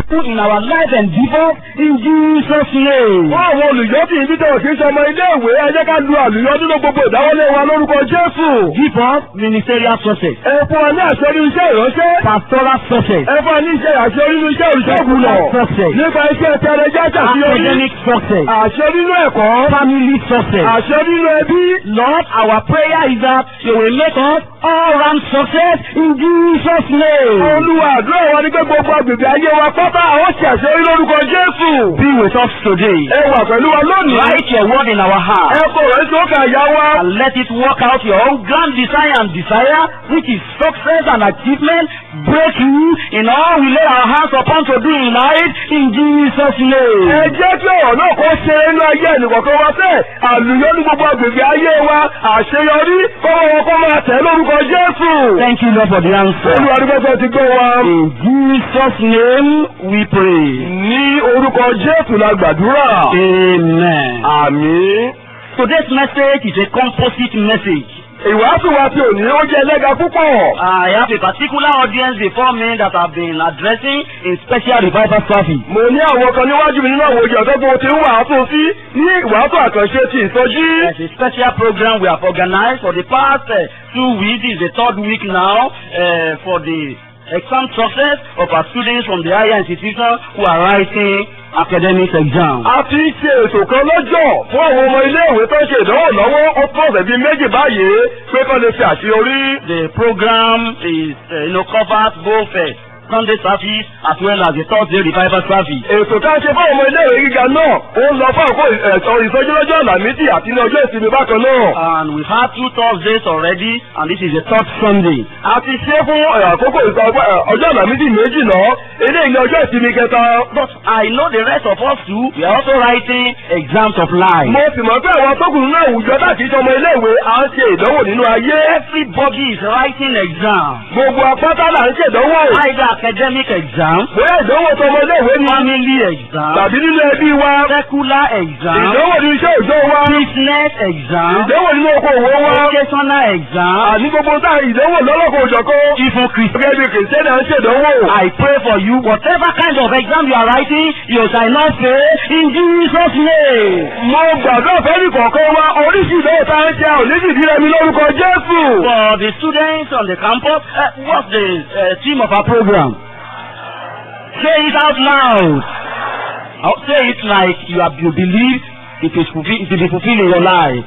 people in our life and divorce in Jesus' name. Fún àwọn olùyọ́bí ibi tí òkè sọmọ ilé-ìwé ẹ jẹ́ ká lu àlùyọ́ nínú gbogbo ìdáwọ́lé wa lórúkọ Jésù. Give us ministerial success, Ẹ fún wa ní àṣẹ nínú iṣẹ́ ìránṣẹ́. pastoral success, Ẹ fún wa ní iṣẹ́ àṣẹ nínú iṣẹ́ olùṣègùn lọ. success, Nípa iṣẹ́ tẹ̀lé jájà sí orí. academic success, Àṣẹ nínú ẹ̀kọ́. family success. Àṣẹ nínú ẹbí. Lord, our prayer is that you will make us all round success in Jesus' name. Olúwa àdúrà wa ní pé gbogbo agbègbè ayé wa pátá àwọn ṣe àṣeyọrí lórúkọ Jésù. Be with us today. Ẹ wà pẹ̀lú wa lónìí. Write your word in our heart. Ẹ kò rẹ̀ sókè àyà wa. and let it work out your own grand desire and desire, which is success and achievement, breakthrough in all we lay our hands upon to do in life, in Jesus' Ẹ name. jẹ́ kí ọ̀rọ̀ náà kó ṣe inú ayé ẹnìkọ̀ọ̀kan wa sẹ́, àlùyọ́ ní gbogbo agbègbè ayé wa, àṣeyọrí, kọ́wọ́ wọn kó máa tẹ̀ lórúkọ Jésù. Thank you, Lord, for the answer. Olúwa dúpẹ́ fẹ́ ti gbọ́ wa. In Jesus' name we pray. Ní orúkọ Jésù la gbàdúrà. Amen. Àmín. Today's message is a composite message. Ìwàásù wa ti òní ó jẹ́ ẹlẹ́ga púpọ̀. I have a particular audience before me that I've been addressing in special revival service. Mo ní àwọn kan níwájú mi nínú àwọn òjò ọ̀tọ́gbọ̀n tí ń wàásù sí ní ìwàásù àkànṣe ti ìsọjí. There's a special program we have organized for the past uh, two weeks. This is the third week now uh, for the exam success of our students from the higher institution who are writing academic exams. A ti ṣe ètò kan lọ́jọ́ fún àwọn ọmọ iléèwé tó ń ṣe ìdánwò lọ́wọ́ ó tó ọ̀sẹ̀ bíi méjì báyìí pé kán lè ṣe àṣeyọrí. The program is uh, you know, covers both uh, Sunday service as well as the Thursday revival service. Ètò tá a ṣe fún àwọn ọmọ iléèwé gíga náà ó ń lọ fún àkókò ẹ̀sọ́ ìsọjí lọ́jọ́ àlàmídì àti ní ọjọ́ ìsinmi bákan náà. And we've had two Thursdays already and this is the third Sunday. A ti ṣe fún ẹ̀, àkókò ìsọ- ẹ̀, ọjọ́ àlàmídì méjì náà eléyìí ní ọjọ́ ìsinmi kẹta. But I know the rest of us too, we are also writing exams of life. Mo sì mọ̀ pé àwọn atọ́kùnrin náà àwùjọ láti ṣe ọmọ iléèwé à ń ṣe ìdánwò nínú ayé. Everybody is writing exams. Gbogbo apáta là ń ṣèdánwò. Either academic exam, Bóyá ìdánwò tọmọ iléèwé ni family exam, tàbí nínú ẹbí wa. secular exam, Ìdánwò nínú iṣẹ́ òjò wa. business exam, Ìdánwò nínú oko òwò wa. vocational exam, Àní gbogbo tá ìdánwò lọ́lọ́kọ̀ òjọ̀kọ́. even Christian. Gẹ́gẹ́ bí kìrìsìtẹ́nì à ń ṣèdánwò. I pray for you, whatever kind of exam you are writing, you shall not fail in Jesus' name. Mo gbàgbọ́ fẹ́ni kọ̀ọ̀kan wa oríṣi ìdánwò tá ń ṣe oníṣì ìdílé mi lórúkọ Jésù. For the students on the campus, uh, what's the uh, theme of our program? Say it out loud. I'll say it like you have you believe it is fulfill, it will be fulfilled in your life.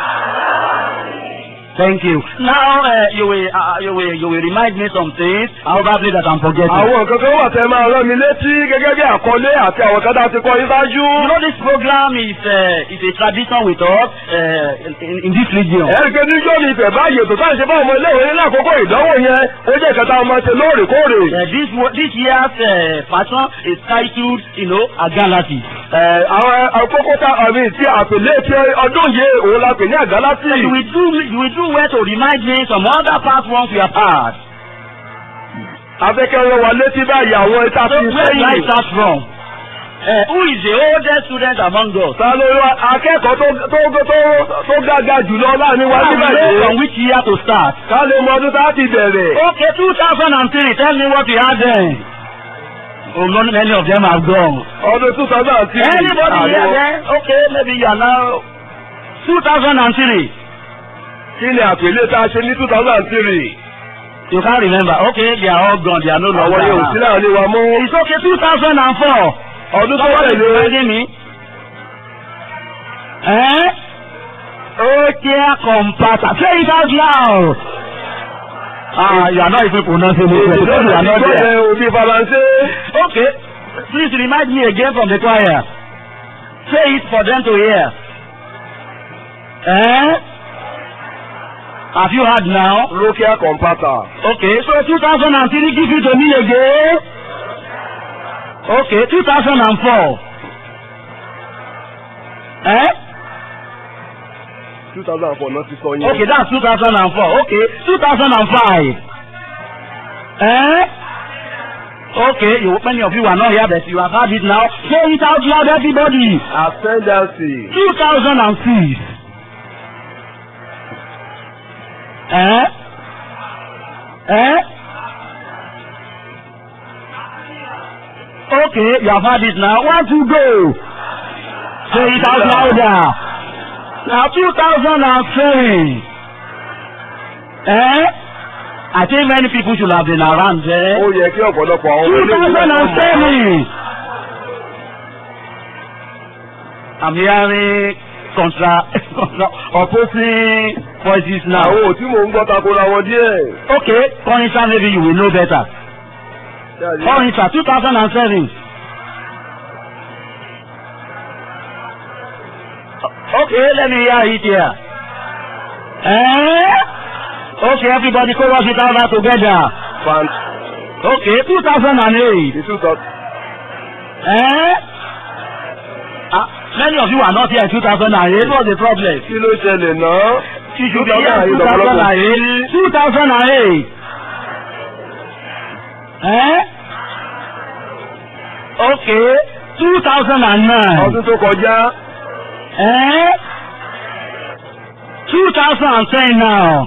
Thank you. Now uh, you will uh, you will you will remind me some things probably that I'm forgetting. Àwọn nǹkan kan wà tẹ́ máa rán mi létí gẹ́gẹ́ bí àkọlé àti àwọn kan tá a ti kọ́ yín ṣáájú. You know this program is uh, is a tradition with us uh, in, in this region. Ẹ̀rí pé ní yóò ní ìfẹ́ báyìí ètò tá à ń ṣe fún ọmọ iléèwé ní àkókò ìdánwò yẹn ó jẹ́ ìkẹta ọmọ ṣe lóòrèkóòrè. Uh, this wo- this year's uh, fashion is titled you know Agalati. Ẹ̀, Àwọn àkókò tá àmì tí àpèlé ti ọdún yìí òun la pè ní àgálátì. You will do you will do well to remind me some other past ones we have had. Afẹ́kẹ́ rán wa létí báyìí àwọn ẹ̀ta So fi where do I sẹ́yìn. start from? Uh, who is the oldest student among us? Ta ló wá akẹ́kọ̀ọ́ tó tó tó tó gága jùlọ láàrin wa I nígbà will know yìí? from which year to start. Ká lè mọ ọdún tá a ti bẹ̀rẹ̀. Okay, 2003. Tell me what we had then. Oh, not many of them have gone. Ọdún two thousand and three. Anybody here then? Okay, maybe you are now 2003. Kí ni àpèlé tá a ṣe ní two thousand and three? You can't remember. Okay, they are all gone. They are no longer Àwọn yóò sí around. láàrin wa mọ́. It's okay, 2004. Ọdún tó Somebody is tẹ̀lé. reminding me. Eh? Okay, compata. Say it out loud. Ah, you are not even pronouncing it. well because you are not there. Ìgbọ́dọ̀ òbí Faransé. Okay, please remind me again from the choir. Say it for them to hear. Eh? Have you heard now? Rokia Compata. Okay, so 2003, give it to me again. Okay, 2004. Eh? two thousand and four náà ti sọ yẹn. Okay, that's 2004. Okay, 2005. Eh? Okay, you, many of you are not here, but you have heard it now. Say it out loud, everybody. Ascendancy. 2006. Eh? Eh? Okay, you have had it now. One, two, go. Say it out louder. Now, 2007. Eh? I think many people should have been around there. ó yẹ kí ọ̀pọ̀lọpọ̀ àwọn ọmọ ilé ìwé náà mọ̀. 2007. I'm hearing contra, contra opposing voices now. àwọn ò tí mò ń gbọ́ takora wọn díẹ̀. Okay, Corinsa, maybe you will know better. Corinsa, 2007. Okay, let me hear it here. Eh? Okay, everybody chorus it out together. fan Okay, 2008. ìtú tọ́. Eh? Ah, many of you are not here in 2008. What's the problem? kí ló ṣẹlẹ̀ náà. You should be here in 2008 2008. 2008. Eh? Okay, 2009. ọdún tó kọjá. Eh? 2010 now.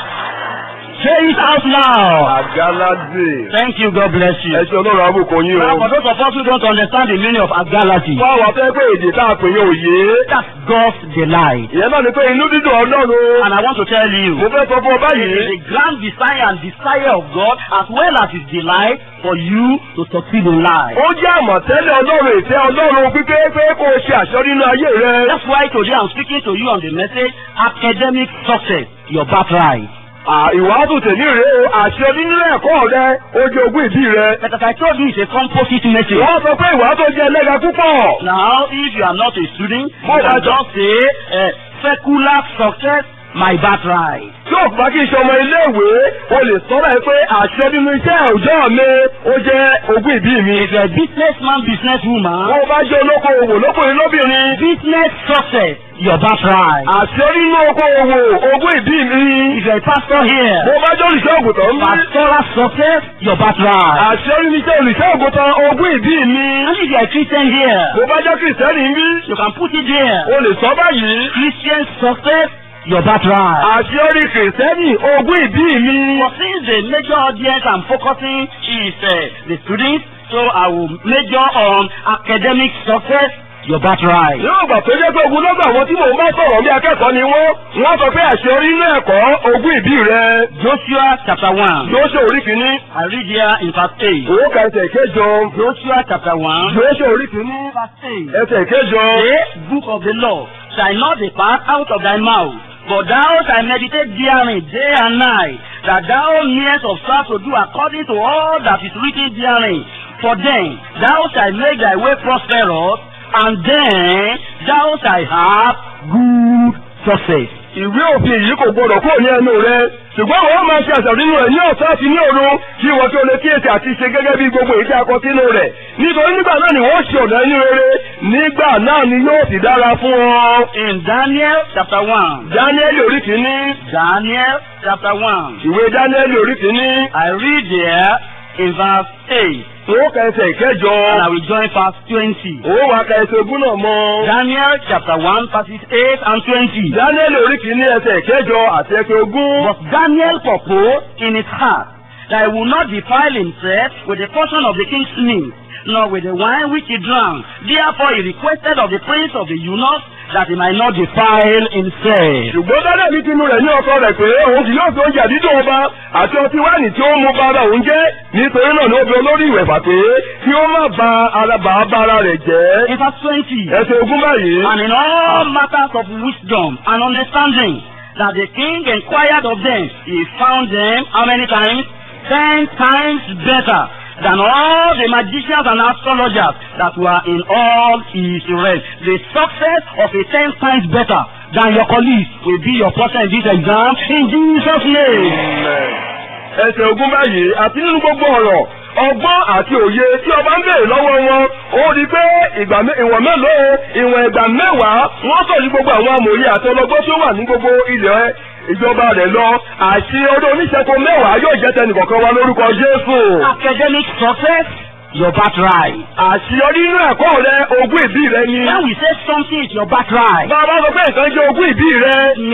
Say it out loud. àgáládé. Thank you, God bless you. ẹ ṣe ọlọ́run àbùkù yín Now, o. for those of us who don't understand the meaning of agalati, fún àwọn afẹ́ pé èdè tá a pè yín òye. that's God's delight. ìyẹn náà ni pé inú dídùn ọlọ́run. And I want to tell you, mo fẹ́ sọ fún ọ It báyìí. is a grand desire and desire of God as well as his delight for you to succeed in life. ó jẹ́ àmọ̀tẹ́lẹ̀ ọlọ́run ìfẹ́ ọlọ́run pípé pé kó o ṣe àṣọ nínú ayé rẹ. That's why today I'm speaking to you on the message academic success, your birthright. À, ìwàásù tèmi rèé o àṣẹ nínú ẹ̀kọ́ rẹ ó jẹ́ ogún ìbí rẹ. But as I told you, it's a composite message. wọ́n sọ pé ìwàásù jẹ́ ẹlẹ́ga púpọ̀. Now, if you are not a student, you Oh, can that's- just say uh, secular success, my birthright. tí o bá kí n ṣe ọmọ iléèwé o lè sọ́ra ẹ pé àṣẹ nínú iṣẹ́ òòjọ́ mi ó jẹ́ ogún ìbí mi. If you're a businessman, businesswoman, wọ́n bá jẹ́ olókoòwò lókùnrin lóbìnrin. business success, your birthright. àṣẹ nínú okòòwò ogún ìbí mi. If you're a pastor here, mo bá jẹ́ olùṣọ́ ògùntàn ń bí. pastoral success, your birthright. àṣẹ nínú iṣẹ́ olùṣọ́ ògùntàn ogún ìbí mi. And if you're a Christian here, mo bá jẹ́ kìrìsìtẹ́nì ń bí. you can put it there. o lè sọ báyìí. Christian success, your birthright. àṣẹ orí kìrìsìtẹ́nì ogún ìbí mi. But since the major audience I'm focusing is uh, the students, so I will major on academic success, your birthright. yóò gbà tó jẹ́ pé ogun lọ́gbà àwọn tí mò ń bá sọ̀rọ̀ bí akẹ́kọ̀ọ́ ni wọ́n wọ́n sọ pé àṣẹ orí inú ẹ̀kọ́ ogún ìbí rẹ. Joshua chapter 1. Jóṣe orí kìíní. I read here in verse 8. Owó ka ẹsẹ̀ ìkéjọ. Joshua chapter 1. Jóṣe orí kìíní. Verse 8. Ẹsẹ̀ ìkéjọ. The book of the law shall not depart out of thy mouth, but thou shalt meditate therein day and night, that thou mayest observe to do according to all that is written therein. For then thou shalt make thy way prosperous, and then thou shalt have good success. Ìwé òfin yìí kò gbọdọ̀ kúrò ní ẹnu rẹ. Ṣùgbọ́n wọ́n máa ṣe àṣà nínú rẹ̀ ní ọ̀sán àti ní òru kí wọ́n tó lè kíyèsí àti ṣe gẹ́gẹ́ bí gbogbo èyí tí a kọ sínú rẹ̀. Nítorí nígbà náà ni wọ́n ṣe ọ̀nà ẹni rere. Nígbà náà ni yóò sì dára fún ọ. In Daniel chapter 1. Dáníẹ́lì orí kìíní. Daniel chapter 1. Ìwé Dáníẹ́lì orí kìíní. I read there in verse 8, Owó ka ẹsẹ̀ ìkẹjọ. and I will join verse 20. Owó wa ka ẹsẹ̀ ogún náà mọ́. Daniel chapter 1 verses 8 and 20. Dáníẹ́lì orí kìíní ẹsẹ̀ ìkẹjọ àti ẹsẹ̀ ogún. But Daniel purposed in his heart that he would not defile himself with the portion of the king's meat, nor with the wine which he drank. Therefore he requested of the prince of the eunuchs that he might not defile himself. ṣùgbọ́n dáadáa ní tinú rẹ̀ ní ọkọ rẹ̀ pé òun kì yóò fi oúnjẹ àdídùn ọba àti ọtí wáìnì tí ó mú bá ara òun jẹ́ nítorí náà ni ó fi olórí ìwẹ̀fà pé kí ó má ba ara bàá bá ara rẹ̀ jẹ́. In verse 20, ẹsẹ̀ ogún báyìí. and in all matters of wisdom and understanding, that the king inquired of them, he found them how many times? Ten times better than all the magicians and astrologers that were in all Israel. The success of a ten times better than your colleagues will be your portion in this exam in Jesus' name. ẹsẹ̀ ogún báyìí àti nínú gbogbo ọ̀rọ̀ ọgbọ́n àti òye tí ọba ń béèrè lọ́wọ́ wọn ó rí i pé ìgbà mé- ìwọ̀n mélòó ìwọ̀n ìgbà mẹ́wàá wọ́n sọ ní gbogbo àwọn amòye àti ọlọ́gbọ́n tí ó wà ní gbogbo ilẹ̀ ìjọba rẹ̀ lọ àti ọdún oníṣẹ́kọ mẹ́wàá yóò jẹ́ tẹnìkọ̀ọ̀kan wa lórúkọ Jésù. Academic success, your birthright. àṣeyọrí nínú ẹ̀kọ́ rẹ ogún ìbí rẹ ni. When we say something is your birthright, bá a bá sọ pé nǹkan jẹ́ ogún ìbí rẹ means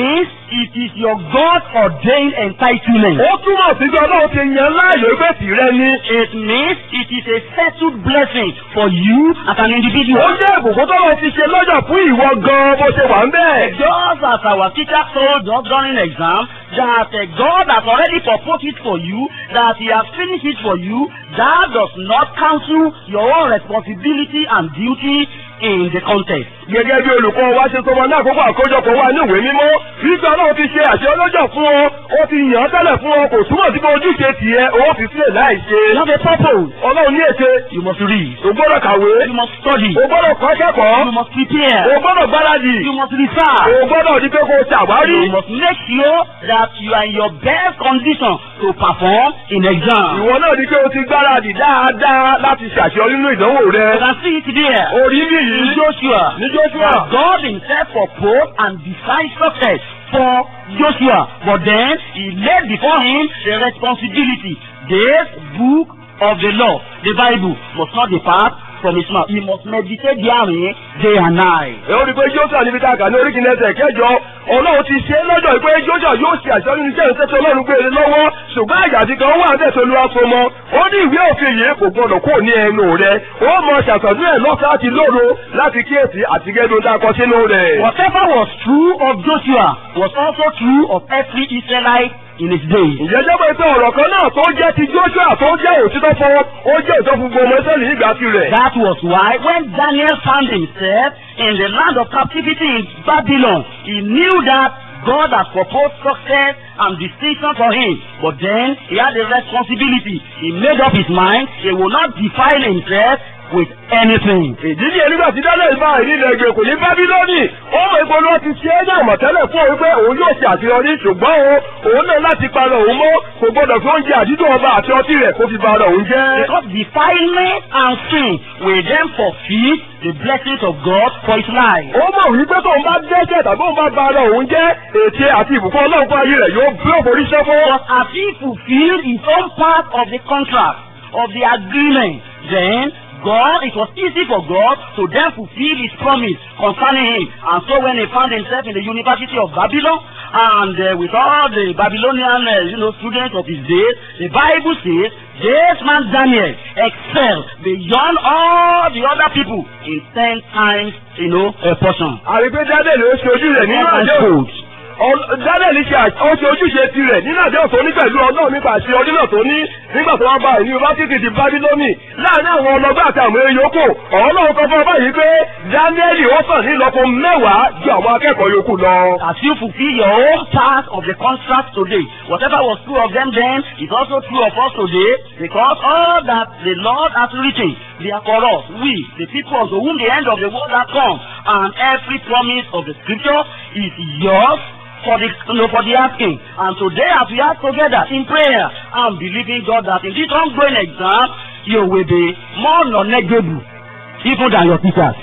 it is your God-ordained entitlement. ó túmọ̀ sí pé ọlọ́run ti yan láàyò pé tìrẹ ni. It means it is a settled blessing for you as an individual. ó jẹ́ ìbùkún tó lọ ti ṣe lọ́jọ́ fún ìwọ gan-an bó ṣe wà ń bẹ́ẹ̀. Just as our teacher told us during exam that uh, God has already proposed it for you, that He has finished it for you, that does not cancel your own responsibility and duty in the context. gẹ́gẹ́ bí olùkọ́ wa ṣe sọmọ ní àkókò àkójọpọ̀ wa ní ìwé mímọ́ wípé ọlọ́run ti ṣe àṣẹ ọlọ́jọ́ fún ọ ó ti yàn án tẹ́lẹ̀ fún ọ kò túmọ̀ sí pé ojúṣe tiẹ̀ ó fi sílẹ̀ láì ṣe. You have a purpose. ọlọ́run ní ète You must read. o gbọ́dọ̀ kàwé You must study. o gbọ́dọ̀ kọ́ kẹ́kọ̀ọ́ You must o prepare. gbọ́dọ̀ gbáradì You must research. o gbọ́dọ̀ di pé kó o ṣàwárí. You must make sure that you are in your best condition to perform in exam. ìwọ náà di pé o ti gbáradì dáadáa láti ṣàṣeyọrí nínú ìdánwò rẹ. You can see it there. orí bí In yìí Joshua. ní Joshua. that God himself proposed and designed success for Joshua. But then he laid before him the responsibility. This book of the law, the Bible, must not depart from his mouth. He must meditate therein day and night. ẹ ó rí i pé Joshua níbi tá a kà ní orí kìíní ẹsẹ̀ kẹjọ ọlọ́run ti ṣe é lọ́jọ́ pé Joshua yóò ṣe àṣẹ nínú iṣẹ́ ìṣẹ́ tí ọlọ́run gbé e lọ́wọ́ ṣùgbọ́n àyàtí kan wà bẹ́ẹ̀ tó lu aṣọ mọ́ ó ní ìwé òfin yìí kò gbọdọ̀ kó ní ẹnu rẹ ó mọ ṣàtọ̀dún ẹ̀ lọ́sàn àti lóru láti kíyèsí àti gẹ́gẹ́ tá a kọ sínú rẹ̀. Whatever was true of Joshua was also true of every Israelite in his day. ǹjẹ́ jẹ́ pé pé ọ̀rọ̀ kan náà tó jẹ́ ti Joshua tó jẹ́ òtítọ́ fún ó jẹ́ òtítọ́ fún gbogbo ọmọ Ísírẹ́lì nígbà tirẹ̀. That was why when Daniel found himself in the land of captivity in Babylon, he knew that God had proposed success and distinction for him. But then he had a responsibility. He made up his mind he will not defile himself with anything. ìdí ni nígbà tí daniel bá ìrìnlẹ̀ ègbè kò ní bábílónì ó mọ ipò ló ti ṣe é ní àmọ̀tẹ́lẹ̀ fún òun pé òun yóò ṣe àṣeyọrí ṣùgbọ́n o òun náà láti para òun mọ́ kò gbọdọ̀ fi oúnjẹ àdídùn ọba àti ọtí rẹ̀ kó fi ba ara òun jẹ́. Because defilement and sin will then forfeit the blessings of God for his life. ó mọ̀ wípé tóun bá dẹ́ṣẹ̀ tàbí òun bá ba ara òun jẹ́ ète àti ìbùkún ọlọ́run fún ayé rẹ̀ yóò bí òforí ṣẹ́ fún. But as he fulfilled his own part of the contract, of the agreement, then God, it was easy for God to then fulfill his promise concerning him. And so when he found himself in the University of Babylon, and uh, with all the Babylonian uh, you know, students of his days, the Bible says, this man Daniel excelled beyond all the other people in ten times, you know, a portion. àrígbé daniel ó ṣe ojú rẹ̀ nínú Ten times àdéhùn. fold. Ọ- Daniel ṣe à- ó ṣe ojúṣe tirẹ̀ nínú àdéhùn tó ní pẹ̀lú ọlọ́run nípa àṣẹ ọdún náà tó ní nígbà tó wá bá ìní yunifásitì ti bábílónì láàrin àwọn ọlọ́gbà àti àwọn èèyàn yòókù ọlọ́run kan fún ọba yìí pé Daniel ó sàn ní ìlọ́po mẹ́wàá ju àwọn akẹ́kọ̀ọ́ yòókù lọ. As you fulfill your own part of the contract today, whatever was true of them then is also true of us today, because all that the Lord has written, they are for us, we, the people unto whom the end of the world has come, and every promise of the scripture is yours for the you know, for the asking. And today, as we are together in prayer, I'm believing God that in this ongoing exam, you will be more knowledgeable even than your teachers.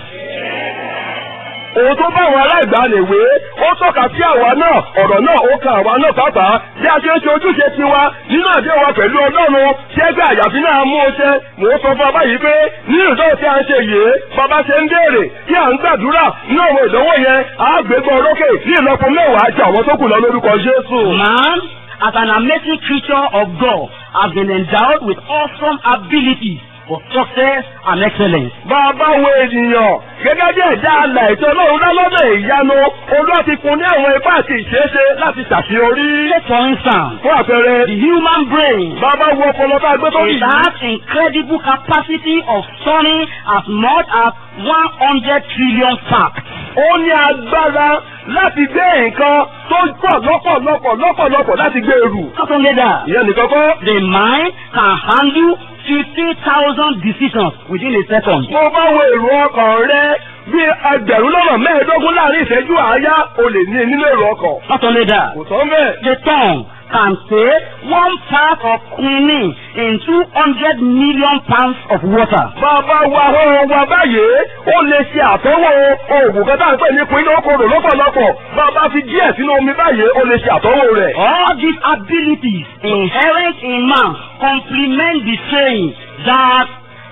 òun tó bá àwọn aláìgbàlèwé ó tọ́ka sí àwa náà ọ̀rọ̀ náà ó kan àwa náà pàápàá bí a ṣe ń ṣe ojúṣe tiwa nínú àdéhùn wa pẹ̀lú ọlọ́run ṣẹ́gbẹ́ àyàfi náà mú o ṣe mò ń sọ fún ọba yìí pé nínú ìdánwò tí a ń ṣe yìí bàbá ṣe ń béèrè tí à ń gbàdúrà nínú àwọn ìdánwò yẹn á gbégbá orókè ní ìlọ́po mẹ́wàá ju àwọn tó kù lọ lórúkọ Jésù. Man, as an amazing creature of God, has been endowed with awesome abilities for success and excellence. bàbá wo ènìyàn gẹ́gẹ́ bí ẹ̀dá alà ètò ọlọ́run lálọ́dọ̀ ìyanu olúwa ti fún ní àwọn ipá àti ìṣeéṣe láti ṣàṣeyọrí. Take for instance, fún àpẹẹrẹ the human brain bàbá wo ọpọlọ bá gbé tó it yìí. has incredible capacity of storing as much as one hundred trillion facts. ó ní agbára láti gbé nǹkan tó pọ̀ lọ́pọ̀lọpọ̀ lọ́pọ̀lọpọ̀ láti gbé ẹrù. Not only that, ìyẹn nìkan kọ́. the mind can handle fifty thousand decisions within a second. mo bá wo èrò ọkàn rẹ bí ẹgbẹ̀rún lọ́nà mẹ́ẹ̀ẹ́dógún láàrin ìṣẹ́jú àáyá o lè ní nínú èrò ọkàn. Not only that, kò tán bẹ́ẹ̀. the tongue can say one part of quinine in two hundred million pounds of water. bàbá wa ọ̀hún wa báyìí ó lè ṣe àtọ́wò oògùn kan tá à ń pè ní pinnu okòrò lọ́pọ̀lọpọ̀ bàbá fi díẹ̀ sínú omi báyìí ó lè ṣe àtọ́wò rẹ̀. All these abilities inherent in man complement the saying that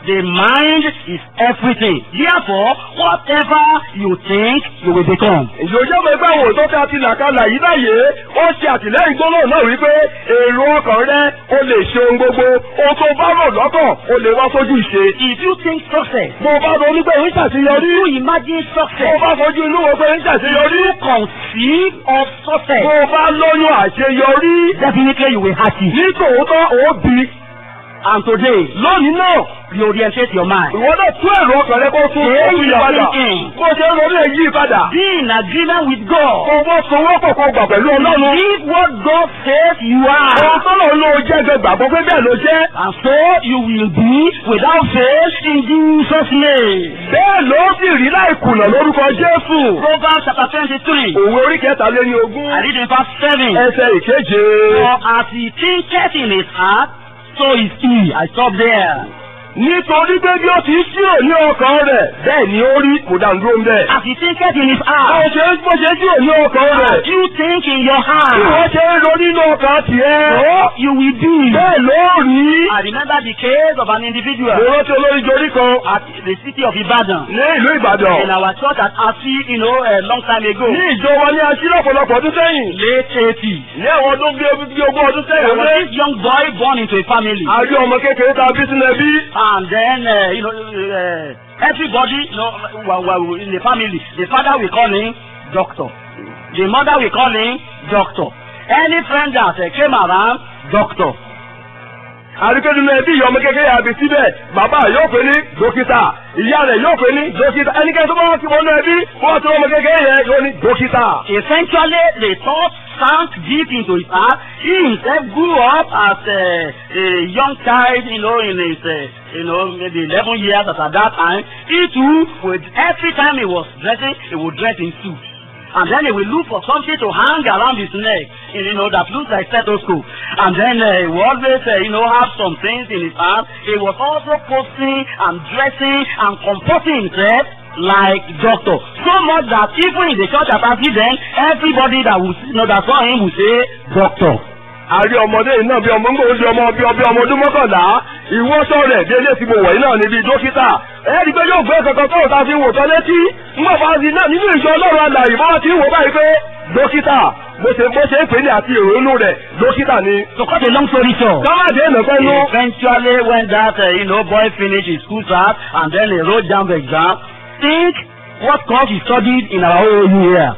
The mind is everything. Therefore, whatever you think, you will become. ìjòjẹ́ mọ̀ ẹgbẹ́ àwọn òótọ́ tí a ti là kalẹ̀ yìí báyìí ó ṣe àtìlẹ́yìn gbólóhùn náà wípé èrò ọkàn rẹ ó lè ṣe ohun gbogbo ohun tó bá rò lọ́kàn ó lè wá sójú ìṣe. If you think success, bó o bá ronú pé ń ṣàṣeyọrí you imagine bó o success, bá fojú inú wo pé ń ṣàṣeyọrí you conceive of bó success, o bá lóyún àṣeyọrí definitely you will have it. ní tòótọ́ ó bí And today, lónìí náà reorientate your mind. ìwọ náà tún èrò ọkàn rẹ kó tún Change ó yí your padà thinking. bó o ṣe ń ronú èyí padà Be in agreement with God. kó o bó sowọ́pọ̀ kó o gbà pẹ̀lú ọlọ́run. Believe what God says you ohun are. tó lọ ló jẹ́ gbẹ gbàgbọ́ pé bẹ́ẹ̀ ló jẹ́. And so you will be without faith in Jesus' name. bẹ́ẹ̀ ló sì rí láì kùnà lórúkọ Jésù. Proverbs chapter twenty-three. òwe orí kẹta lé ní ogún. I read in verse seven. ẹsẹ̀ ìkeje. For as he thinketh in his heart, so is he. I stop there. nítorí pé bí ó ti ṣírò ní ọkàn rẹ̀ bẹ́ẹ̀ ni ó rí kò dá dúró ń bẹ̀. As he thinketh in his bó heart, ṣe bó ṣe ṣírò ní ọkàn as rẹ̀. you think in your bí wọ́n heart, ṣe ń ro nínú ọkàn tiẹ̀. so you will be. bẹ́ẹ̀ ló rí. I remember the case of an mo individual rántí olórí jorí kan at the city of Ibadan. ní ìlú Ìbàdàn. In our church at Asi, you know, a long time ago. ní ìjọ wa ní aṣí lọ́pọ̀lọpọ̀ ọdún sẹ́yìn. Late 80s. ní àwọn ọdún bí bí ogún ọdún There sẹ́yìn. was this young boy born into a family. a rí ọmọ kékeré tá a bí sínú ẹbí. And then, uh, you know, uh, everybody, you know, wa- wa- in the family, the father will call him doctor. The mother will call him doctor. Any friend that uh, came around, doctor. àríkẹ́ nínú ẹbí ìyá ọmọ kékeré àbí síbẹ̀ bàbá yóò pè ní dókítà ìyá rẹ̀ yóò pè ní dókítà ẹnikẹ́ni tó bá wá sí wọnú ẹbí wọ́n ti ọmọ kékeré yẹn yóò ní dókítà. Eventually, the thought sank deep into his heart. He himself grew up as a, a young child, you know, in his, uh, you know, maybe 11 years at that time. He too, would, every time he was dressing, he would dress in suit. And then he will look for something to hang around his neck, you know, that looks like stethoscope. And then uh, he will always, uh, you know, have some things in his hand. He was also posting and dressing and comporting himself like doctor. So much that even in the church at Asi then, everybody that will, you know, that saw him will say, doctor. àrí ọmọdé yìí náà bí ọmọ ńgbò ojú ọmọ bí ọbí ọmọ ọdún mọ́kànlá ìwọ́sọ rẹ̀ bí eléyìí tí mo wọ̀ yìí náà níbi dókítà ẹ̀ẹ́dì pé yóò gbé kankan tó ta fi wò tán létí ńgbà fàájì náà nínú ìṣọ́ ọlọ́run alàyè bọ́lá ti ń wò báyìí pé dókítà bó ṣe bó ṣe ń pè ní àti ìrònú rẹ̀ dókítà ni. To cut a long story short, kámáde ìnàpẹ́ nú. eventually when that, uh, you know, boy finished his school class and then he wrote down the exam, think what course he studied in our whole year.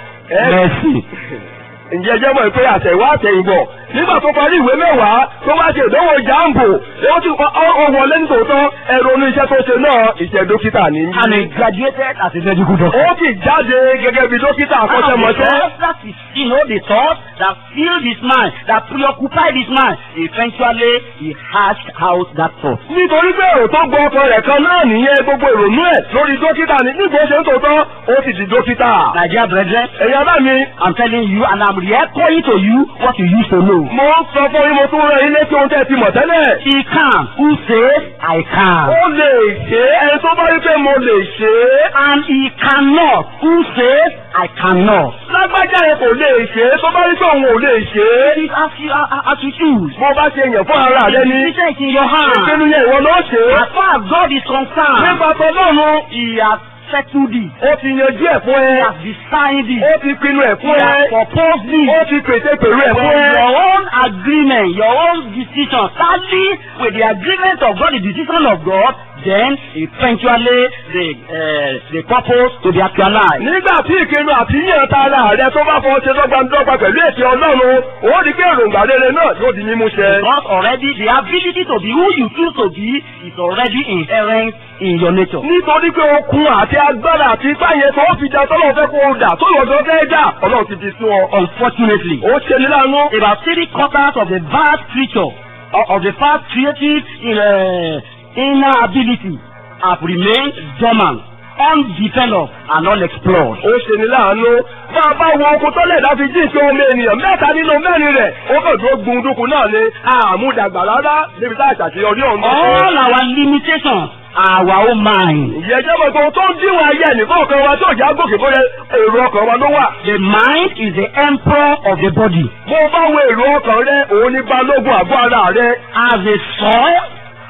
Mercy. ǹjẹ́ jẹ́ mọ̀ pé àtẹ̀wá àtẹ̀yìnbọ̀ nígbà tó parí ìwé mẹ́wàá tó wá ṣe ìdánwò jambo ó ti ó wọlé nítòótọ́ ẹ̀rọ onú iṣẹ́ tó ṣe náà iṣẹ́ dókítà ní. And he graduated as a medical doctor. ó sì jáde gẹ́gẹ́ bí dókítà akọ́ṣẹ́mọṣẹ́. Because that is, you know, the thought that filled his mind, that preoccupied his mind. Eventually, he hashed out that thought. nítorí pé èrò tó gbọ́ ọkọ rẹ̀ kan náà nìyẹn gbogbo ìrònú ẹ̀ lórí dókítà ní nígbà ó ṣe ń tòótọ́ ó sì di dókítà. Nigeria brethren, ẹ̀yin ará mi I'm telling you, and I'm re-echoing to you what you used to know. mo ń sọ fún yín mo tún rán yín létí ohun tẹ́ ẹ ti mọ̀ tẹ́lẹ̀. He can. Who says, I can. ó lè ṣe é ẹni tó bá rí pé mo lè ṣe é. And he cannot. Who says, I cannot. lágbájá yẹn kò lè ṣe é tó bá rí pé òun ò lè ṣe é. It is as you, uh, as you choose. bó bá ṣe yàn fún ara rẹ The ni. decision is in your hand. ìpinnu yẹn ìwọ ló ṣe é. As far as God is concerned, nípa tọ́lọ́run He has settled it. ó ti yanjú ẹ̀ fún He ẹ. has designed it. ó ti pinnu ẹ̀ He fún has ẹ. proposed it. ó ti pèsè pèrú ẹ̀ fún When ẹ. your own agreement, your own decision tally with the agreement of God, the decision of God, then eventually the uh, the purpose to be actualized. nígbà tí ìpinnu àti yíyan ta ara rẹ tó bá fọ ṣe dọ́gbandọ́gba pẹ̀lú ètò ọlọ́run ó rí pé èròǹgbà rere náà yóò di mímú ṣẹ. Because already the ability to be who you choose to be is already inherent in your nature. nítorí pé okun àti agbára àti ipá yẹn tó fi da tọ́lọ́ fẹ́ kó o dà tó lọ́jọ́ fẹ́ dà ọlọ́run ti di sún ọ. Unfortunately, ó ṣe ní láàánú. about three quarters of the vast creature of, of the vast creative in, uh, inner ability have remained dormant, undeveloped, and unexplored. ó ṣe ní láàánú. bá a bá wo okun tọ́lẹ̀ láti jí ìṣe ọmọ ènìyàn mẹ́ta nínú mẹ́rin rẹ̀ ó kàn tó gbundúkú náà ni àmúdàgbà rárá níbi tá a ṣàṣeyọrí ọ̀hún. All our limitations are our own mind. ìyẹn jẹ́ mọ̀ pé ohun tó ń díwọ̀n ayé ẹnìkan ọ̀kan wa tó já gòkè bóyá èrò ọkàn wa ló wà. The mind is the emperor of the body. bó o bá wo èrò ọkàn rẹ òun ní balógun àgọ́ ara rẹ. As a soil,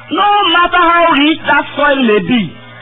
no matter how rich that soil may be,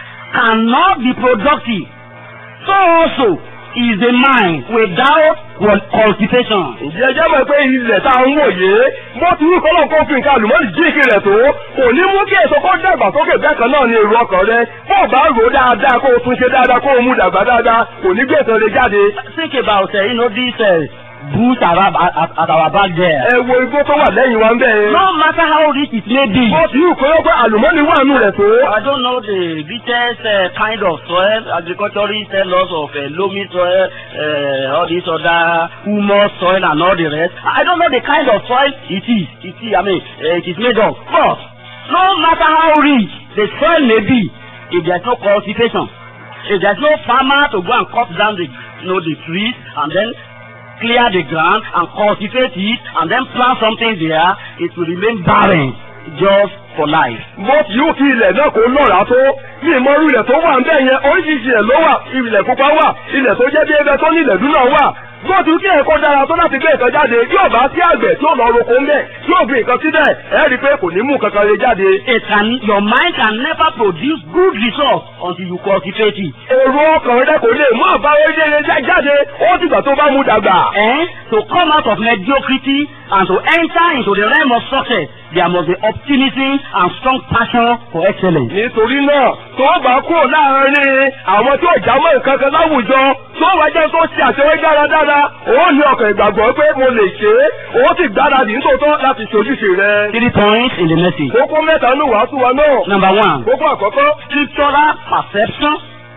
cannot be productive. So also is the mind without cul- cultivation. ǹjẹ́ ẹ jẹ́ mọ̀ pé ilẹ̀ tá a ń wò yé bó ti wí kọ́lọ́ kó fi nǹkan àlùmọ́ọ́nì jíìkì rẹ̀ tó kò ní mú kí èso kó dàgbà sókè bẹ́ẹ̀ kan náà ní èrò ọkàn rẹ bó o bá rò ó dáadáa kó o tún ṣe dáadáa kó o mú dàgbà dáadáa kò ní gbé èso rẹ jáde. Think about uh, you know this uh, bush around at, at, at our back there. ẹ wo igbó tó wà lẹ́yìn wa ń bẹ́ẹ̀. No matter how rich it may be. bó ti wí kọ́lọ́ pé àlùmọ́ọ́nì wà nù rẹ̀ tó. I don't know the richest uh, kind of soil. Agriculturists tell us of uh, loamy soil, uh, all this other humus soil and all the rest. I don't know the kind of soil it is. It is, I mean, uh, it is made of. But no matter how rich the soil may be, if there's no cultivation, if there's no farmer to go and cut down the, you know, the trees and then clear the ground and cultivate it and then plant something there, it will remain barren just for life. bó ti yóò fi ilẹ̀ náà kó lọ́ra tó ní ìmọ̀rú ilẹ̀ tó wà ń bẹ̀ yẹn oríṣiríṣi ilẹ̀ ló wà ilẹ̀ pupa wà ilẹ̀ tó jẹ́ bí ẹgbẹ́ tó ní ilẹ̀ dúnà wà bó ti kí ẹ̀kọ́ dára tó láti gbé nǹkan jáde yóò bá sí àgbẹ̀ tí ó lọ roko ń bẹ̀ yóò gbé nǹkan síbẹ̀ ẹ̀ rí i pé kò ní mú kankan lè jáde. It can, your mind can never produce good results until you cultivate it. èrò ọkàn rẹ kò lè mú àbáwé rere jáde ó dìgbà tó bá mú dàgbà. Eh? To come out of mediocrity and to enter into the realm of success, there must be optimism and strong passion for excellence. nítorí náà tó bá kúrò láàárín àwọn tí ò já mọ́ nǹkan kan láwùjọ tó wá jẹ́ tó ṣe àṣeyọrí dáradára ó ní ọkàn ìgbàgbọ́ pé mo lè ṣe é ó sì gbáradì nítòótọ́ láti ṣojúṣe rẹ̀. Three points in the message. kókó mẹ́ta ní wàásù wa náà. Number one, kókó àkọ́kọ́ scriptural perception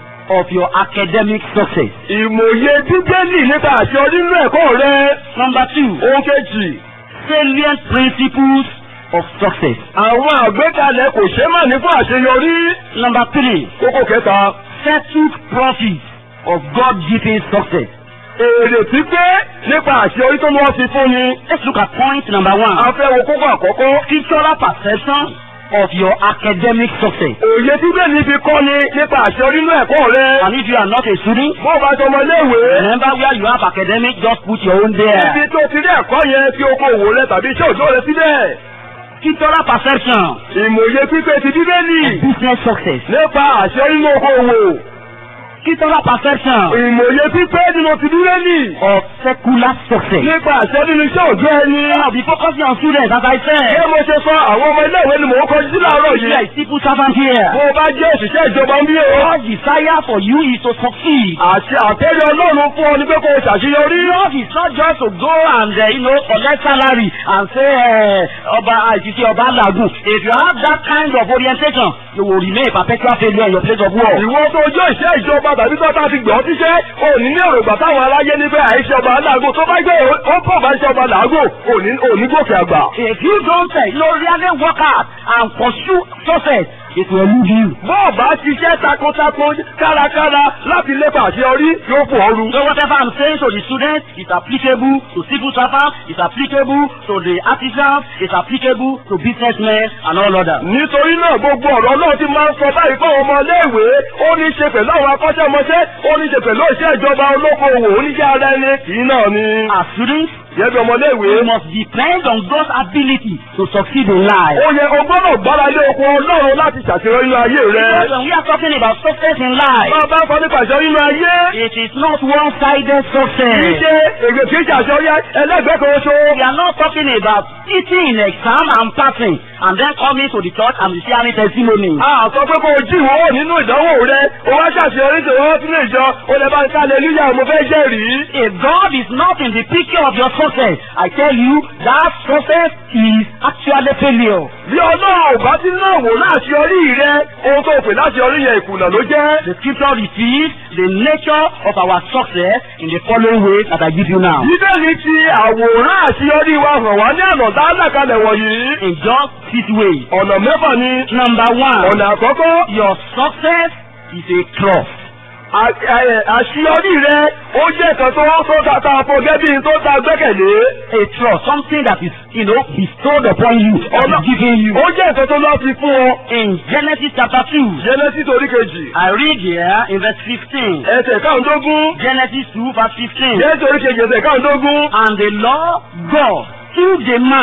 of your academic success. ìmòye bíbélì nípa àṣeyọrí nínú ẹ̀kọ́ rẹ̀. Number two, ohun kejì salient principles of success. àwọn àgbékalẹ̀ kò ṣe má ní fún àṣeyọrí. Number three, kókó kẹta settled profits of God-given success. èrè pípé nípa àṣeyọrí tó ní wọ́n fi fún ni. Let's look at point number one. a fẹ́ wo kókó àkọ́kọ́. Scriptural perception of your academic success. òye bíbélì fi kọ́ ni nípa àṣeyọrí nínú ẹ̀kọ́ rẹ̀. And if you are not a student, bó o bá jọ ọmọ iléèwé. remember where you have academic, just put your own there. ibi tó ti rí ẹ̀kọ́ yẹn fi oko òwò rẹ tàbí iṣẹ́ òjò rẹ síbẹ̀. Scriptural perception ìmòye pípé ti bíbélì of business success. nípa àṣeyọrí nínú oko òwò. Scriptural perception ìmòye pípé nínú ti bíbélì of secular success. nípa àṣeyọrí nínú iṣẹ́ òjò ẹni. Now be focusing on students as I Bí said. mo ṣe sọ àwọn ọmọ iléèwé ni mò ń kọjú sí láàárọ̀ You are yìí. a civil servant here. Bó o bá jẹ́ òṣìṣẹ́ ìjọba ń bí o. God's desire for you is to succeed. Àṣẹ àtẹ́rẹ́ Ọlọ́run fún ọ ní pé kó o ṣàṣeyọrí. Yours is not just to go and uh, you know collect salary and say uh, ọba àìsísí ọba làgùn. If you have that kind of orientation, you will remain a perpetual failure in your place of work. Ìwọ tó jẹ́ ìṣe ìjọba tàbí tó bá ti gbọ́ tíṣẹ́, ò ní ní èrògbà táwọn aráyé ní pé àìṣe ọba làágùn tó bá gbé ó pọ̀ bá ṣe ọba làágùn, ò ní ò ní gòkè àgbà. If you don't uh, you know, really work hard and pursue success, it will elude you. Bọ́ọ̀ bá ṣiṣẹ́ takuntakun kárakára láti lépa àṣeyọrí yóò fò ooru. So whatever I'm saying to the students is applicable to civil servants, is applicable to the artisans, is applicable to businessmen and all others. Nítorí náà gbogbo ọ̀rọ̀ náà ti máa ń sọ báyìí fún àwọn ọmọ iléèwé, ó ní í ṣe pẹ̀lú àwọn akọ́ṣẹ́mọṣẹ́, ó ní í ṣe pẹ̀lú iṣẹ́ ìjọba olókoòwò, oníṣẹ́ ara ẹni, kì í náà ni. As students, Yẹ́bi ọmọ iléèwé. we must depend on God's ability to succeed in life. Ó yẹ o gbọ́dọ̀ gbára lé okun Ọlọ́run láti ṣàṣeyọrí nínú ayé rẹ. Because when we are talking about success in life, Bá a bá ń sọ nípa àṣeyọrí nínú ayé. it is not one-sided Kì í success. ṣe èrè kì í ṣe àṣeyọrí ẹlẹ́gbẹ́ kan ṣo. We are not talking about sitting in exam and passing and then coming to the church and sharing testimony. A sọ pé kó o jí ìwọ́wọ́ nínú ìdánwò rẹ, o wá ṣàṣeyọrí tó wọ́n sínú ìjọ, o lè bá ń ká lẹ́lúyà mo fẹ́ jẹ́rìí. If God is not in the picture of your success, I tell you that success is actually failure. Bí Ọlọ́run ò bá ti náà wò láṣeyọrí rẹ, ohun tó pè láṣeyọrí yẹn ìkùnà ló jẹ́. The scripture reveals the nature of our success in the following ways that I give you now. Bíbélì ti àwòrán àṣeyọrí wa hàn wá ní àná tá a là kalẹ̀ wọ̀nyí. In just six ways. Ọ̀nà mẹ́fà ni. Number one, Ọ̀nà àkọ́kọ́. your success is a cross. À- ẹ- àṣeyọrí rẹ ó jẹ́ kan tó tó ta ta fún gẹ́gẹ́ bí n tó ta gbẹ́kẹ̀lé. A trust, something that is, you know, bestowed upon you, that Ọ̀nà is given you. ó jẹ́ nǹkan tó lọ́ fi fún ọ. In Genesis chapter 2, Genesis orí kejì. I read here in verse 15. Ẹsẹ̀ káàndógún. Genesis 2 verse 15. Genesis orí kejì ẹsẹ̀ káàndógún. And the Lord God took the man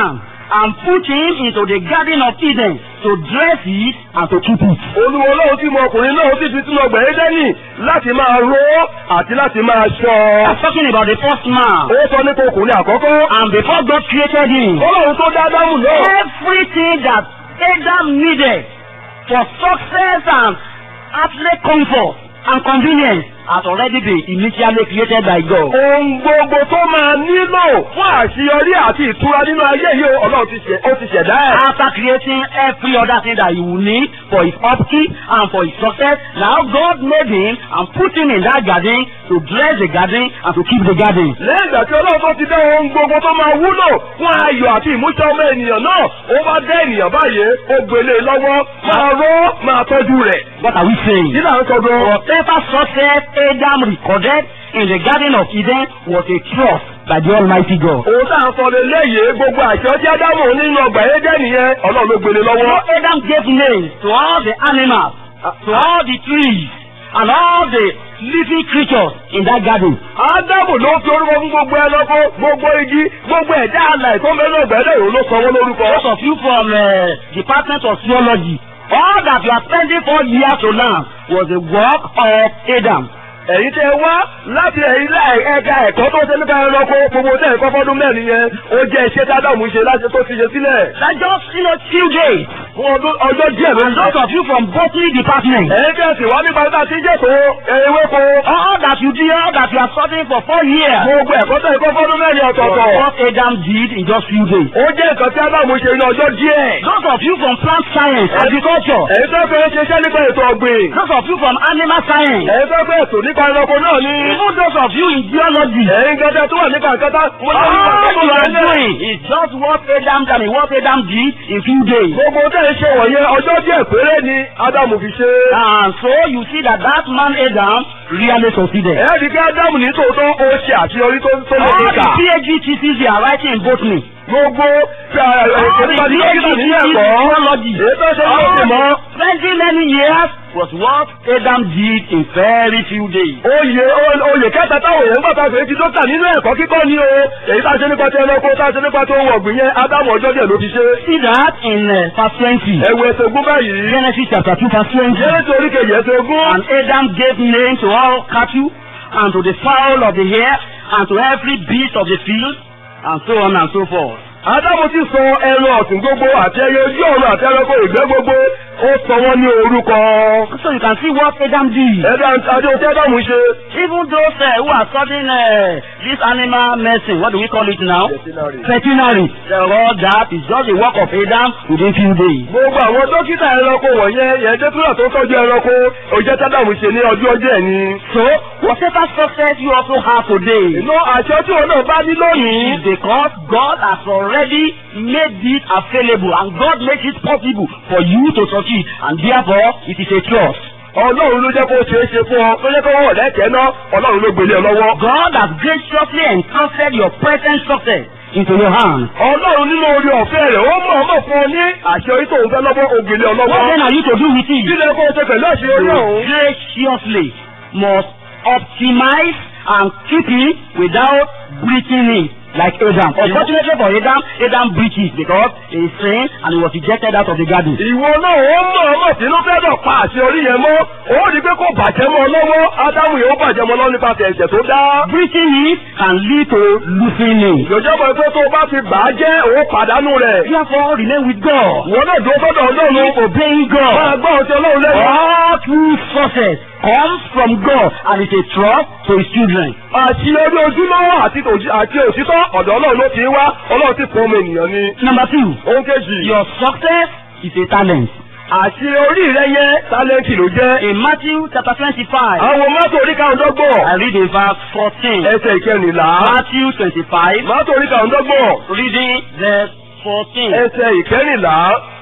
and put him into the garden of Eden to dress it and to keep it. olúwo ọlọ́run tí mo ọkùnrin náà ó sì fi sínú ọgbà édẹ́nì láti máa ró àti láti máa ṣọ́. I'm talking about the first man. ó sọ nípa ọkùnrin àkọ́kọ́. And before God created him, ọlọ́run tó dá ádámù náà. everything that Adam needed for success and earthly comfort and convenience has already been initially created by God. ohun gbogbo tó máa nílò fún àṣeyọrí àti ìtura nínú ayé yìí o, ọlọ́run ti ṣe- ó ti ṣẹ̀dá ẹ̀. After creating every other thing that he will need for his upkeep and for his success, now God made him and put him in that garden to dress the garden and to keep the garden. lẹ́yìn ìgbà tí ọlọ́run tó ti dá ohun gbogbo tó máa wúlò fún ayọ̀ àti ìmúṣẹ ọmọ ènìyàn náà ó bá dá ènìyàn báyìí ó gbélé e lọ́wọ́ máa ró máa tọ́jú rẹ̀. What are we saying? kí là ń sọ gan. Whatever success Adam recorded in the Garden of Eden was a trust by the Almighty God. òun tá à ń sọ lélẹ́yìí gbogbo àṣọ tí ádámù nínú ọgbà édẹ́nì yẹn ọlọ́run ló gbélé So lọ́wọ́. Adam gave names to all the animals, to all the trees, and all the living creatures in that garden. ádámù ló fi orúkọ fún gbogbo ẹranko gbogbo igi gbogbo ẹ̀dá alàì tó mẹ́rin ọgbà édẹ́nì ló sọ wọ́n lórúkọ. Those of you from uh, Department of Theology, all that you are spending four years to learn was the work of Adam. ẹ̀yin tẹ́ wá láti ẹ̀yin láì ẹ̀ka ẹ̀kọ́ tó ṣe nípa ẹranko gbogbo tẹ́ ẹ̀kọ́ fọ́dún mẹ́rin yẹn ó jẹ́ iṣẹ́ tí ádámù ṣe láti tó ti ṣe sílẹ̀. That just you know few days. fún ọdún ọjọ́ díẹ̀ ló ń And those of you from botany department, ẹ̀yin tẹ́ sì wá nípa nípa tí jẹ́tò ewéko. all that you did, all that you are studying for four years, gbogbo ẹ̀kọ́ tẹ́ ẹ̀kọ́ fọ́dún mẹ́rin was ọ̀tọ̀ọ̀tọ̀. what Adam did in just few days. ó jẹ́ nǹkan tí ádámù ṣe ní ọjọ́ díẹ̀. Those of you from plant science, agriculture, ẹ̀yin tó fẹ́ ṣiṣẹ́ nípa ètò ọ̀gbìn. those of you from animal science, ẹ̀yin tó fẹ́ ètò nípa ẹranko náà ní. even those of you in geology, ẹ̀yin gẹ́gẹ́ tó wà nípa nkátá. mo ní nípa all tó you wà are nílẹ̀. doing is just what Adam done, and what Adam did in few days. gbogbo tẹ́ ẹ ṣe wọ̀nyẹn ọjọ́ díẹ̀ péré ni ádámù fi ṣe. And so you see that that man Adam really succeeded. ẹ̀ẹ́dì kí ádámù ní tòótọ́ ó ṣe àṣeyọrí tó tó lè All the kíkà. PhD theses they are writing in botany, gbogbo all the nípa PhD dókítà theses nínú in ẹ̀kọ́. geology, èyí tó ṣe ló ti mọ́. all spending many years was what Adam did in very few days. oyè oyè kẹta táwọn èèyàn gbà tàbí ti dókítà nínú ẹ̀kọ́ kíkọ́ ni o èyí tá a ṣe nípa ti ẹranko tá a ṣe nípa ti ohun ọ̀gbìn yẹn ádámù ọjọ́ díẹ̀ ló fi ṣe. See that in uh, verse 20. ẹ̀wù ẹsẹ̀ ogún báyìí. Genesis chapter 2 verse 20. jẹ́rẹ́sì oríkèjì ẹsẹ̀ ogún. And Adam gave name to all cattle, and to the fowl of the air, and to every beast of the field, and so on and so forth. ádámù ti sọ ẹran ọ̀sìn gbogbo àti ẹyẹ ojú ọ̀run àti ẹranko ìgbẹ́ gbogbo ó sọ wọ́n ní orúkọ. So you can see what Adam did. ẹ̀dá adé ohun tí ádámù ṣe. Even those uh, who are studying uh, this animal medicine, what do we call it now? Veterinary. All that is just the work of Adam within few days. gbogbo àwọn dókítà ẹranko wọ̀nyẹn yẹn dókítà tó tọ́jú ẹranko òjẹ́ tádámù ṣe ní ọjọ́ ọjọ́ ẹ̀ ni. So, whatever success you also have today, inú àṣẹ tí wọn náà bá ní lónìí. is because God has already made it available and God makes it possible for you to succeed and therefore it is a trust. ọlọ́run ló jẹ́ kó ṣeé ṣe fún ọ ló jẹ́ kó wọ̀ lẹ́kẹ̀ẹ́ náà ọlọ́run ló gbélé ọ lọ́wọ́. God has graciously entrusted your present success into your hands. ọlọ́run nínú orí ọ̀fẹ́ rẹ̀ ó mọ̀ ọmọ fún ọ ní àṣeyọrí tó ń fẹ́ lọ́wọ́ ògbélé ọ What lọ́wọ́. then are you to do with kí it? lè kó o ṣe pẹ̀lú àṣeyọrí You ọ̀hún. graciously must optimize and keep it without breaching it like Adam. Unfortunately for Adam, Adam breached it because he sinned and he was ejected out of the garden. ìwọ náà ó mọ̀ ọmọ sínú fẹ́ dọ̀ pa àṣeyọrí yẹn mọ́ ó rí i pé kò bàjẹ́ mọ́ ọ lọ́wọ́ ádámù yẹn ó bàjẹ́ mọ́ ọ lọ́wọ́ nípasẹ̀ ẹ̀jẹ̀ tó dá. Breaching it can lead to losing it. ìjọba pé tó o bá fi bà á jẹ́ ó pàdánù rẹ̀. Therefore, remain with God. ìwọ náà dúró sọ́dọ̀ ọlọ́run. Keep obeying máa God. gbọ́ ọtí ọlọ́run lẹ́nu. All true success comes from God and is a trust to his children. àṣeyọrí ojúlówó àti òjì- àti òtítọ́ ọ̀dọ̀ ọlọ́run ló ti wá ọlọ́run ti fún ọmọ ènìyàn ni. Number two, ohun kejì your success is a talent. àṣeyọrí rẹ yẹn tálẹ́ǹtì ló jẹ́. In Matthew chapter twenty-five, àwọn mọ́tò oríkàndọ́gbọ̀n I read in verse fourteen. ẹsẹ̀ ìkẹrìnlá. Matthew twenty-five, mọ́tò oríkàndọ́gbọ̀n reading verse fourteen. ẹsẹ̀ ìkẹrìnlá.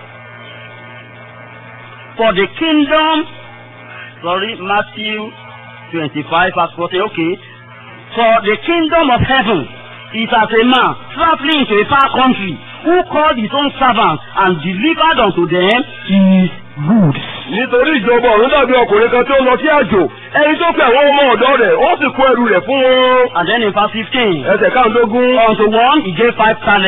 For the kingdom, sorry, Matthew twenty-five verse fourteen. Okay. For the kingdom of heaven is as a man traveling into a far country who called his own servants and delivered unto them his goods. nítorí ìjọba ọ̀run dàbí ọkùnrin kan tó lọ sí àjò ẹni tó pe àwọn ọmọ ọ̀dọ́ rẹ̀ ó sì kó ẹrù rẹ̀ fún wọn. And then in verse fifteen. ẹsẹ̀ káàdógún Unto one he gave five talents,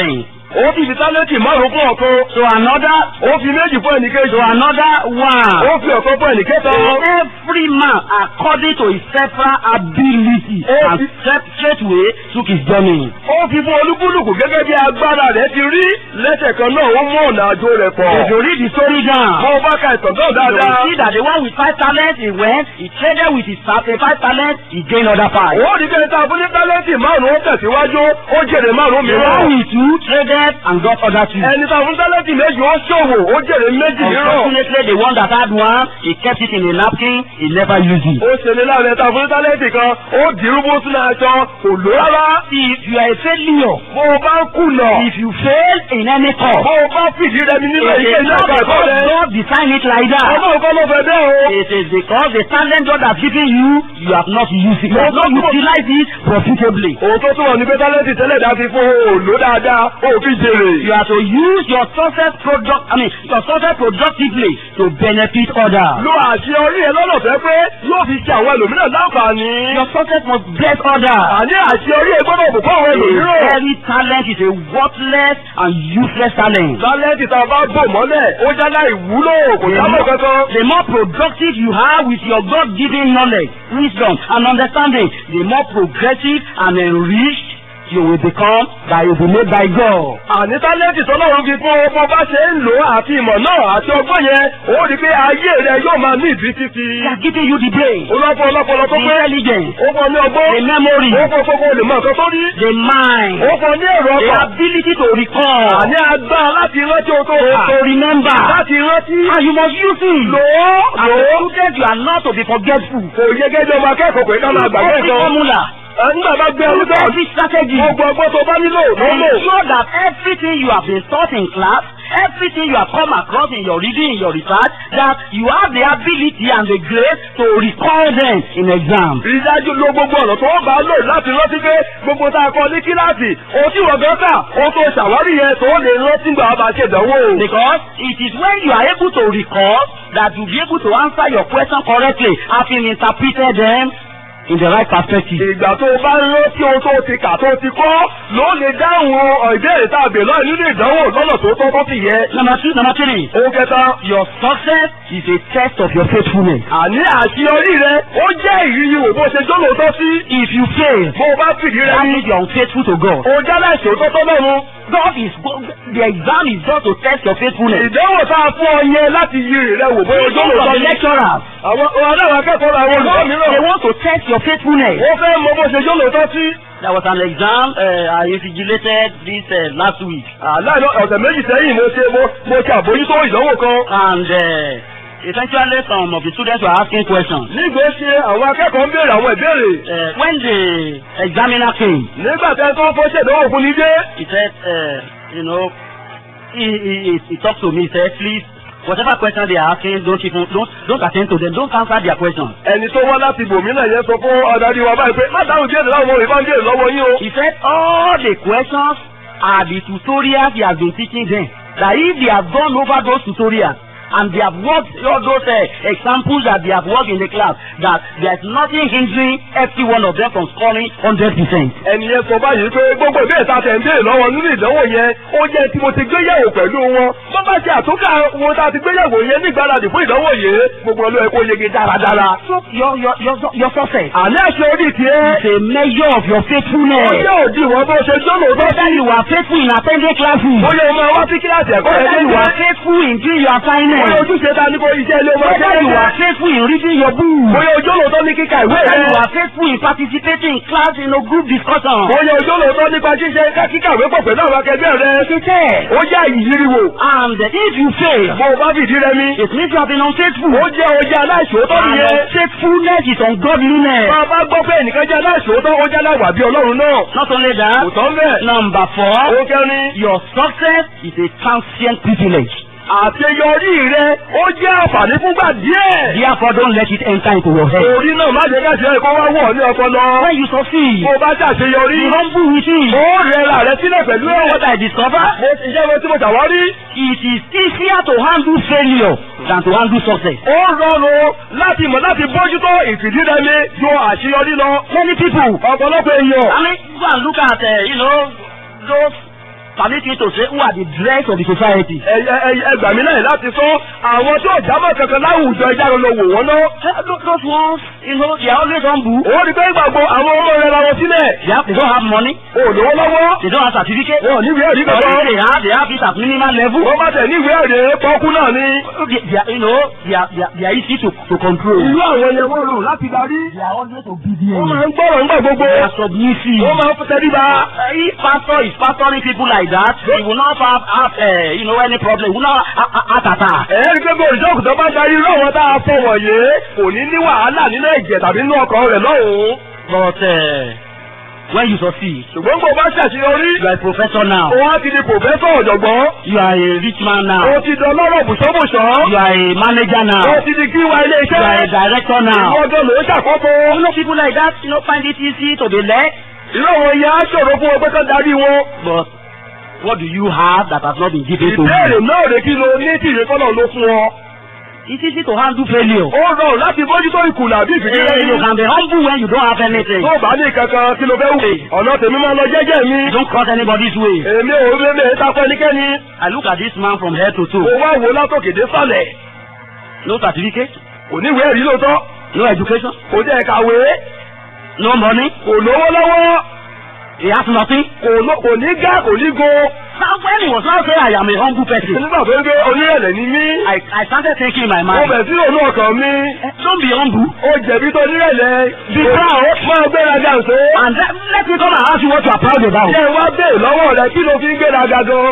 ó fi tálẹ́ǹtì márùn-ún fún ọ̀kan to another, ó fi méjì fún ẹnìkejì to another one. ó fi ọ̀kan fún ẹnìkẹta. Every man, according to his several ability, Oh, and it- straight- straightway took his journey. ó fi fún olúkúlùkù gẹ́gẹ́ bí agbára rẹ̀ ti rí lẹ́sẹ̀ kan náà ó mú ọ̀nà àjò rẹ̀ pọ̀. If you read the story down, bó o bá ka ìtàn náà you will dáadáa. see that the one with five talents, he went, he traded with his ta- eh, five talents, he gained other five. ó rí bẹ́ẹ̀ tá a fún ní tálẹ́ǹtì márùn-ún ó tẹ̀síwájú ó jèrè márùn-ún The one mìíràn. with two traded and got other two. ẹni tá a fún tálẹ́ǹtì méjì ó ṣòwò ó jèrè méjì mìíràn. Unfortunately, the one that had one, he kept it in a napkin, he never used it. ó ṣe ní láàrin tá a fún ní tálẹ́ǹtì kan ó dìrú bó sínú aṣọ kò lò rárá. If you are a failure, bó o bá ń kùnà if you fail in any bó course, o bá fìdí rẹmi nínú it iṣẹ́ is iná not àgbàdo because rẹ. God designed it like that. ọmọ nǹkan ló fẹ́ bẹ́ẹ̀ o. It is because the talent God has given you, you have not used it. You have not utilized it profitably. òun tó túmọ̀ ní pé tálẹ́ǹtì tẹ́lẹ̀ dá fi fún o lò dáadáa o fi jèrè. You have to use your success product, I mean, your success productively to benefit others. lo àṣeyọrí ẹ lọ́nà fẹ́ pé yóò fi ṣe àwọn ẹlòmíràn láǹfààní. Your success must bless others. àní àṣeyọrí ẹ gbọ́dọ̀ bùkún àwọn A ẹlòmíràn. very talent is a worthless and useless talent. tálẹ́ǹtì tá a bá bò mọ́lẹ̀ ó jálá ìwúlò kò sábà kankan. The more productive you are with your God-given knowledge, wisdom, and understanding, the more progressive and enriched you will become that you will be made by God. àní tálẹ́ǹtì tọ́lọ́run fi fún ọ bó bá ṣe ń lò ó àti ìmọ̀ náà àti ọgbọ́n yẹn ó rí i pé ayé rẹ yóò máa ní ìdí títí. They are giving you the brain, olọ́pọ̀ ọlọ́pọ̀lọ́ tó the pé intelligence, ó fọ ní ọgbọ́n the memory, ó fọ kókó lè mọ nǹkan tó rí the mind, ó fọ ní èrò the ọkàn ability to recall, àní agbára láti rántí o tó to, kà to remember. láti rántí And you must use it. lò ó As lò a ó student, you are not to be forgetful. kò yẹ gẹ́gẹ́ ọmọ akẹ́kọ̀ọ́ pé ká máa gbàgbé Every nǹkan formula, nígbà bá gbé ọdún tó every strategy, gbogbo ọgbọ́n tó bá nílò ló lò ensure that everything you have been taught in class, everything you have come across in your reading, in your research, that you have the ability and the grace to recall them in exam. rí dájú lo gbogbo ọ̀nà tó bá lò láti rántí pé gbogbo tá a kọ ní kíláàsì ohun tí wọ́n gan kà ohun tó ṣàwárí yẹn tó lè rántí gbà bá ṣe ìdánwò. Because it is when you are able to recall that you will be able to answer your question correctly, having interpreted them in the right perspective. ìgbà tó o bá rántí ohun tó o ti kà tó o ti kọ́ ló lè dáhùn ọ̀ ìbéèrè tá a bè lọ́ọ̀ nínú ìdánwò lọ́nà tó tọ́ tó sì yẹ. Number two, number three, ohun kẹta your success is a test of your faithfulness. àní àṣeyọrí rẹ ó jẹ́ ìrírí wò bó ṣe jólóòtọ́ sí. If you fail, bó o bá fìdí rẹ that ní means you are unfaithful to God. o jálá ìṣòótọ́ tó lọ́run. God is go- the exam is just to test your faithfulness. ìdánwò tá a fún ọ yẹn láti yí rẹ wò bóyá Some jólóòtọ́ of the ní. lecturers, àwọn aláwọ̀ akẹ́kọ̀ọ́ àwọn olùkọ́ they mìíràn. want to test your faithfulness. ó fẹ́ mọ bó ṣe jólóòtọ́ sí. There was an exam uh, I invigilated this uh, last week, àláìlọ ọ̀sẹ̀ méjì sẹ́yìn mo ṣe mo mo ṣe àbójútó ìdánwò kan. and uh, essentially some of the students were asking questions. nígbà ṣe àwọn akẹ́kọ̀ọ́ ń béèrè àwọn ìbéèrè. Uh, when the examiner came, nígbà tẹ́ tó fọ́ ṣèdánwò fún ní dé. he said, uh, you know, he, he, he, he talked to me, he said, please, whatever question they are asking, don't even, don't, don't attend to them, don't answer their questions. ẹni tó wá láti bòmínà yẹn sọ fún adarí wa báyìí pé má dáhùn díẹ̀ láwọn ọmọ ìbá ń béèrè lọ́wọ́ yín o. He said all the questions are the tutorials he has been teaching them. That if they have gone over those tutorials and they have worked all those uh, examples that they have worked in the class, that there is nothing hindering every one of them from scoring hundred percent. ẹni yẹn sọ báyìí pé gbogbo ìbéèrè tá a tẹ̀ ń béèrè lọ́wọ́ nínú ìdánwò yẹn ó jẹ́ tí mo ti gbéyẹ̀wò pẹ̀lú wọn. bó bá ṣe àtúnkà wọn tá a ti gbéyẹ̀wò yẹn ní ìgbáradì fún ìdánwò yìí gbogbo ọlọ́ ẹ̀ kó yege dáradára. So your your your your success àní àṣẹ orí tiẹ̀. is a measure of your ó faithfulness. jẹ́ òdiwọ̀n bó ṣe jọ́lò tó Whether you are faithful in attending classes, bóyá o máa wá sí kíláàsì ẹ̀kọ́ rẹ̀ whether you dédé. are faithful in doing your bóyá assignments, ojúṣe ta ní kó iṣẹ́ ilé ọmọ whether you are faithful in reading your book. bóyá ojú olóòótọ́ ní kíka ìwé Whether you rẹ̀. are faithful in participating in class in a group discussion. bóyá ojú olóòótọ́ nípa ṣíṣe kíkà ìwé pọ̀ pẹ̀lú àwọn akẹgbẹ́ rẹ̀. It's a test. ó jẹ́ ìyíriwò. And if you fail, bó o bá fìdí rẹ mi. it means you have been unfaithful. ó jẹ́ o jẹ́ aláìṣòótọ́ And nìyẹn. unfaithfulness is ungodliness. bá a bá gbọ́ pé ẹnìkan jẹ́ aláìṣòótọ́ ó jẹ́ aláìwà bí ọlọ́run náà. Not only kò that, tán bẹ́ẹ̀. number four, ó kẹrin. your success is a transient privilege. àṣeyọrí rẹ ó jẹ́ àǹfààní fúngbà díẹ̀. Therefore, don't let it enter into your head. orí náà má jẹ́ káṣí ẹ̀kọ́ wá wọ̀ ní ọpọlọ. When you succeed, bó o bá ṣàṣeyọrí. be humble with it. ó rẹra rẹ sílẹ̀ pẹ̀lú You know ẹ̀. what I discover? mo ti jẹ́ wọn tí mo ṣàwárí. It is easier to handle failure than to handle success. ó rọrùn láti mọ̀ láti bójútó ìfìdírẹmi ju àṣeyọrí lọ. Many people ọ̀pọ̀lọpọ̀ èèyàn. I mean, go and look at, uh, you know, those permit me to say who are the dregs of the society. ẹ ẹ ẹ gbà mí láyè láti sọ àwọn tí ò jábọ̀ kankan láwùjọ ẹja lọ wò wọ́n náà. Eh, tho- Those ones, you know, they are always humble. òun rí pé gbàgbọ́ àwọn ọmọ rẹ la wọn sílẹ̀. They, have, they don't have money. o ò lówó lọ́wọ́. They don't have certificate. wọn ò ní ìwé ẹ̀rí Or if kankan. they have, they have it at minimal level. wọ́n bá tẹ̀ ní ìwé ẹ̀rí pọ́kú náà ni. They, they are, you know, they are, they are, they are easy to, to control. irú àwọn yẹn wọ́n rò láti darí. They are always wọ́n obedient. máa ń gbọ́rọ̀ ńgbà gbogbo. They are submissive. wọ́n máa ń tẹríba. Uh, if pastor is pastoring people like that, he will not have, have uh, you know, any problem. He will not have have heart attack. ẹ̀ẹ́dì pé bó ìjọ́kù tó bá darí irú àwọn tá a fọ wọ̀nyé kò ní ní wàhálà nínú ẹ̀jẹ̀ tàbí nínú ọkàn rẹ̀ lọ́hùn-ún. But uh, when you succeed, ṣùgbọ́n kò bá ṣàṣeyọrí. you are a professor now. òun á ti di pòfẹ́sọ̀ ọ̀jọ̀gbọ́n. You are a rich man now. o ti dán lọ́rọ̀ bùsọ́bùsọ́. You are a manager o now. ti di kíwa ilé You are a iṣẹ́. director now. ìwọ́jọ́ ló ṣàkóso. You know people like that, you know, find it easy to be led. irú àwọn yẹn á ṣòro fún wọn pé kán darí wọn. But what do you have that has not been given to ìbéèrè you? náà rè kí lo ní tí ìrẹ́kọ́nà ló fún ọ. It's easy to handle failure. ó rọrùn láti bójútó ìkùnà àbí Eh, you ìfìdílẹ́yìn. can be humble when you don't have anything. tó o bá ní kankan kí ló fẹ́ wù. ọ̀nà tèmi máa lọ jẹ́jẹ́ mi. You don't cross anybody's way. èmi ò rí mi takọ ẹnikẹ́ni. I look at this man from head to mo toe. wá wò látòkè dé sàlẹ̀. No certificate, kò ní ìwé ẹ̀rí lóòótọ́. no education, kò jẹ́ kàwé. no money. kò lówó lọ́wọ́. He has nothing. kò ló- kò ní gá kò ní go. Now when he was now saying I am a humble person, nígbà tó ń gbé onírẹ̀lẹ̀ ní mí. I, I started thinking in my mo mind, bẹ̀ sí òun ọkàn mi. eh, don't be humble. ó jẹ̀bi tó onírẹ̀lẹ̀. Be proud. máa gbéraga ǹso. And let, let me come and ask you what you are proud about. ṣé wá bẹ́ẹ̀ lọ́wọ́ rẹ kí ló fi ń gbéraga gan.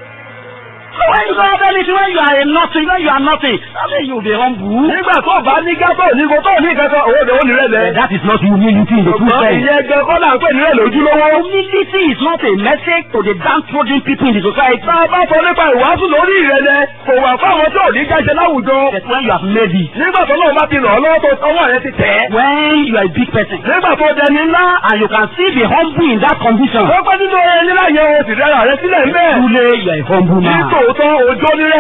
So when you don't have anything, when you are a nothing, when you are nothing, I mean you be humble. nígbà tó o bá ní gátó ní ko tó ní kankan òun ni Eh, onírẹ̀lẹ̀. that is not humility in the true ṣùgbọ́n sense. ìyẹn gan kọ́ là ń pè nírẹ̀lẹ̀ ojúlówó. Humility is not a message to the downtrodden people in the society. tá a bá sọ nípa ìwàásù lórí ìrẹ̀lẹ̀ kò wà fáwọn tí ò ní jáde láwùjọ. But when you have made it, nígbà tó náà bá ti ràn ọ́ lọ́wọ́ tó ọwọ́ rẹ ti tẹ̀ ẹ́. when you are a big person, nígbà tó dẹni ńlá. and you can still be humble in that condition, ó pẹ́ nínú ẹni láyé o sì rẹ́ra rẹ sílẹ̀ ń bẹ́ẹ̀. truly you are a humble ní man. tòótọ́ ojó nírẹ̀lẹ̀.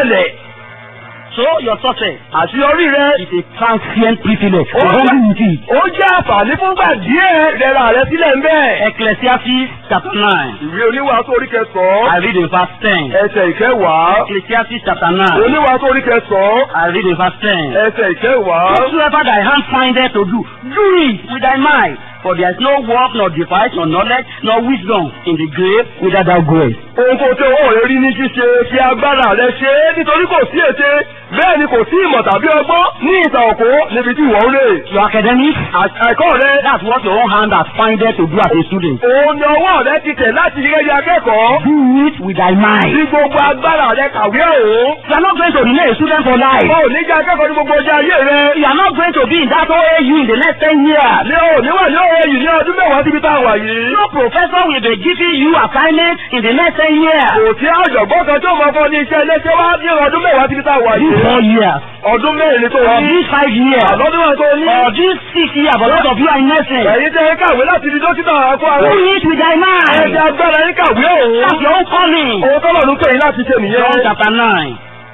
So your success àṣeyọrí rẹ. is a transient privilege. ó To humble jẹ́- with it. ó jẹ́ àǹfààní fúngbà díẹ̀ rẹ́ra rẹ sílẹ̀ ń bẹ́ẹ̀. Ecclesiastes chapter 9. ìwé oníwàásù orí kẹsàn-án. I read in verse 10. ẹsẹ̀ ìkẹwàá. Ecclesiastes chapter 9. oníwàásù orí kẹsàn-án. I read in verse 10. ẹsẹ̀ ìkẹwàá. Whatsoever thy hand findeth to do, do it with thy mind. For there is no work, nor device, nor knowledge, nor wisdom in the grave whither thou goest. ohun tó tí owó rẹ rí ní ṣíṣe fi agbára rẹ ṣe é nítorí kò sí ète bẹ́ẹ̀ ni kò sí ìmọ̀ tàbí ọgbọ́n ní ìta òkú níbi tí ìwọ ń rè. Your academics, À- ẹ̀kọ́ rẹ that's what your own hand has findeth to do as a student. òun ni ọwọ́ rẹ ti tẹ̀ láti ṣe gẹ́gẹ́ akẹ́kọ̀ọ́. Do it with thy mind. bí gbogbo agbára rẹ kàwé òun. You are not going to remain a student for life. o ò ní jẹ́ akẹ́kọ̀ọ́ ní gbogbo ọjọ́ ayé rẹ. You are not going to be in that OAU in the next 10 years. ní o níwà ní òye yìí ní ọdún mẹ́wàá síbi tá a wà yìí. No professor will be giving you assignment in the next 10 years. kò sí àjọ̀gbọ́n kan tó máa fọ́ ní iṣẹ́ iléeṣẹ́ wá ní ọdún mẹ́wàá síbi tá a wà These yìí. four years, ọdún mẹ́rin tó or ní. these five years, àlọ́dún mẹ́rin tó ní. or these six years, a lot of you are in nursing. ẹ̀yin tẹ́ ẹ kàwé láti di dókítà fún ara. Do it with thy mind. ẹ̀jẹ̀ agbára yín kàwé That's òun. your own calling. Ohun tọ́lọ̀ ló pè yín láti ṣe John nìyẹn. chapter 9.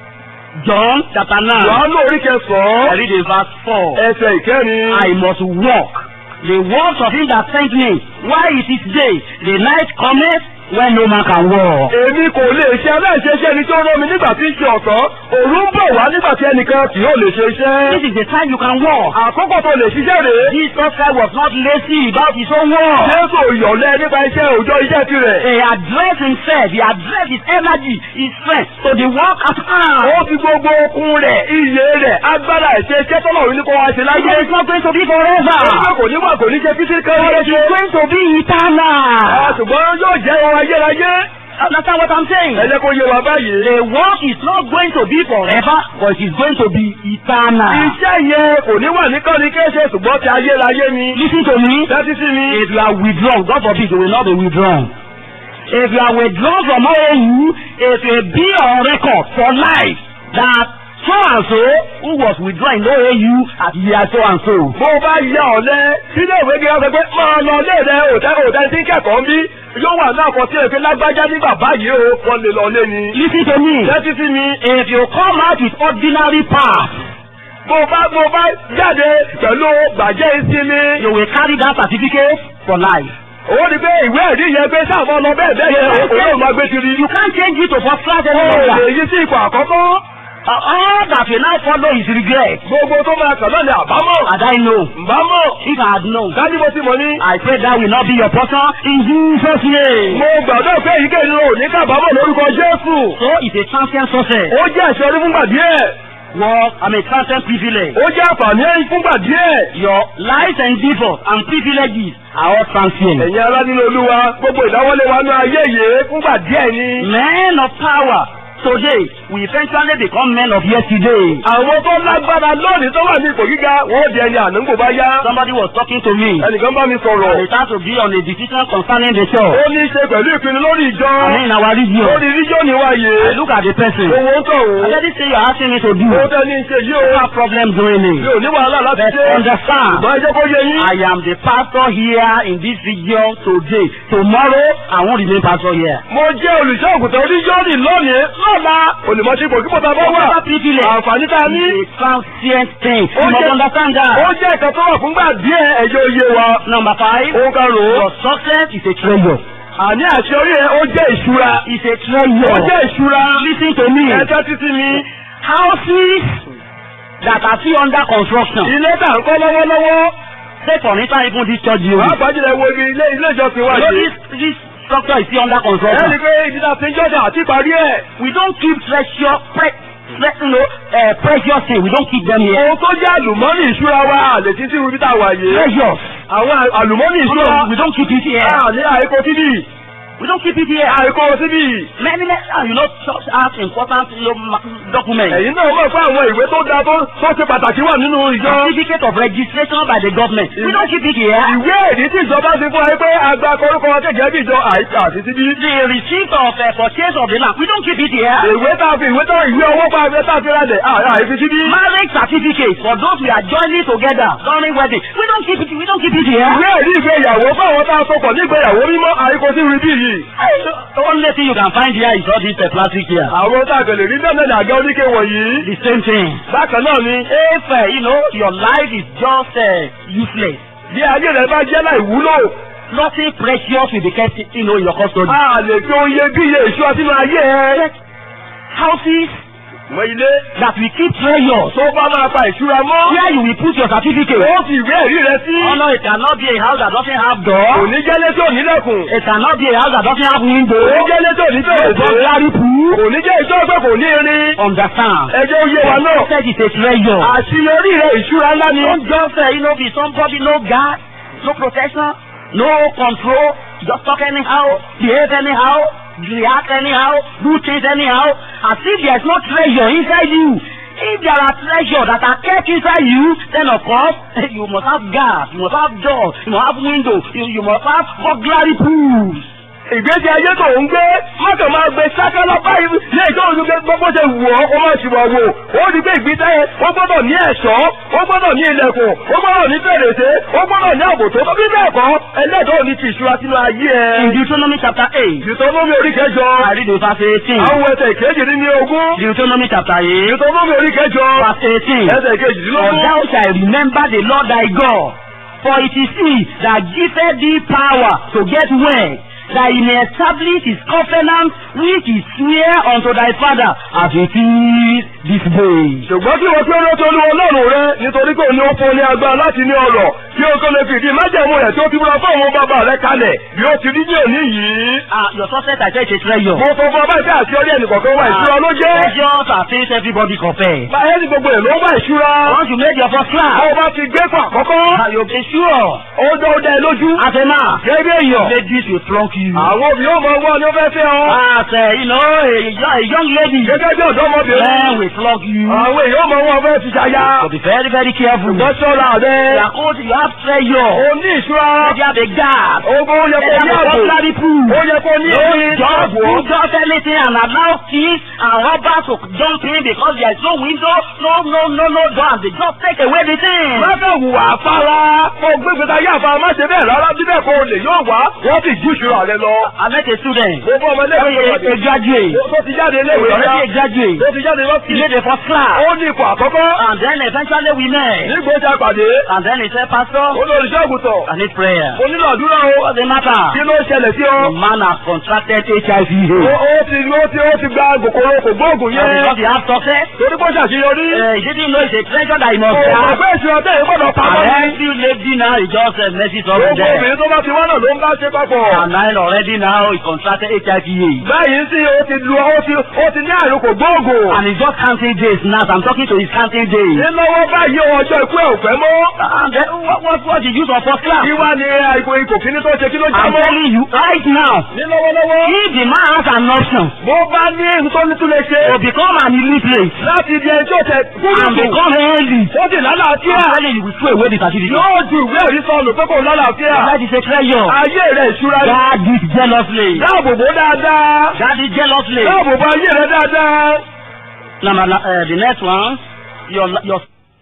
John chapter 9. Wàhálà orí I kẹsàn-án. read in verse 4. Ẹsẹ̀ ìkẹrin. I must walk the works of him that sent me while it is day. The night cometh when no man can walk. Èmi kò lè ṣe aláìṣeṣẹ́ ẹni tó rán mi nígbà tí ń ṣe ọ̀sán. Òru ń bọ̀ wá nígbà tí ẹnìkan kì yóò lè ṣe This iṣẹ́. is the time you can walk. Àkókò tó lè ṣiṣẹ́ rèé. Jesus Christ was not lazy about his own work. Jésù yọ̀lẹ́ nípa iṣẹ́ òòjọ́ iṣẹ́ tirẹ̀. He addressed himself, he addressed his energy, his strength to the work at Ó hand. fi gbogbo okun rẹ̀, iye rẹ̀, agbára ìṣe iṣẹ́ tọ́lọ̀ rí ní kó wá ṣe láyé. It is not going to be Ó forever. ní kò ní wà kò ní ṣe títí kan wọlé It ṣe. is going to be eternal. Ṣùgbọ́n yóò jẹ́ ọrọ̀ ayérayé. Understand what I'm saying? Ẹ jẹ́ kó yé wa báyìí. The work is not going to be forever, but it is going to be eternal. Iṣẹ́ yẹn kò ní wà ní kọ́ni kéṣe ṣùgbọ́n ti ayérayé ni. Listen to me. Tẹ́tí sí mi. If you are withdrawn, God forbid you will not be withdrawn. If you are withdrawn from OAU, it will be on record for life that so and so who was withdrawn in OAU at year so and so. Bó o bá ya ọ̀lẹ́, sílé ìwé gíga sọ pé máa lọ lé rẹ̀ òtẹ́ òtẹ́ tí ń kẹ́kọ̀ọ́ ń bí. Yóò wà náà kọ sí èké lágbájá nígbà báyìí o, wọ́n lè lọ lé ni. Listen to me. Tẹ́tí sí mi. If you come out with ordinary path, Bó o bá bó o bá jáde pẹ̀lú gbàjẹ́ ìsinmi. you will carry that certificate for life. ó rí pé ìwé ẹ̀rí yẹn pé sáà máa lọ bẹ́ẹ̀ bẹ́ẹ̀ yẹn òun yóò máa gbé kiri. You can't change it to first class any ó lè longer. yí sí ipò àkọ́kọ́. Uh, all that will now follow is regret. gbogbo tó máa kàn náà ni àbámọ̀. Had I know, ǹbámọ̀. if I had known, dájú mo ti mọ̀ ní. I pray that will not be your portion in Jesus' name. mo gbàdúrà pé èyíkéyìí ló ní kábàámọ̀ lórúkọ Jésù. So it's a transient success. ó jẹ́ ìṣẹ́rí fúngbà díẹ̀. Work, I mean transient privilege. ó jẹ́ àǹfààní ẹ̀yìn fúngbà díẹ̀. Your life endeavor and privileges are all transient. ẹ̀yin ará nínú olúwa gbogbo ìdáwọ́lé wa ní ayé yìí fúngbà díẹ̀ ni. Men of power today will eventually become men of yesterday. àwọn tó lágbára lónìí tó wà ní ipò gíga wọ́n di ẹni àná ń kò bá yá. Somebody was talking to me. ẹnìkan bá mi sọ̀rọ̀. And it has to be on a decision concerning the church. ó ní í ṣe pẹ̀lú ìpinnu lórí ìjọ. I mean in our region. lórí ríjọ́nì wa I yìí. look at the person. owó ń tọ̀ I wò. said, this thing you're asking me to do. ó tẹ́ ní í ṣe yìí I o. have problem doing mi it. ò ní wàhálà láti But ṣe. understand, ṣùgbọ́n ẹ jẹ́ kó yé yín. I am the pastor here in this region today. Tomorrow, I won't remain pastor here. mo jẹ́ olùṣọ́ ògùntàn oníjọ́nì lónìí lọ́la olùmọ̀ṣẹ́pọ̀ kí bọ́tà bá wà. Whatever privilege àǹfààní tá a ní. is a transient thing. Ó You must jẹ́- understand ó that. jẹ́ ìkan tó wà fúngbà díẹ̀ ẹ̀yọ́ oyé wa. Number five, ó karùn-ún. your success is a treasure. àní àṣeyọrí ẹ̀ ó jẹ́ ìṣúra. It's a ó treasure. jẹ́ ìṣúra. Listen to me. ẹ̀ka títí mi. Houses that are still under construction. ilé tà ń kọ́ lọ́wọ́lọ́wọ́. Say for instance, even this church building. pàápàá jùlọ wo ibi ilé ilé ìjọsìn wa You know yìí. this this structure is still under ẹ construction. rí i pé ibi tá a ti ń jọ́jà àti ìparí ẹ̀. We don't keep treasure, pre, pre, you know, uh, precious things. We don't keep them here. ohun tó jẹ́ àlùmọ́nì ìṣúra wa àlè tí tí ibi tá a wà yìí. Treasures. àwọn àlùmọ́nì No, ìṣúra. we don't keep it here. àní àìkò síbì. We don't keep it here. àìkò síbì. Many, many, uh, you know, church has important you know, ma- documents. ẹ̀yin náà mọ̀ pé àwọn ìwé tó dáa tó tó ṣe pàtàkì wà nínú ìjọ. Certificate of registration by the government. We don't keep it here. ìwé èdè tí ìjọba ti fún wa pé àgbà korúkọ wa gẹ́gẹ́ bí ìjọ àìsà àti síbí. The receipt of uh, purchase of the land. We don't keep it here. ìwé tá a fi ìwé tá ìwé owó pa ìwé tá a fi ra dẹ̀ àìfi síbí. Marriage certificate for those we are joining together during wedding. We don't keep it. We don't keep it here. ìwé èdè ìgbéyàwó fáwọn tá a sopọ̀ ní ìgbéyàwó mímọ́ àìkò sí ibi yìí. The only thing you can find here is all this uh, plastic here. àwọn tá a kàn lè rí bẹ́ẹ̀ náà àga oníke wọ̀nyí. The same thing. bákan náà ni If uh, you know your life is just uh, useless, bí ayé rẹ bá jẹ́ láì wúlò. nothing precious will be kept you know in your custody. a lè fi oye bí iye ìṣúra sínú ayé ẹ. Houses mọ ilé that will keep treasures. tó bá máa pa ìṣúra mọ́. Where you will put your certificate. ó fi ìwé ẹ̀rí rẹ sí. Oh no, it cannot be a house that doesn't have kò door. ní jẹ́lé tí ò ní lẹ́kùn. It cannot be a house that doesn't have window. kò ní jẹ́lé tí ò ní fèrèsé. Burglary proof. kò ní jẹ́ ìjọ pé kò ní irin. Understand? ẹjọ́ oyé wa náà. Success is a treasure. àṣeyọrí rẹ ìṣúra ńlá ni. Don't just uh, you know be somebody no guard, no protection, no control. Just talk anyhow, behave anyhow, react anyhow, do things anyhow, as if there is no treasure inside you. If there are treasure that are kept inside you, then of course you must have gas, you must have doors, you must have windows, you, you must have burglary proofs. ìgbésí ayé tó ń gbé mọ́tò máa gbé sákálá báyìí ní ìjọ òun gbé gbogbo ṣe wù ọ́ ó máa ṣìwà wò ó di pé ìgbésí ayé ó gbọ́dọ̀ ní ẹ̀ṣọ́ ó gbọ́dọ̀ ní ilẹ̀kùn ó gbọ́dọ̀ ní fèrèsé ó gbọ́dọ̀ ní ààbò tó bí bẹ́ẹ̀ kọ́ ẹlẹ́dọ̀ọ́ ní ti ìṣúra sínú ayé In ẹ̀. Deuteronomy chapter 8, Deuteronomy orí kẹjọ I read in verse 18. àwọn ẹsẹ̀ ìkejì ní ogún Deuteronomy chapter 8, Deuteronomy orí kẹjọ verse 18. ẹsẹ̀ For ìkejìdínlógún. thou shalt remember the Lord thy God, for it is he that giveth thee power to get wealth, that he may establish his covenant which he sware unto thy father as it is this day. ṣùgbọ́n kí wọ́n pé ó tó olúwa ọlọ́run rẹ nítorí pé òun ni ó fún ní agbára láti ní ọrọ̀ kí o tó lè fìdí májẹ̀mú rẹ̀ tí ó ti múra fún àwọn bàbá rẹ kalẹ̀ bí ó ti rí ní òní yìí. Ah, your success I said is a treasure. mo sọ fún ọba ìfẹ́ àti ọdẹ ẹnìkọ̀ọ̀kan wá ìṣúra ló jẹ́. Treasures are things everybody compare. báyẹn ní gbogbo ẹ̀ ló ń wá ìṣúra. Once you make your first class, bó o bá ti gbé fún àkọ́kọ́. ah, you'll be sure. ó dán ó dá ẹ lójú. As a man, gẹ́gẹ́ bí èèyàn. ladies will flunk you. àwọn òbí yóò mọ ọgbọ́n ni ó fẹ́ fẹ́ ọ. As a, you know, a, yo- a young lady, gẹ́gẹ́ bí men ọ̀dọ́mọbìnrin. will flog you. àwọn èèyàn mọ wọn fẹ́ fi ṣaya. So be very, very careful. ṣùgbọ́n ṣọ́ra rẹ. You are old, you have treasure. o ní ìṣúra. You have a gap. ogun ó yẹ kó ní You have a ààbò. burglary proof. ó yẹ kó ní Don't èmi. just do just anything and allow thieves and robbers to jump in because there is no window, no, no, no, no door, and they just take away the thing. Lọ́sẹ̀ hùwà afárá. Mo gbé gbèsè ayé àfárá má ṣe bẹ́ẹ̀ rárá bí bẹ́ẹ̀ kó o lè yóò wá. Wọ́n sì jú ìṣúra rẹ lọ. I met a student. mo bọ́ ọmọ ilé ìwé A, a ìwé graduate. tó ti jáde ilé ìwé Already a rẹ. graduate. tó ti jáde He lọ́sì. made the first class. ó ní ipò àkọ́kọ́. And then eventually we met. nígbà ó ti àpàdé. And then he said, Pastor, ó lọ olùṣọ́ àgùntàn. I need prayer. mo nílò àdúrà o. What's the matter? kí ló ṣẹlẹ̀ sí ọ. The man has contracted HIV ó AIDS. ó ti ó ti ó ti gba kòkòrò kò gbóògùn And because yẹn. he has success, torí kó ṣàṣeyọrí. uh, he didn't know it's a treasure that he must ọ̀pọ̀ have. ọ̀pẹ́ ìṣúná tẹ̀ ẹ́ gbọ́dọ̀ pamọ́ And ní. every lady now he just uh, messes up with gbogbo them. obìnrin tó bá ti wá náà ló ń bá ṣe papọ̀. And now already now he contracted HIV AIDS. báyìí sí ó ti lu ó ti ó ti ní àrùn kò gbóògùn. And he's just counting days now. I'm talking to his counting days. nínáwó báyìí ọjọ́ ikú ẹ̀ ò fẹ́ mọ́. And then what, what, what the use of first class? kí wá ní àìkò ikò kíní tó ṣe kí ló já I'm mọ́. telling you right now. ní lọ́wọ́lọ́wọ́. If the man has an option bó bá ní nítorí tún lè ṣe. to become an illiterate láti di ẹjọ́ tẹ and kúrò become healthy, ó sì lálàáfíà. I'm telling you, we throw away the certificate. yóò ju ìwé òrí sọnù pé kò lálàáfíà. That is a treasure. ayé rẹ̀ ìṣúra ni. Guard it jealously. dáàbò bò dáadáa. Guard it jealously. dáàbò bò ayé rẹ̀ dáadáa. Number, uh, the next one, your your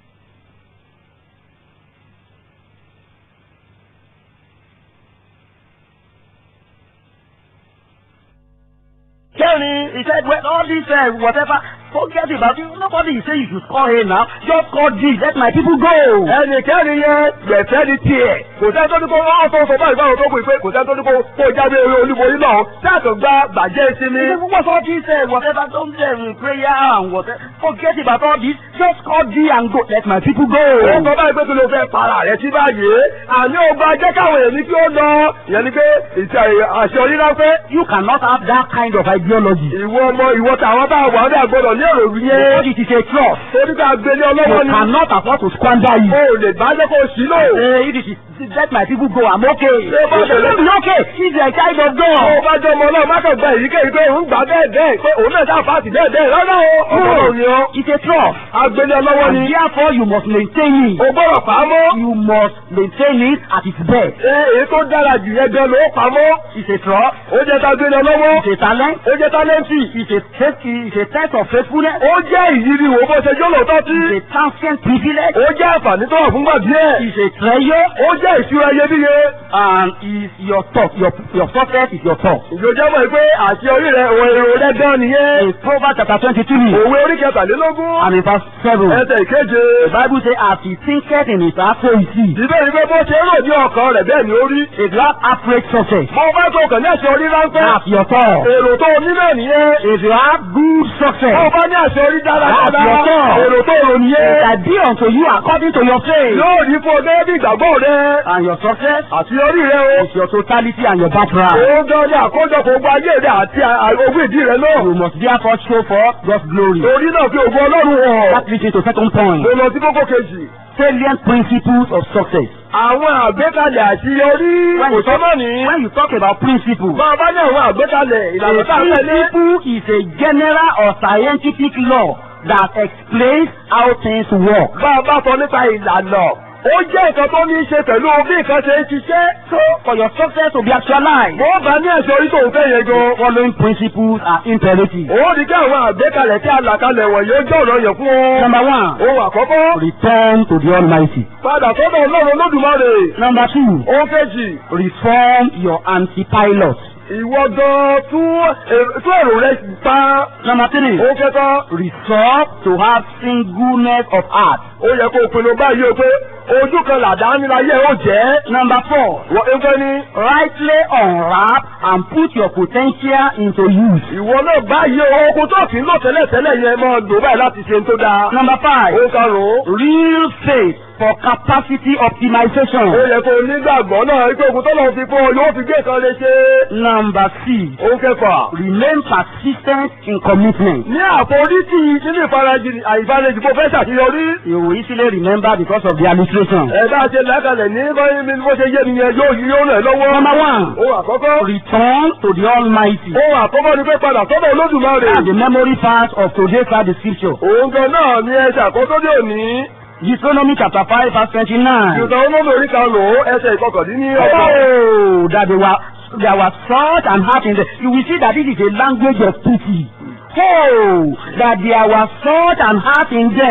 Kẹ́rin, he said, well, all this, uh, whatever, forget about it. Nobody is saying you should call him now. Just call this. Let my people go. ẹnì kẹrin yẹn gbẹ̀fẹ́ ni tiẹ̀. kò sẹ́ni tó ní kó ọ́ tó sọ báyìí báwọn tó kù pé kò sẹ́ni tó ní kó kó jáde eré olúborí náà. sáàtò gba bàjẹ́ ìsinmi. He said, what's all this, uh, whatever, don't uh, prayer and whatever. Forget about all this. Just call thee and go. Let my people go. ó sọ báyìí pé kí ló fẹ́ para rẹ̀ sí báyìí. àní ọba jẹ́ káwọn èmi kí ó lọ. ìyẹn ni pé ìtẹ àṣẹ oníláfẹ́. You cannot have that kind of ideology. ìwọ ọmọ ìwọ tàwọn bá wà ní àgbọ̀dọ̀ ní èrò Because yẹn. it is a trust. torí ká gbélé You ọlọ́wọ́ ni. cannot afford to squander it. o lè bá jẹ́ kó o sí lò. Hey, if it is, let my people go, I'm okay. Ṣé bá You ṣe lè- should be okay. He's a child of Ó God. bá jẹ́ ọmọ náà má kàn gba èyíkéyìí pé òun gbà bẹ́ẹ̀ bẹ́ẹ̀ pé òun náà sáà fàásì bẹ́ẹ̀ bẹ́ẹ̀ rárá o. ọmọ ni ó. It's a trust. agbélé ọlọ́wọ́ And ni. therefore, you must maintain it. o gbọ́dọ̀ pamọ́. You must maintain it at its best. Ṣé èyí tó dára jù yẹn gan ló pamọ́? It's a trust. Ó jẹ́ ta gbélé ọlọ́wọ́. It's a talent. Ó jẹ́ tálẹ́ǹtì. It's a faith. It's a test of faithfulness. Ó jẹ́ ìyírí wo bó ṣe jó lóòótọ́ sí. It's a transient privilege. Ó jẹ́ àǹfààní tó wà fúngbà díẹ̀. It's a treasure. Ó jẹ́ ìṣúra iyebíye. And is your thought. Your your success is your thought. Ìjọjẹ́ mọ̀ pé àti orí rẹ̀ òun èrò rẹ̀ gan nìyẹn. In Proverbs chapter twenty-three Òwe orí kẹtàlélógún. and in verse seven. Ẹsẹ̀ ìkeje. The Bible says, as he thinketh in his heart, so is he. Ìbẹ́ ni pé bó ṣe rò ní ọkàn rẹ̀ bẹ́ẹ̀ ni ó rí. If you have average success, Mo bá tó kàn ní àṣẹ orí ráńpẹ́. that's your thought. Èrò tó o ní náà nìyẹn. If you have good Mo success, bá ní àṣẹ orí dáradára. That's your thought. Èrò tó o rò it nìyẹn. shall be unto you according to your faith. Yóò rí fún ọ gẹ́gẹ́ bí ìgbàgbọ́ rẹ̀. And your success Àti orí rẹ̀ o. is your totality and your background. Òun gan ni àkójọpọ̀ ogun ayé rẹ̀ àti ogún ìdí rẹ̀ náà. You must therefore show forth God's glory. Torí náà fi ògùn Ọlọ́run hàn. That leads me to second point. Mo lọ sí kókó kejì. Salient principles of success. Àwọn àgbékalẹ̀ àṣeyọrí When kò you, talk, sọ́mọ́ ní. when you talk about principles, Bá a bá ní àwọn àgbékalẹ̀ ìlànà a tá a tẹ̀lé. principle is a general or scientific law that explains how things work. Bá a bá sọ nípa ìlànà. Ó jẹ́ nǹkan tó ní í ṣe pẹ̀lú bí nǹkan ṣe ń ṣiṣẹ́. So, for your success to be actualized, Mo bá ní ẹ̀ṣọ́ orí tó ń fẹ́ yẹn gan. following principles are imperative. Ó ní kí àwọn àgbékalẹ̀ tí a là kalẹ̀ wọ̀nyí ó jẹ́ ọ̀nà yẹn fún ọ. Number one, Ohun àkọ́kọ́. return to the Almighty. Padà sọ́dọ̀ Ọlọ́run Olódùmarè. Number two, Ohun kejì. reform your anti-pilot. Ìwọ gan tún èrò- tún èrò rẹ̀ pa. Number three, Ohun kẹta. resolve to have singleness of heart. Ó yẹ kó o pinnu báyìí o pé ojú kan làdá níláyé ó jẹ́. Number four, Wọ́n ń fẹ́ ní. rightly unwrap and put your potential into use. Ìwọ náà báyìí o okun tó kì í lò tẹ́lẹ̀tẹ́lẹ̀ yẹn máa lò báyìí láti ṣe tó dáa. Number five, Ó karùn-ún. real faith for capacity Ó optimization. yẹ kó o nígbàgbọ́ náà wípé okun tó lọ fi fún ọ yóò fi gbé kan lè ṣe. Number six, Ó kẹfà. remain persistent in commitment. Ní àforítì nínú ìfarajì àìfarajì kó fẹ́ ṣàṣeyọrí. You will easily remember because of the illustration. Ẹ bá ṣe lákàlẹ̀ ní báyìí mi bó ṣe yé mi yẹn yóò yí yóò rẹ̀ lọ́wọ́. Number one, Ohun àkọ́kọ́. return to the Almighty. Ohun àkọ́kọ́ ni pé padà sọ́dọ̀ Olódùmarè. That's the memory part of today's part of the scripture. Òun gan náà ni ẹsẹ̀ àkọ́kọ́ dé òní. Deuteronomy chapter five verse twenty-nine. Ìjọba olóògbé orí kan lò ó ẹsẹ̀ ìkọkàndínní ọgbọ̀n. Oh, that they were there was such an heart in them. You will see that this is a language of pity. Oh, that there was such an heart in them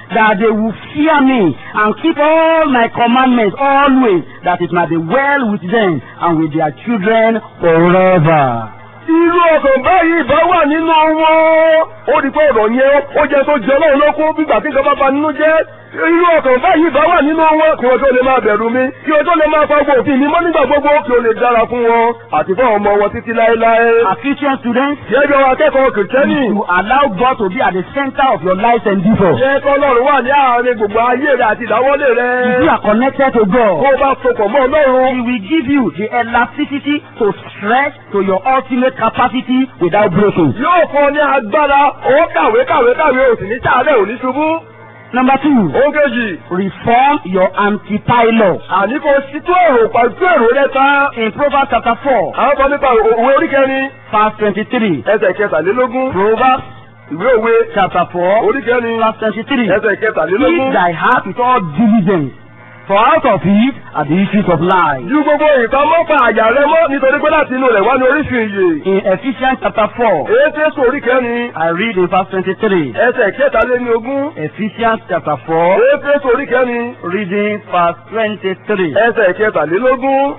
that they will fear me and keep all my commandments always, that it might be well with them and with their children forever. irú ọkàn báyìí bá wà nínú wọn ó di pé ọ̀rọ̀ yẹn ó jẹ́ tó jẹ́ lọ́run lókun bígbà tí nǹkan bá ba nínú jẹ́ irú ọkàn báyìí bá wà nínú wọn kí wọ́n tó lè máa bẹ̀rù mi kí wọ́n tó lè máa fagbó òfin mi mọ́ nígbà gbogbo kí ó lè dára fún wọn àti fún ọmọ wọn títí láéláé. As Christian students, Gẹ́gẹ́ bí akẹ́kọ̀ọ́ kìrìtẹ́nì. you allow God to be at the center of your life endeavor. Jẹ́ kọ́lọ́run wà ní àárín gbogbo ayé rẹ̀ àti ìdáwọ́lé rẹ̀. If you are connected to Kó God, o bá sopọ̀ mọ́ Ọlọ́run. He will give you the elasticity to stretch to your ultimate capacity without breaking. Yóò fún ọ ní agbára, ó kàwé kàwé kàwé, ò sì ní sàárẹ̀ ò ní ṣubú. Number two, Ohun kejì, reform your antipylon. àní kò sí tó èrò pàtó èrò rẹ̀ tán. In Proverbs chapter 4, Àwọn kan nípa òwe orí kẹrin, verse 23. ẹsẹ̀ kẹtàlélógún. Proverbs Ìwé òwe chapter 4, orí kẹrin, verse 23. ẹsẹ̀ kẹtàlélógún. Keep thy heart with all diligence, for out of it are the issues of life. Ju gbogbo nǹkan mọ́ pa àyà rẹ mọ́ nítorí pé láti inú rẹ̀ wá ní orísun ìyè. In Ephesians chapter 4, Éfésù orí kẹrin, I read in verse 23. ẹsẹ̀ kẹtàléníogún. Ephesians chapter 4, Éfésù orí kẹrin, reading verse 23. ẹsẹ̀ kẹtàlélógún.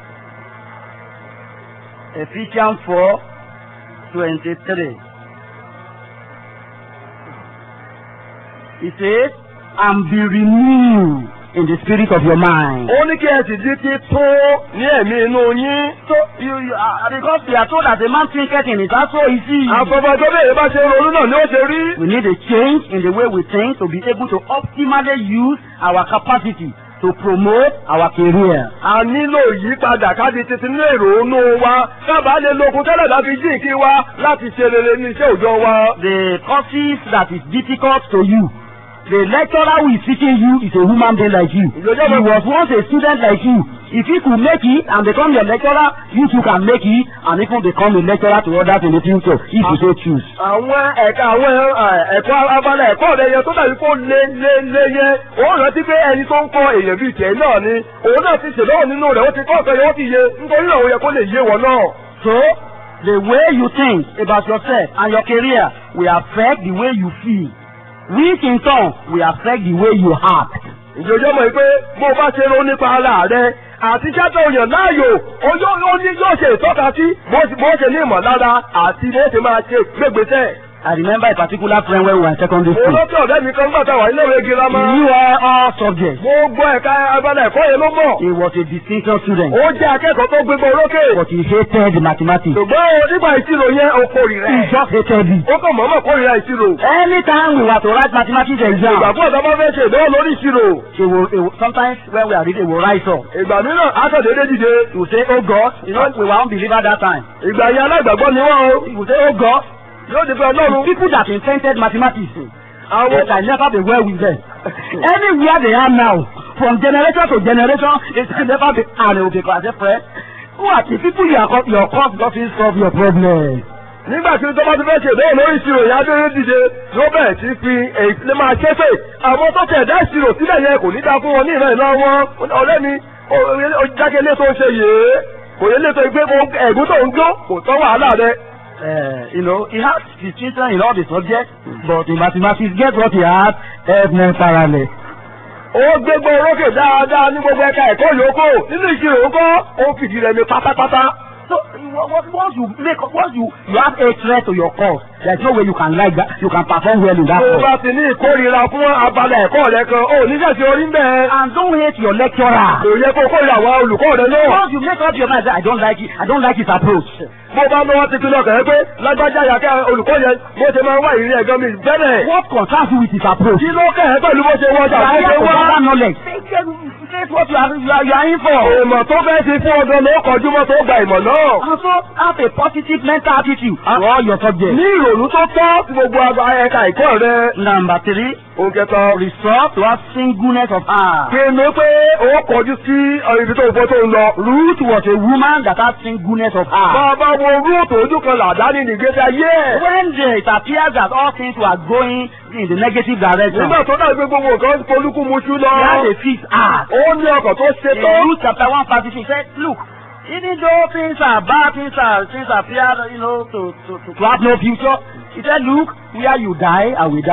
Ephesians 4, 23. It says, and be renewed in the spirit of your mind. Ó ní kí ẹ sì di títún ní ẹ̀mí inú yín. So, you, you, uh, because we are told that a man thinketh in his heart, so is he. Àfọ̀fọ̀jọ́ bẹ́ẹ̀ bá ṣe ronú náà ni ó ṣe rí. We need a change in the way we think to be able to optimally use our capacity to promote our career. A nílò ìyípadà kádi títí ní ìrònú wa. Kábàá lè lokun tẹ́lẹ̀ láti jí ìkí wa láti ṣe rere ní iṣẹ́ òòjọ́ wa. The courses that is difficult to you, the lecturer who is teaching you is a human being like you. He was once a student like you. If he could make it and become your lecturer, you too can make it and even become a lecturer to others in the future if you so choose. Àwọn ẹ̀ka àwọn ẹ̀, ẹ̀kọ́ abala ẹ̀kọ́ rẹ̀ yẹn tó dàbí kó lé lé lé yẹn. Ó rántí pé ẹni tó ń kọ́ èèyàn bíi tiẹ̀ náà ni. Òun náà ti ṣèlọ́wọ́ nínú rẹ̀ ó ti kọ́ ọ̀kan yẹn ó ti yé. Nítorí náà ó yẹ kó lè yé wọn náà. So, the way you think about yourself and your career will affect the way you feel, which in turn will affect the way you act. ìjọjọ́ mọ̀ pé bó o bá ṣe ro nípa ara rẹ àti ṣáàtọ̀ òyàn láàyò ó yóò ó ní yóò ṣe ìtọ́ka sí bó bó ṣe ní ìmọ̀lára àti bó ṣe máa ṣe gbégbèsè. I remember a particular friend when we were in secondary mo school. rántí ọ̀rẹ́ mi kan gbà táwa iléèwé girama. He knew all, all subjects. gbogbo ẹ̀ka abala ẹ̀kọ́ yẹn ló mọ̀. He was a distinction student, ó jẹ́ akẹ́kọ̀ọ́ tó gbégbá orókè. but he hated mathematics. ṣùgbọ́n o nígbà ìṣirò yẹn o kórìíra He ẹ̀. just hated it. ó kàn mọ̀ọ́mọ̀ kórìíra ìṣirò. Anytime we were to write mathematics ìgbà exam, fún ọ̀dọ́ bá fẹ́ ṣe ìdánwò lórí ìṣirò. he will, he will, sometimes when we are reading, he will rise up. ìgbà mìíràn aṣọ̀dédé dìde. He will say, Oh God, you know, we were unbeliever that time. ìgbà yẹn aláìgbàgbọ́ ni wọ́n o. He will say, Oh God, yóò di pé the ọlọ́run. people that invented mathematics, àwọn But I never be well with them. Anywhere they are now, from generation to generation, it can never be and it will be as a friend. Who are the people you are co- your cause doesn't solve your problem? nígbà tí tó bá ti fẹ́ ṣe ìdánwò lórí ìṣirò ìyá tó ń dìde ló bẹ̀rẹ̀ sí fi èyí lè máa ṣépè àwọn tó tẹ̀ dá ìṣirò sílẹ̀ yẹn kò ní dá fún wọn ní ìran ìlọ wọn ọ̀rẹ́ mi jákèlé tó ń ṣe yèé kò yẹ lè tó gbé ẹ̀gún tó ń gbó kò tọ́ wàhálà rẹ. Uh, you know, he has distinction in all the subjects, but in mathematics, guess what he has? F9 parallel. ó gbégbó orókè dáadáa ní gbogbo ẹ̀ka ẹ̀kọ́ yòókù nínú ìṣirò ńkọ́ ó fìdí rẹ̀ ní pátápátá. So what, what, once you make, once you you have a threat to your cause, there's no way you can like that. You can perform well in that tó o cause. bá ti ní ìkórìíra fún abala ẹ̀kọ́ rẹ kan ó ní sẹ̀sì orí ń bẹ́ẹ̀. And don't hate your lecturer. kò yẹ kó kórìíra àwọn olùkọ́ rẹ náà. Once you make up your mind that I don't like it, I don't like his approach. bó bá lọ́wọ́ ti pinnu ọkàn yẹn pé lágbájá yàtọ̀ olùkọ́ yẹn bó ṣe máa ń wá ìrírí ẹ̀gbọ́n mi bẹ́ẹ̀. What concerns you with his approach? kí ló kẹ́ ẹ̀ pẹ̀lú bó ṣe wọ́n jà You bó are ṣe here to wá. gather knowledge. Face what you are, you are, you are in for. ìmọ̀ tó fẹ́ ti fún ọdún ló kọjú mọ́ tó gba ìmọ̀ náà. Also, have a positive mental attitude to all your subjects. ní ìrònú tó tọ́ sí gbogbo àgbà ẹ̀ka ìkọ́ rẹ. Number three, òun kẹta resolve to have singleness of heart. pinnu pé ó kọjú sí ibi tó fọ́ tó ń lọ. Ruth was a woman that had singleness of heart. bàbá wo rúùtù ojú kan làdá ní ìgbésí ayé ẹ̀. When uh, it appears that all things were going in the negative direction, nígbà tó dàbí gbogbo nǹkan polúkú muṣú he had lọ. a fixed heart. ó ní ọkàn tó ṣe In tó. Luke chapter 1 verse 15, he said, Look, even though things are bad, things are things appear, you know, to, to, to, to have no future, he said, Look, where you die, I will die.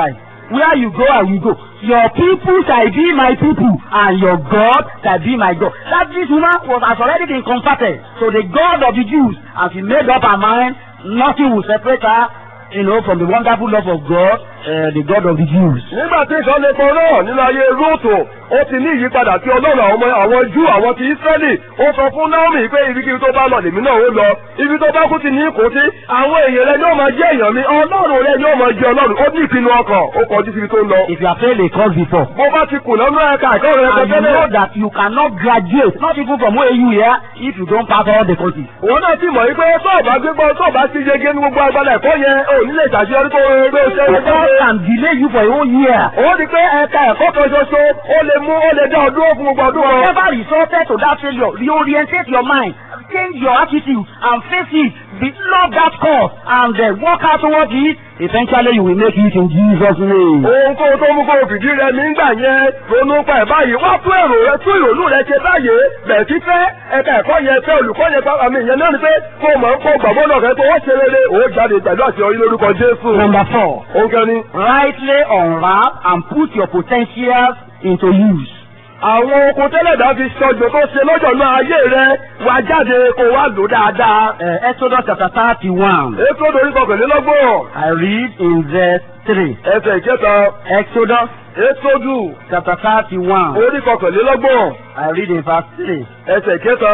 where you go I will go. Your people shall be my people and your God shall be my God. That this woman was has already been converted to the God of the Jews and she made up her mind nothing will separate her you know from the wonderful love of God uh, the God of the Jews. nígbà tí nǹkan lè pọn náà nínú ayé rúùtù ó ti ní ìyípadà tí ọlọ́run àwọn ọmọ àwọn jù àwọn ti ísírẹ́lì ó sọ fún naomi pé ibikíbi tó bá lọ lèmi náà ó lọ ibi tó bá kú ti ní kò sí àwọn èèyàn rẹ yóò máa jẹ́ èèyàn mi ọlọ́run rẹ yóò máa jẹ́ ọlọ́run ó ní ìpinnu ọkàn ó kọjú síbi tó ń lọ. If you have failed a course before bó bá ti kùnà nínú ẹ̀ka ẹ̀kọ́ rẹ and you tẹ́lẹ̀ know that you cannot graduate not even from where you here if you don't pass all the courses. òun náà ti mọ̀ wípé tó o bá gbégbọ́ tó o bá ti yege ní gbogbo agbada ẹ̀kọ́ yẹn ò ní lè ṣàṣeyọrí tó o gbé ṣe é God can delay you for a whole year. ó di pé ẹ̀ka ẹ̀kọ́ kan ṣoṣo ó lè mú ó lè dá ọ dúró fún gbogbo ọdún wọn. Whatever resulted to that failure, reorientate your mind, change your attitude, and face it. Be, love that cause, and then work out towards it. Eventually, you will make it in Jesus' name. ohun kó tó mú kó o fìdí rẹ nígbà yẹn ronú pa ẹ̀ báyìí wá tún èrò rẹ tún ìrònú rẹ ṣe báyìí bẹ̀ẹ̀ tí fẹ́ ẹ̀ka ẹ̀kọ́ yẹn fẹ́ olùkọ́ yẹn pa àmì ìyẹn náà ni pé kó o mọ̀ ń kó gbàgbọ́ náà kẹ́ pé ó ṣe rere ó jáde pẹ̀lú àṣeyọrí lórúkọ Jésù. Number four, òun kẹ́ni. rightly unwrap and put your potentials into use. àwọn oko tẹ́lẹ̀dá fi sọjọ́ tó ṣe lọ́jọ́ náà ayé rẹ wá jáde kó wá lò dáadáa. Uh, Exodus chapter thirty-one. ètò òdòrí kọkànlélọ́gbọ̀n I read in verse three. ẹsẹ̀ ìkẹta Exodus ètòdù chapter thirty-one. orí kọkànlélọ́gbọ̀n I read in verse three. ẹsẹ̀ ìkẹta.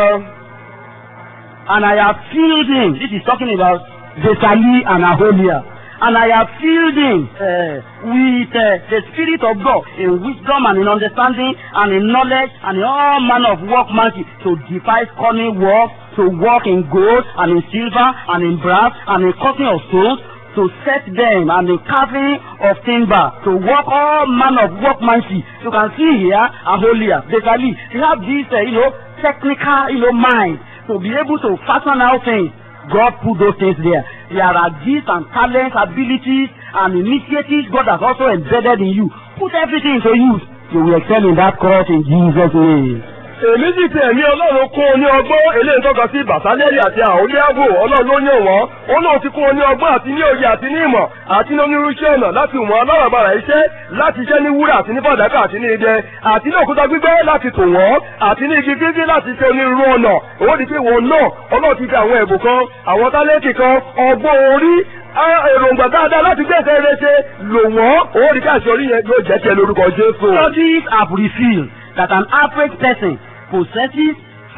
and I have filled him. This is talking about Besali and Aholiab. And I have filled him uh, with uh, the Spirit of God in wisdom and in understanding and in knowledge and in all manner of workmanship to devise cunning work, to work in gold and in silver and in brass and in cutting of stones, to set them and the carving of timber, to work all manner of workmanship. You can see here Aholiab, Besali. They have this, uh, you know, technical, you know, mind to be able to fashion out things. God put those things there. There are gifts and talents, abilities, and initiatives God has also embedded in you. Put everything into use. You will excel in that course in Jesus' name. èmi sì ti ẹ̀mí ọlọ́run kún un ní ọgbọ́n eléyìí tọ́ka sí bàtálẹ́rì àti àhóníàbò ọlọ́run ló yàn wọ́n ó náà ti kún un ní ọgbọ́n àti ní òye àti ní ìmọ̀ àti ní onírúurú ọ̀nà láti wọ́n aláràbarà iṣẹ́ láti iṣẹ́ ní wúrà àti ní fàdákà àti ní idẹ àti ní òkúta gbígbẹ́ láti tò wọ́n àti ní igi gígí láti ṣe onírúurú ọ̀nà ó di pé wọn náà ọlọ́run ti fi àwọn ẹ̀bùn kan àwọn tálẹ́ǹtì kan ọgbọ́n orí èròǹgbà dáadáa láti gbé ẹsẹ̀ rẹ ṣe lò wọ́n ó di káàsì orí yẹn yóò jẹ́ tiẹ̀ lórúkọ Jésù. Studies have revealed that an average person possesses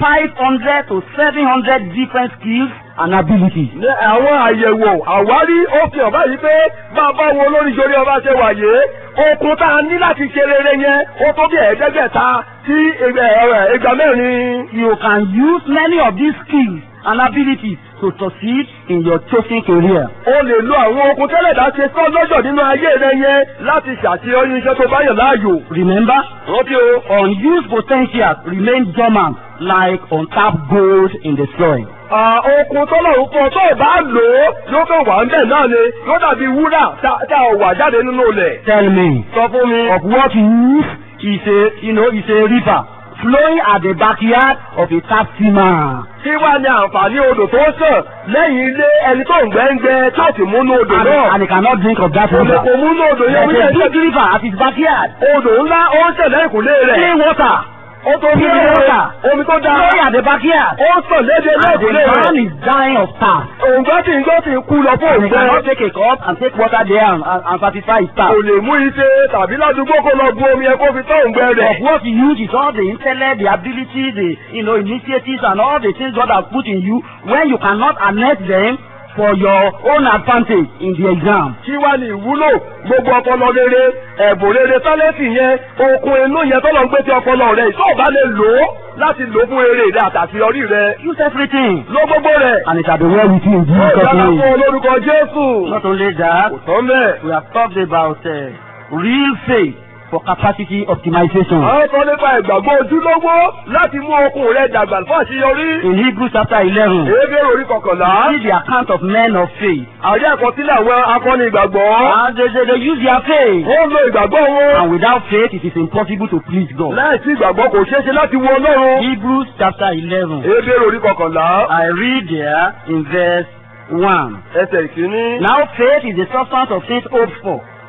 500 to 700 different skills and abilities. ní àwọn àyẹ̀wò àwárí ó fi hàn báyìí pé bàbá wo lórí ìjọrí ọba ṣe wàyé okun tá a ní láti ṣe rere yẹn ó tó bí ẹ̀ẹ́dẹ́gbẹ̀ta sí ìgbà mẹ́rin. You can use many of these skills and abilities to succeed in your chosen career. o lè lo àwọn okun tẹ́lẹ̀dá ṣe sọ́ lọ́jọ́ nínú ayé rẹ yẹn láti ṣàṣeyọrí iṣẹ́ tó bá yàn láàyò. Remember, rántí o. unused potentials remain dormant like untapped gold in the soil. Ah, okun tọ́lọ́run kan tó o bá lò ó yóò kàn wà ń bẹ̀ náà ni yóò dàbí wúrà tá tá a wà jáde nínú ilẹ̀. Tell me, sọ fún mi. of what use is a you know is a river flowing at the backyard of a taxman. kí wá ní àǹfààní odò tó sàn lẹ́yìn ilé ẹni tó ń gbẹ́ngbẹ́ tó sì múnú odò And, náà. and he cannot drink of that Omi river. kò múnú odò yẹn There's a wíyẹn big river at his backyard. odò ńlá ó ń ṣẹ̀lẹ̀ ìkúlé rẹ̀. Clean water. ó tó bí Clean water. omi tó dáa. Flowing at the backyard. ó sàn léde And the lẹ́kùlé man rẹ̀. is dying of thirst. òǹgbẹ́ tí ń gbọ́ tí ń kú lọ fún And he cannot òǹgbẹ́. take a cup and take water there and, and, and satisfy his kò thirst. lè mú iṣẹ́ tàbí ládùúgbò kó lọ bu omi ẹ kó fi tọ́ òǹgbẹ́ rẹ̀. Of what you use is all the intellect, the ability, the you know initiatives, and all the things God has put in you. When you cannot harness them for your own advantage in the exam. kí wá ní ìwúlò gbogbo ọpọlọ rere ẹ̀bùn rere tálẹ́ǹtì yẹn okun inú yẹn tọ́lọ̀ ń gbé tí ọpọlọ rẹ̀ tó o bá lè lò ó láti lò ó fún eré rẹ àtàṣeyọrí rẹ Use everything. ló gbogbo rẹ̀. And it shall be well with you in ó Jesus' dára fún name. olórúkọ Jésù. Not only that, kò tán bẹ́ẹ̀. we have talked about uh, real faith for capacity optimization. àwọn sọ nípa ìgbàgbọ́ ojúlówó láti mú okun rẹ dàgbà fún àṣeyọrí. In Hebrews chapter 11, èébé orí kọkànlá. see the account of men of faith. àrí àkọsílẹ̀ àwọn akọni ìgbàgbọ́. And they, they, they use their faith. ó ń lo ìgbàgbọ́ wọn. And without faith, it is impossible to please God. láì sí ìgbàgbọ́ kò ṣeé ṣe láti wo Ọlọ́run. Hebrews chapter 11. èébé orí kọkànlá. I read there in verse 1. ẹsẹ̀ ìkíní. Now faith is the substance of things hoped for,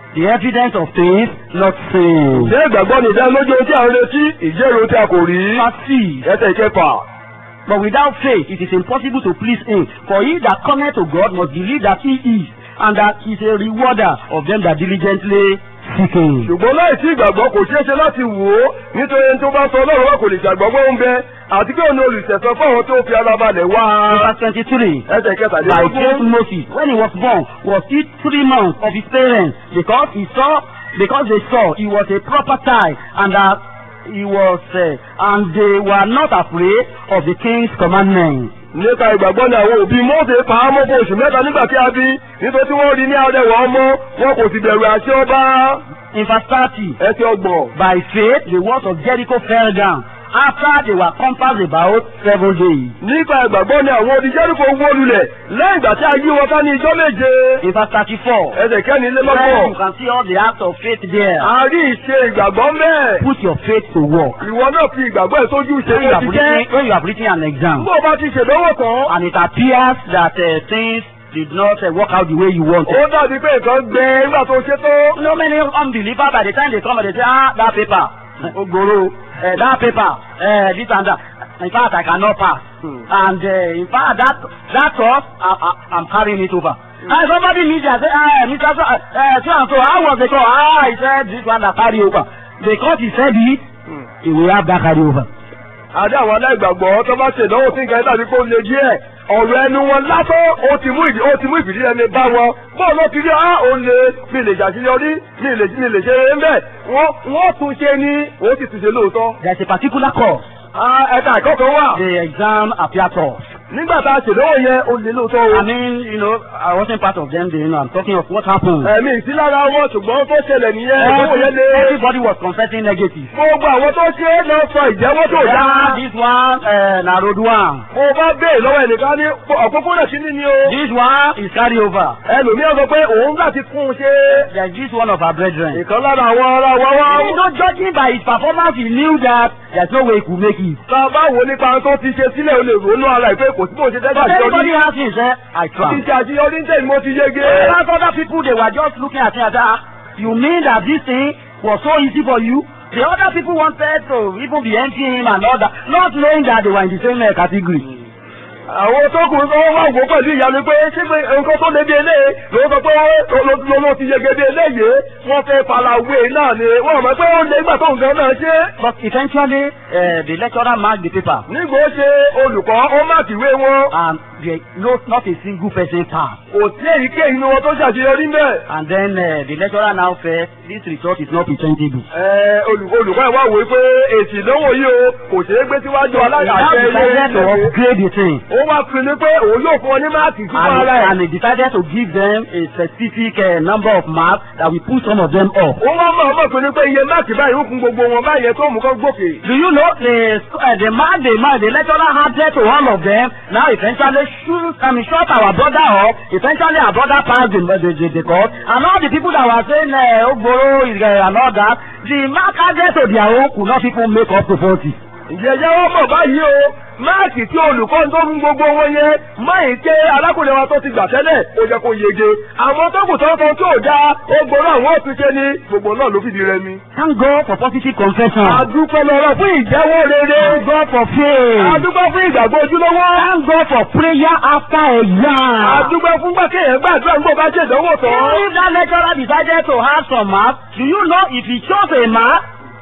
the evidence of things not seen. ṣé ìgbàgbọ́ ni ìdánilójú ohun tí a ń retí ìjẹ́rìí ohun tí a kò rí. Verse six. ẹsẹ̀ ìkẹfà. But without faith it is impossible to please him. For he that cometh to God must believe that he is, and that he is a rewarder of them that diligently seek him. ṣùgbọ́n láì sí ìgbàgbọ́ kò ṣeé ṣe láti wò ó nítorí ẹni tó bá sọ ọlọ́run wa kò lè ṣàgbọ́gbọ́ ń bẹ àti pé òun olùṣẹ̀sọ fún àwọn tó fi ara balẹ̀ wá. In verse twenty-three. ẹsẹ̀ By faith kẹtàlélógún. Moses, when he was born, was still three months of his parents, because he saw, because they saw he was a proper child, and that he was, uh, and they were not afraid of the king's commandment. nípa ìgbàgbọ́ ni àwọn òbí Mósè pa á mọ́ fún oṣù mẹ́ta nígbà tí a bí nítorí tí wọ́n rí ní arẹwà ọmọ wọn kò sì bẹ̀rù àṣẹ ọba. In verse thirty. ẹsẹ̀ ọgbọ̀n. By faith, the walls of Jericho fell down after they were compassed about seven days. nípa ìgbàgbọ́ ni àwọn odi Jẹ́ríkò wó lulẹ̀ lẹ́yìn ìgbà tí a yí wọn ká ní ijọ́ méje. In verse thirty-four, ẹsẹ̀ there kẹ́nilélọ́gbọ̀n. you can see all the acts of faith there. a rí ìṣe ìgbàgbọ́ mẹ́ẹ̀. Put your faith to work. ìwọ náà fi ìgbàgbọ́ ẹ̀ sójú ṣe When you bó have ti written, jẹ́. when you have written an exam, bó o bá ti ṣèdánwò tán. and it appears that uh, things did not uh, work out the way you wanted. ó dàbí pé nǹkan gbẹ nígbà tó ṣe tó. You know, many unbelievers by the time they come, they say, ah, that paper, Ogboro, uh, that paper, uh, this and that. In fact, I cannot pass. Hmm. And uh, in fact, that that course, I, I, I'm carrying it over. And somebody meets me and say, ah, Mr. So, uh, so and so, how was the call? Ah, he said this one that carry over. Because he said it, he will have that carry over. àdé àwọn aláìgbàgbọ́ tó bá ṣèdánwò tí nǹkan dàbí kó le díẹ̀ ọ̀rọ̀ ẹnu wọn lásán ó ti mú ìdí ó ti mú ìfìdí ẹni bá wọn bọ́ọ̀ ló ti rí á ó lè mi lè ṣàṣeyọrí mi lè mi lè ṣe é ń bẹ̀ wọ́n wọ́n tún ṣe ní ó sì tún ṣe lóòótọ́. There's a particular course. Ah, ẹ̀ka ẹ̀kọ́ kan wà The exam appear tough. nígbà tá a ṣèdánwò yẹn ó lè lóòótọ́ o. I mean, you know, I wasn't part of them. You know, I'm talking of what happened. ẹ̀mí ìsílára wọn ṣùgbọ́n tó ṣẹlẹ̀ nìyẹn ìdánwò yẹn lé. Everybody was confessing negative. gbogbo àwọn tó ṣe é lọ sọ ìjẹ́wọ́ tó Yeah, dáa. this one, uh, na road one. mo bá béè lọ́wọ́ ẹnìkan ní òpópónà kínní ni o. This one is carry over. ẹlòmíràn sọ pé òun láti kún un ṣe. There's this one of our brethren. ìkan lára àwọn ará wa wá. You know, judging by his performance, he knew that there's no way he could make it. tá a bá wò nípa ohun tó ti ṣe sílẹ̀ o lè ronú ara ìpè kò sí bó ṣe dẹ́gbà But everybody àṣeyọrí. has him say, I ti tried. ṣe àṣeyọrí ní tẹ̀yìn mo ti yege. Whereas other people, they were just looking at it and say, "Ah, you mean that this thing was so easy for you? The other people wanted to even be emptying him and all that, not knowing that they were in the same uh, category. àwọn tó kù wọ́n wá wò pẹ̀lú ìyanu pé ṣé pé nǹkan tó lé bí eléyìí ló sọ pé ló ló ti yege bí eléyìí wọ́n fẹ́ farawé náà ni wọ́n mọ̀ pé ó lé nígbà tó nǹkan náà ṣe. But eventually, uh, the lecturer marked the paper. nígbà ó ṣe olùkọ́ ó má kìwé wọn and there no not a single person passed. kò sí èyíkéyìí nínú wọn tó ṣàṣeyọrí mẹ́. And then uh, the lecturer now said this result is not presentable. Ẹ, olù- olùkọ́ ẹ̀ wá wò ó pé èsì ìdánwò yìí o kò ṣeé gbé síwájú He now aláṣẹ decided to ilé upgrade the thing. ó wá pinnu pé òun yóò fún ọ ní máàkì fún And, ara ẹ̀. and he decided to give them a specific uh, number of marks that will put some of them up. ó wá mọ̀ ọmọ pinnu pé iye máàkì báyìí ń fún gbogbo wọn báyẹn tó mú kán gòkè. Do you know the uh, the man the man the lecturer handed to all of them now eventually shoot I mean shut our brother up eventually our brother passed the the the, the course and all the people that were saying uh, Ogboro is uh, and all that the mark added to their own could not even make up to forty. ìjẹ́jẹ́ wọ́n mọ̀ báyìí o máàkì tí olùkọ́ tó fún gbogbo wọn yẹn máyì ké alákùnrin wa tó ti gbà tẹ́lẹ̀ ó jẹ́ kó yege. àwọn tó kù tó ń fọ tí ò dáa ó gbọ́dọ̀ àwọn òtúnṣe ni gbogbo náà ló fìdí rẹmi. Thank God for positive confession. adúpẹ́ lọ́rọ̀ fún ìjẹ́wọ́ rere. Thank God for faith. adúpẹ́ fún ìgbàgbọ́ ojúlówó. Thank God for prayer after exam. adúpẹ́ fún gbàkéyàn gbàdúrà nígbà bá ṣe ìdánwò tán. If that lecturer decided to have some marks, do you know if he chose a mark,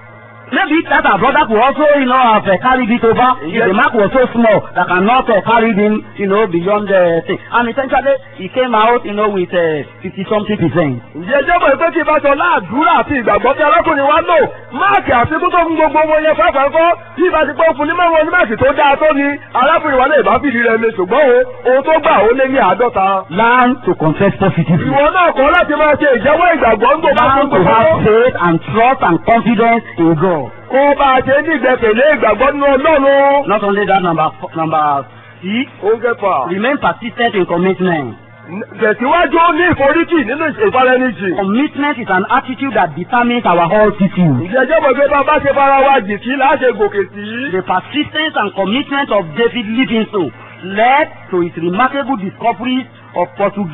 maybe that our brother could also, you know, have uh, carried it over. If Yes. the mark was so small that cannot uh, carry him, you know, beyond the thing. And essentially, he came out, you know, with fifty something percent. ìjẹ́jẹ́ mọ̀ pé kí n bá sọ láàdúrà àti ìgbàgbọ́ tí arákùnrin wa lò máàkì àfikún tó fún gbogbo wọn yẹn fẹ́fẹ́ kọ́ tí ìbá ti pé fún ní mẹ́wọ́n ní máàkì tó dáa tó ni arákùnrin wa lè bá fìdí rẹ̀ mi ṣùgbọ́n o ohun tó gbà ó lé ní àádọ́ta. Learn to confess positively. ìwọ náà kọ́ láti máa ṣe ìjẹ́wọ́ ìgbàgbọ́ ń gbọ́ bá Learn fún to gbogbo have faith and trust and confidence in God. kó bá a ṣe ní ìgbẹ́kẹ̀lé ìgbàgbọ́ nínú ọlọ́run. Not only that, number four, number six, ó ń kẹfà. remain persistent in commitment. tẹ̀síwájú ní ìforítì nínú ìfaranijì. Commitment is an attitude that determines our altitude. ìjẹ́jẹ́ mọ̀ pé bá a bá ṣe fara wa jì kí láà ṣe gòkè sí. The persistence and commitment of David Livingstone led to his remarkable discoveries of Portuguese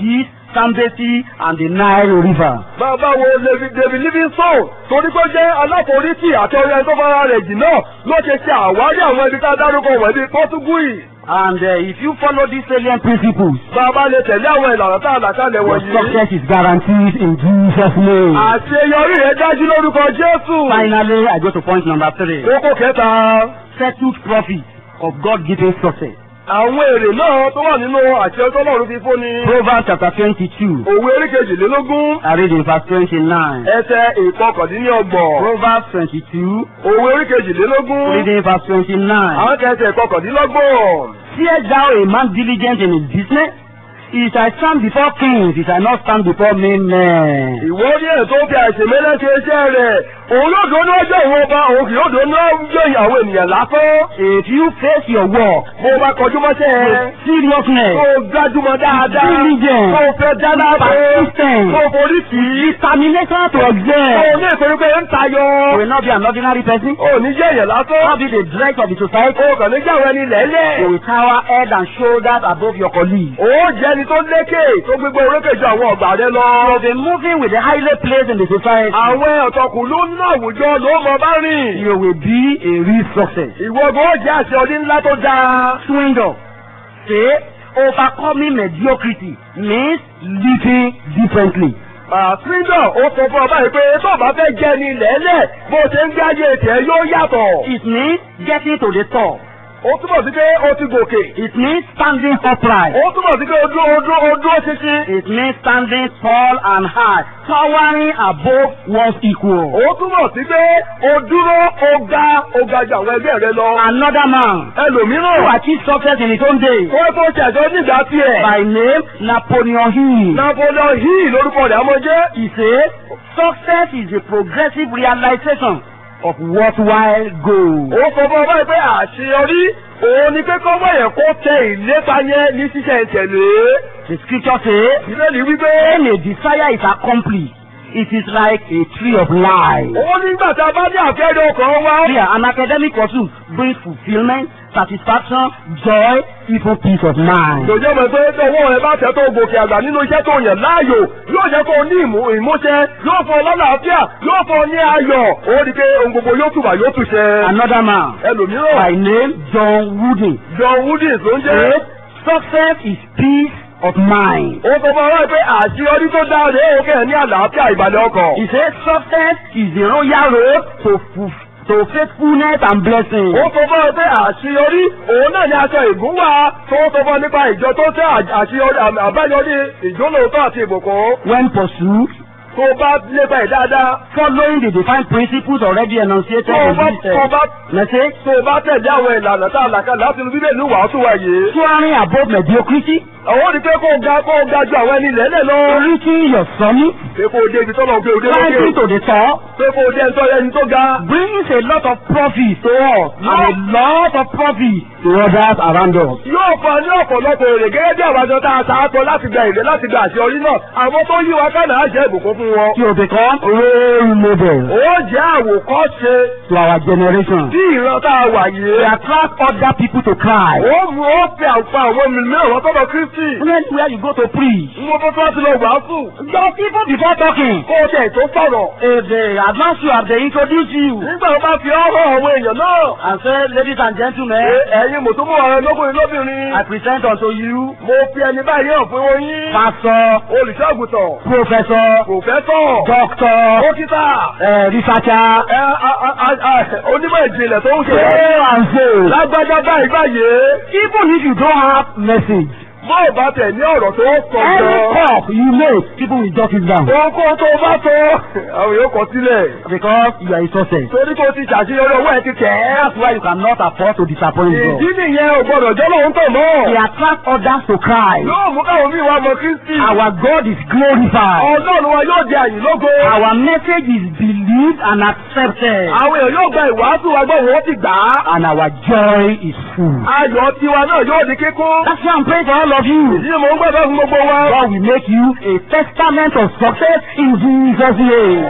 Zambezi, and the Nile River. bàbá wo David David Livingstone torí pé ó jẹ́ aláforítì àti ọ̀rẹ́ tó fara rẹ̀ jì náà ló ṣe ṣe àwárí àwọn ibi tá a dárúkọ wọ̀nyí Pọ́túgùì. And uh, if you follow these salient principles, bàbá lè tẹ̀lé àwọn ìlànà tá a là kalẹ̀ your wọ̀nyí. success is guaranteed in Jesus' name. àṣeyọrí rẹ̀ dájú lórúkọ Jésù. Finally, I go to point number three. kókó kẹta Settled profit of God-given success. àwọn èrè náà tó wà nínú àṣẹ tọ́lọ́run fi fún ni. Proverbs chapter twenty-two. òwe oríkejìlélógún I read in verse twenty-nine. ẹsẹ̀ ìkọkàndínlọ́gbọ̀n. Proverbs twenty-two, òwe oríkejìlélógún reading verse twenty-nine. àwọn kẹsẹ̀ ìkọkàndínlọ́gbọ̀n. Seest thou a man diligent in his business? He shall stand before kings, he shall not stand before men. men. ìwọ ní ẹ̀ tó fi àìsèmẹ́lẹ́ ṣe iṣẹ́ rẹ̀ òun yóò dúró níwájú ìwọ ọba òun kì yóò dúró níwájú ìyàwó ènìyàn lásán. If you face your work bó o bá kọjú mọ́ṣẹ́ ẹ with seriousness, kó o gbájúmọ́ dáadáa Diligent. kó o fẹ́ dáadáa Persistent. kó o forí tì í determination to kó o excel, ní ìpinnu pé ń tayọ you will not be an ordinary person, o ní jẹ́ èèyàn lásán not be the dregs of the society, o kàn ní jẹ́ àwọn ẹni lẹ́lẹ̀ you will tower head and shoulders above your colleagues. o jẹ́ ẹni tó lékè tó gbégbé orókè ju àwọn ọ̀gbà rẹ lọ. You will be moving with the highly placed in the society. àwọn ọ̀tọ̀kùlú nínú àwùjọ ló mọ bá rìn. You will be a real success. ìwọ gan jẹ́ àṣẹ ọdún ńlá tó dáa. Swing up. Say, overcoming mediocrity means living differently. Àfíńdọ̀ ó sọ fún ọba yìí pé tó o bá fẹ́ jẹ́ ní lẹ́lẹ̀ bó o ṣe ń gbáyé tiẹ̀ yóò yàtọ̀. It means getting to the top. Ó túbọ̀ sí pé ó ti gòkè. It means standing upright. Ó túbọ̀ sí pé o dúró o dúró o dúró ṣinṣin. It means standing tall and high, towering above one's equal. Ó túbọ̀ sí pé o dúró o ga o ga ju àwọn ẹgbẹ́ rẹ lọ. Another man who Ẹlòmíràn achieved success in his own day wọ́n tó ṣẹ̀ṣọ́ nígbà tiẹ̀. by name Napoleon Hill. Napoleon Hill lórúkọ rẹ̀ àmọ́ jẹ́. He said, success is a progressive realization of worthwhile goals. Ó sọ fún ọba yìí pé àṣeyọrí òun ni pé kọ́mọ̀ yẹn kó tẹ ìlépa yẹn ní ṣíṣẹ̀ ìtẹ̀lé. The scripture says, Ìbéèrè wípé. when a desire is accomplished, it is like a tree of life. Ó nígbà tá a bá ní àfẹ́rẹ́ ọkàn wa. Here, an academic pursuit brings fulfillment, satisfaction, joy, even peace of mind. Ìjọba mọ̀ pé tọwọ́ ẹ bá tẹ̀ tó gòkè àgbà nínú iṣẹ́ tó yàn láàyò yóò jẹ́ kó o ní ìmú ìmúṣẹ yóò fọ lọ́làáfíà yóò fọ ní ayọ̀ ó rí i pé ohun gbogbo yóò tùbà yóò tùṣẹ. Another man, Ẹlòmíràn by name John Wooden, John Woodins ló ń jẹ́. said, success is peace of mind. Ó sọ fún ọlọ́run pé àṣeyọrí tó dáa rèé ó kẹ́ ẹ̀ ní àlàáfíà ìbàlẹ̀ ọkàn. He said, success is the royal road to, fu- to faithfulness and blessing. Ó sọ fún ọ pé àṣeyọrí òun náà ní aṣọ ìgúnwà tó sọ fún ọ nípa ìjọ tó tẹ àṣeyọrí àbáyọrí ìjólóòótọ́ àti ìbùkún. When pursued, Tó bá lépa ẹ̀ dáadáa. following the defined principles already enunciated Tó in bá this tó uh, bá message, tó bá tẹ̀lé àwọn ìlànà tá a là kalẹ̀ láti inú bíbélì wàásù wa yìí. soaring above mediocrity, Àwọn ò ní pé kó o ga kó o ga ju àwọn ẹni lẹ́lẹ̀ lọ. reaching your summit, Pé kó o dé ibi tọ́lọ̀ pé o dé climbing lókè. to the top, Pé kó o dé ẹni tó ẹni tó ga. brings a lot of profit to us and a lot of profit to others around us. Yóò fa ní ọ̀pọ̀lọpọ̀ èrè gẹ́gẹ́ bí àwọn àjọ tá a ta á tọ́ láti gba èrè láti gba àṣeyọrí náà. Àwọn tó yí wa kánà á jẹ́ ìbùkún fún wọn. To become role models Ó jẹ́ àwòkọ́ṣe to our generation. tí ìran tá a wà We yìí. attract other people to Christ. Ó mú ó fẹ́ àǹfà àwọn mìíràn wọn tọ́lọ Kristi. Anywhere you go to preach, Ń mo tó tó láti lọ wàásù. just even before talking, Kó o tẹ̀ tó sọ̀rọ̀. if they advance you, if they introduce you, Nígbà tó bá fi ọ́ hàn àwọn èèyàn náà. and say, ladies and gentlemen, Ẹ- Ẹ̀yin mùtúmọ̀ ọ̀rẹ́ lóbìnrin lóbìnrin. I present unto you Mo fi ẹni báyìí hàn fún wọn yín. pastor, Olùṣọ́àgùtàn. professor, Pòfẹ́sọ̀. doctor, Dókítà. uh, researcher, Ẹ a- a- a- a- onímọ̀ ìjìnlẹ̀ tó ń so ṣe. and so. Lágbájá báyìí báyìí. Even if you don't have message, Bó o bá tẹ̀ ní ọ̀rọ̀ tó sọ any jọ. talk you make, people will jot it down Ohunkóhun tó o bá sọ. Àwọn yóò kọ sílẹ̀. because you are a success. Torí kó o ti ṣàṣeyọrí owó ẹ̀ ti tẹ̀ ẹ́. That's why you cannot afford to disappoint God. Ìdí nìyẹn ò gbọdọ̀ jọ́ lóhun tàn They mọ́. attract others to Christ. Yóò mú káwọn míì wá mọ Kristi. Our God is glorified. Ọlọ́run wa yóò di àyìn lógo. Our message is believed and accepted. Àwọn èèyàn yóò gba ìwàásù wa gbọ́ wọn ó ti gbà á. And our joy is full. Ayọ̀ tiwa náà yóò di kíkún. That's why I'm praying for all of you. Ìdí ni mò ń gbàgbọ́ fún gbogbo wa. God will make you a testament of success in Jesus' name.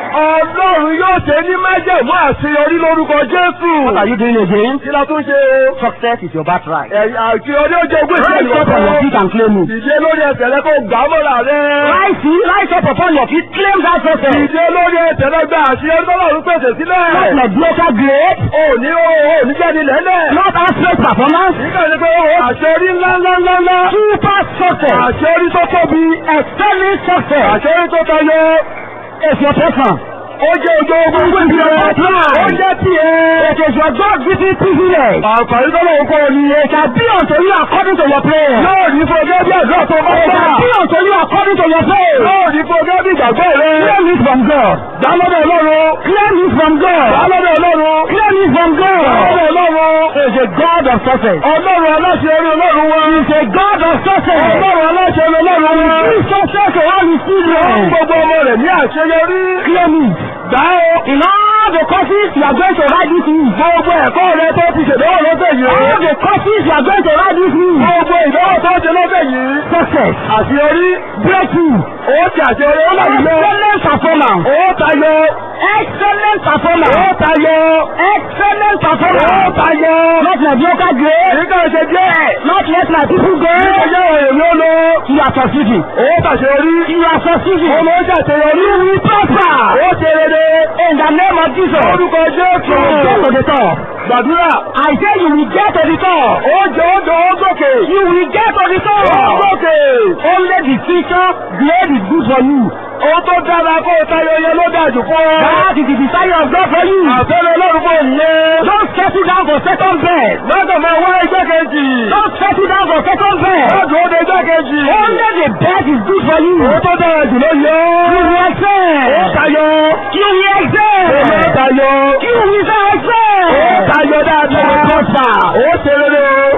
Ọlọ́run yóò ṣe ní májẹ̀mú àṣeyọrí lórúkọ Jésù. What are you doing again? Kí la tún ṣe o? Success is your birthright. Ẹ̀yà àṣeyọrí ó jẹ́ ogún Rise ìṣẹ́lẹ̀ up on your feet and claim it. Ìdílé lórí ẹsẹ̀ rẹ kó gbà á mọ́ra rẹ. Rise, rise up upon your feet, claim that success. Ìdílé lórí ẹsẹ̀ rẹ gba àṣeyọrí tọ́lọ́run pèsè Not sílẹ̀. mediocre grade, O ní o ò ní jáde lẹ́lẹ̀. not average performance, Nígbà tí pé o àṣeyọrí ńlá ńlá ńlá ńlá. super success, Àṣeyọrí tó tóbi. excelling success. Àṣeyọrí tó tayọ. It's your person. Ó jẹ́ ojú ogun ìgbìmọ̀. Ó jẹ́ tiẹ̀. It is your God-given privilege. Àǹfààní tọ́lọ́run kọ́ ni. It shall be unto you according to your prayer. Yóò ní fún ọjọ́ bí àdúrà tó bá It gbà. shall be unto you according to your prayer. Yóò ní fún ọjọ́ bí ìgbàgbọ́ rẹ. Claim it from God. Dá lọ́dọ̀ Ọlọ́run. Claim it from Dá God. lọ́dọ̀ Ọlọ́run. Claim it from Dá God. lọ́dọ̀ Ọlọ́run. He is a God of success. Ọlọ́run aláṣeyọrí Ọlọ́run wa. He is a God of success. Ọlọ́run aláṣeyọrí Ọlọ́run wa. He is success to all his Fún children. gbogbo ọmọ rẹ̀ ní àṣeyọrí. Claim it. Gbà ó. In all the courses you are going to write this week. Gbogbo ẹ̀kọ́ rẹ tó ti ṣèdánwò lọ́sẹ̀ yìí. All the courses you are going to write this week. Gbogbo ìdánwò tó ṣe lọ́sẹ̀ yìí. Success. Àṣeyọrí. Breakthrough. Ó ti àṣeyọrí ó láti lọ. Excellent performance. Ó tayọ. Excellent Ó performance. tayọ. Excellent Ó performance. tayọ. Not mediocre grade. Nígbà ṣe díẹ̀. Not let my people go. Nígbà yẹ òye ló lọ. You are succeeding. Ó tàṣeyọrí. You are succeeding. Ọmọ ó ṣàṣeyọrí. You will prosper. Ó ṣe rere. In the name of Jesus. Orúkọ Jésù. You will get to the top. Gbàdúrà. I say you will get to the top. Ó jẹ́ ó jọ ó gòkè. You will get to the Ó top. gòkè. Only the future grade is good for you. Ó tó dára kó o tayọ yẹn ló dájú fún ọ. That is the desire of God for you. Àfẹ́lẹ́ Ọlọ́run fún òyìnbó. Don't settle down for second bed. Lọ́dọ̀ máa wá ẹgbẹ́ kejì. Don't settle down for second bed. Lọ́dọ̀ ó de ẹgbẹ́ kejì. Only the best is good for you. Ó tó dára jù ló yọ. You will Ó excel. tayọ. You will Ó máa excel. tayọ. You will Ó excel. tayọ You will dáadáa. prosper. Ó ṣe rere o.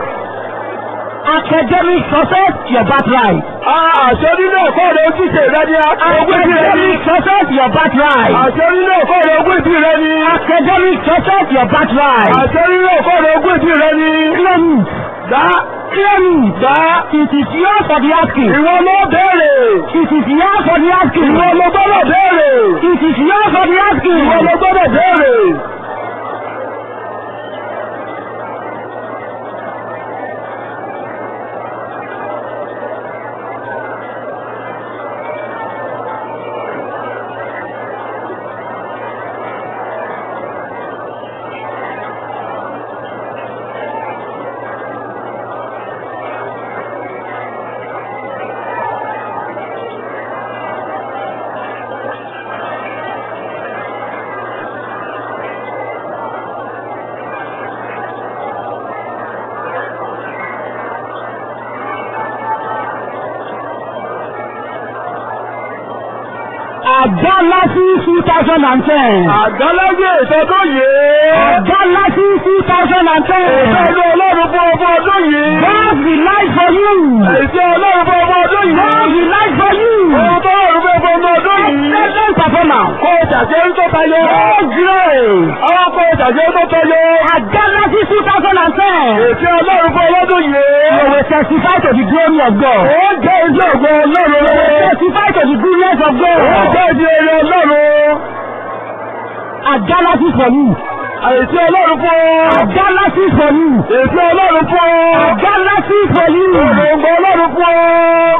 Academic success, your birthright. Àṣẹ nínú ẹ̀kọ́ rẹ̀ ojúṣe rẹ ni ogún ìbí rẹ ni. Academic success, your birthright. Àṣẹ nínú ẹ̀kọ́ rẹ̀ ogún ìbí rẹ ni. Academic success, your birthright. Àṣẹ nínú ẹ̀kọ́ rẹ̀ ogún ìbí rẹ ni. Claim it. Dá. Claim it. Dá. It is yours for the asking. Ìwọ ló béèrè. It is yours for the asking. Ìwọ ló gbọ́dọ̀ béèrè. It is yours for the asking. Ìwọ ló gbọ́dọ̀ béèrè. Àgbálásí two thousand and ten. Àgbáláyé ìtọ́dún yìí. Àgbálásí two thousand and ten. Ìtọ́dún Ọlọ́run fún ọmọ ọdún yìí. God will light for you. Ìtọ́ Ọlọ́run fún ọmọ ọdún yìí. God will light for you. Ohun tó Ọlọ́run fún ọmọ ọdún yìí. Excellent performance. Kó o ṣàṣeyọrí tó tayọ. God grace. Àwọn kó o ṣàṣeyọrí tó tayọ. Àgbálásí two thousand and ten. Ètí Ọlọ́run fún ọlọ́dún You yìí. will testify to the glory of God. Ó jẹ́ iṣẹ́ ògo Ọlọ́run You will lọ́wọ́. testify to the goodness of Ó God. jẹ́ ìdí eré Ọlọ́run. Àgbálásí for you. Ètí Ọlọ́run fún ọ. Àgbálásí for you. Ètí Ọlọ́run fún ọ. Àgbálásí for you. Òròǹgbò Ọlọ́run fún ọ.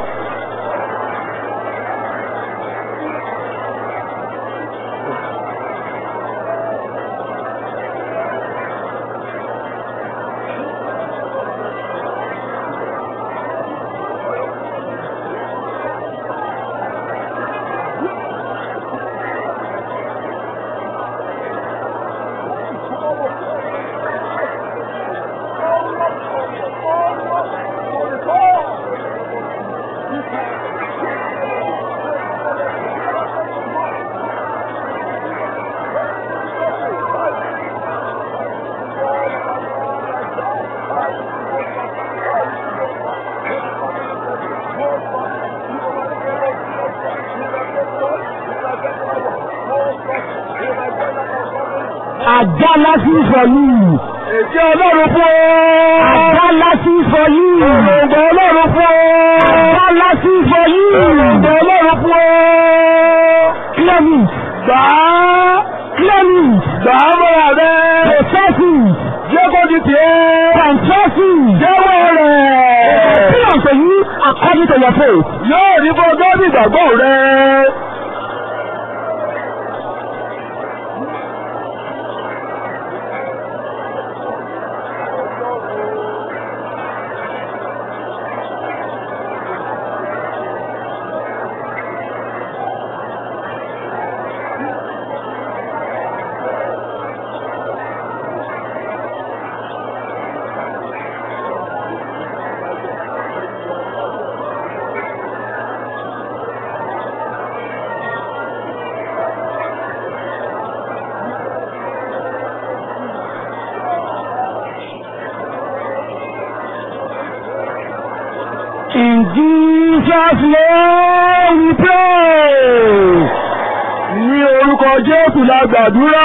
Àgbálásí for you. Ètí Ọlọ́run fún ọ. Àgbálásí for you. Òròǹgbò Ọlọ́run fún ọ. Àgbálásí for you. Òròǹgbò Ọlọ́run fún ọ. Claim it. Gbà á. Claim it. Gbà á mọ́ra rẹ̀. Possess it. Jẹ́ kó di tiẹ̀. Confess it. Jẹ́wọ́ rẹ̀. Be unto you according to your faith. Yóò rí bó gẹ́gẹ́ ìgbàgbọ́ rẹ̀. In Jesus' name we pray. Ní orúkọ Jésù la gbàdúrà.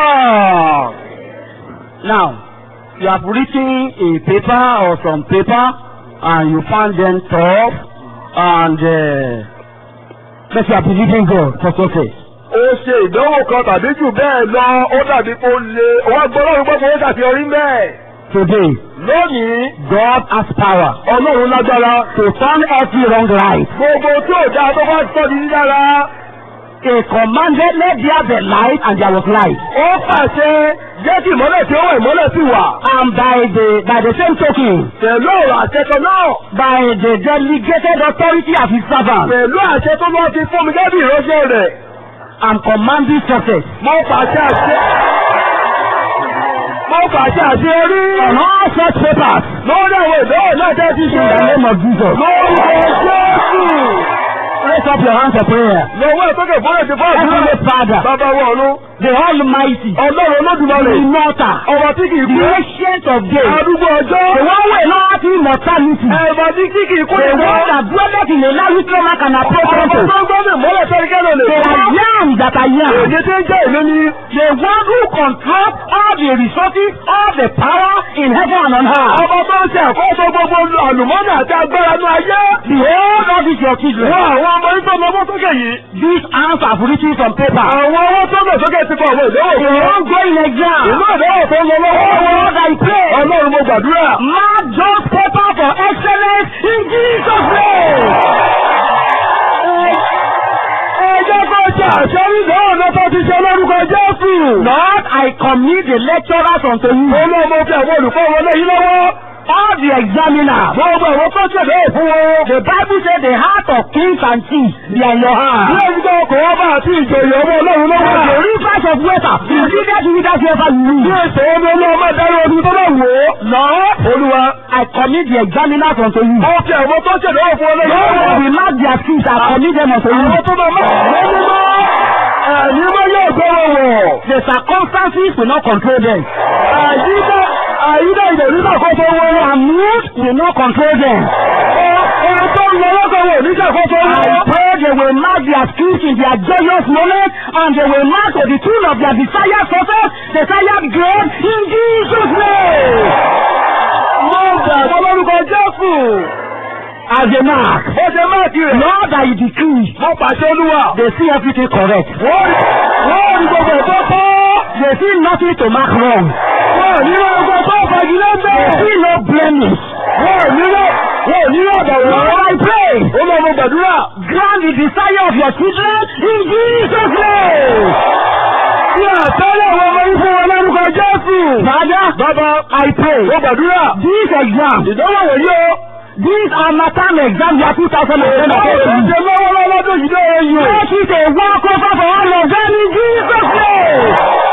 Now, you have written a paper or some paper and you found them tough and uh, but you are believing God for success. Ó ṣe ìdánwò kan tàbí jù bẹ́ẹ̀ lọ, ó dàbí kó le. Òwò agbọ́lọ́run gbọ́ fún ó ṣàfihàn bẹ́ẹ̀. Today, Lónìí, God has power Ọlọ́run lágbára. to turn every wrong right. Gbogbo tí ò dáa tó bá sọ di dídára. He commanded, let there be light, and there was light. Ó pàṣẹ jẹ́ kí ìmọ́lẹ̀ tí ó wà ìmọ́lẹ̀ sì wà. And by the by the same token, Pẹ̀lú ọ̀rọ̀ àṣẹ kan náà. by the delegated authority of his servant, Pẹ̀lú àṣẹ tó lọ́ ti fún mi gẹ́gẹ́ bí ìránṣẹ́ rẹ̀. I'm commanding success Mo pàṣẹ àṣẹ. Mo pàṣẹ àṣẹ orí. on all such papers Lórí àwọn ìdánwò náà tẹ́ ti in ṣe. the name of Jesus. Lórúkọ Jésù. Raise up your hands for prayer. Lọ́wọ́ ìtókè fọ́lẹ̀ ti fọ́ àdúrà. Heavenly Father, Bàbá wa ọ̀run. the Almighty, Ọlọ́run olódùmarè. the Immortal, Ọba tí kìí the kú. Ancient of Days, Arúgbó ọjọ́. the one way not immortality, Ẹ̀bà tí kí kìí kú the ìwọ. one that dwelleth in a large stomach and approach Ọba unto, tó ń gbọ́ mi mọ́lẹ̀ tẹ́ríkẹ́lẹ̀ lè the fún. I am that I am. Èdè tí ń jẹ́ ìlú ni. The one who controls all the resources, all the power in heaven and on earth. Ọba tó ń ṣe àkóso gbogbo àlùmọ́nì àti agbára ní ayé. Behold all these your children. Wọ́n àwọn ọmọ yìí tó lọ mọ́ sókè yìí. These hands have written some paper. Àwọn owó tó lọ sókè ti kọ̀ àwọn ìdánwò The fún wọn. ongoing exam. Ìlú ìdánwò tó ń lọ lọ́wọ́ Oh wọn. Lord, I pray. Ọlọ́run mo gbàdúrà. Mark those paper for excellence in Jesus' name. Ẹ jẹ́ kó ṣe àṣẹ ìdánwò náà tó ti ṣe lórúkọ Jésù. Lord, I commit the lecturers unto you. Olú ọmọ fi àwọn olùkọ́ wọlé yìí lọ́wọ́. All the examiners. Gbogbo àwọn tó ṣẹ̀dá òfin wọn. The Bible says the heart of kings and chiefs they are in your Bí hand. ẹni tó ọkọ̀ wọn bá àti ìjòyè ọmọ Ọlọ́run The lọ́wọ́. rivers of water. The leaders who leaders whoever you Bí need. ètò omi olóòmọ ìdarí ọdún tó bá wò ó. Lord, Olúwa. I commit the examiners unto you. Ó fi àwọn tó ṣẹ̀dá òfin wọlé yìí Lord, lọ́wọ́. we mark their skills. I commit them unto you. Àwọn tó bá máa wọ́n mímọ́. Ẹ̀yin mọ́ yóò gbọ́rọ̀ wọ̀. The circumstances will not control them. Àyíká àyíká ìdẹ̀rí ṣàkóso wọn. Their mood will not control them. Ohun tó ń lọ lọ́kọ̀ wọ̀ ní ṣàkóso I wọn. pray they will mark their skills in their joyous moment and they will mark to the tune of their desired success, desired grade in Jesus' name. Mo gbàgbọ́ lórúkọ Jésù. As a mark, Ó ṣe máàkì rẹ̀. Lord, I decree Mo pàṣẹ Olúwa. they see everything correct. Wọ́n wọ́n rí gbogbo ẹ̀tọ́ tọ́. They see nothing to mark wrong. Wọ́n ní gbogbo ẹ̀tọ́ fagilé ń They bẹ̀. see no blemish. Wọ́n ní lọ. Wọ́n ní lọ ọ̀dọ̀ Lord, wọ́n. I pray, Ó lọ mo gbàdúrà. grant the desire of your children in Jesus' name. Ní àtẹ́lẹ̀ àwọn ọmọ yìí fún wọn lórúkọ Jésù. Father, Bàbá, I pray, mo gbàdúrà. this exam, Ìdánwò wòye o. this Amatan exam year 2020, Ṣé lọ́wọ́lọ́wọ́ tó yìí lóore yìí o? Make it a walk over for all of them in Jesus' name.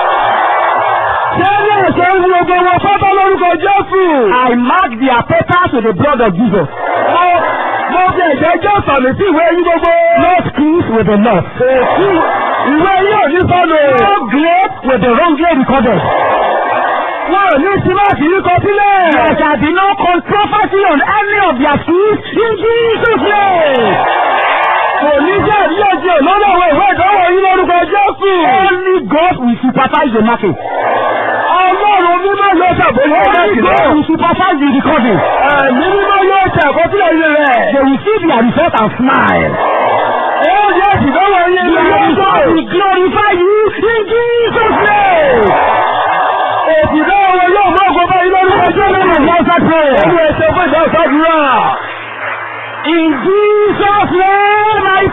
Ṣé ní ẹ̀ṣẹ̀ ń wo gbogbo wọn pátá lórúkọ Jésù? I mark their papers with the blood of Jesus. Mo mo fi ẹ̀jẹ̀ jẹ́ sàmì sí ìwé yín gbogbo. No skills with the Lord. Èsì ìwé yín ò ní sọnù. No grade with the wrongly recorded. Wọ́n ò ní símáàtì yìí kọ sílẹ̀. There shall be no controversy on any of their skills in Jesus' name. Kò ní jẹ́ àríyànjiyàn lọ́dọ̀ àwọn ìwé ìdánwò yín lórúkọ Jésù. Only God will supervise the marking. Ọlọ́run mímọ́ yóò ṣàbójú Only ẹ̀kí God náà. will supervise the recording. Ẹ̀mí mímọ́ yóò ṣe àkọsílẹ̀ ilé rẹ̀. They will see their result and smile. Ó yẹ ìdánwò yín ní Their result ọjọ́. will glorify you prayer. Olú ẹsẹ̀ fún ìdáhùn sádùúrà. In Jesus' name I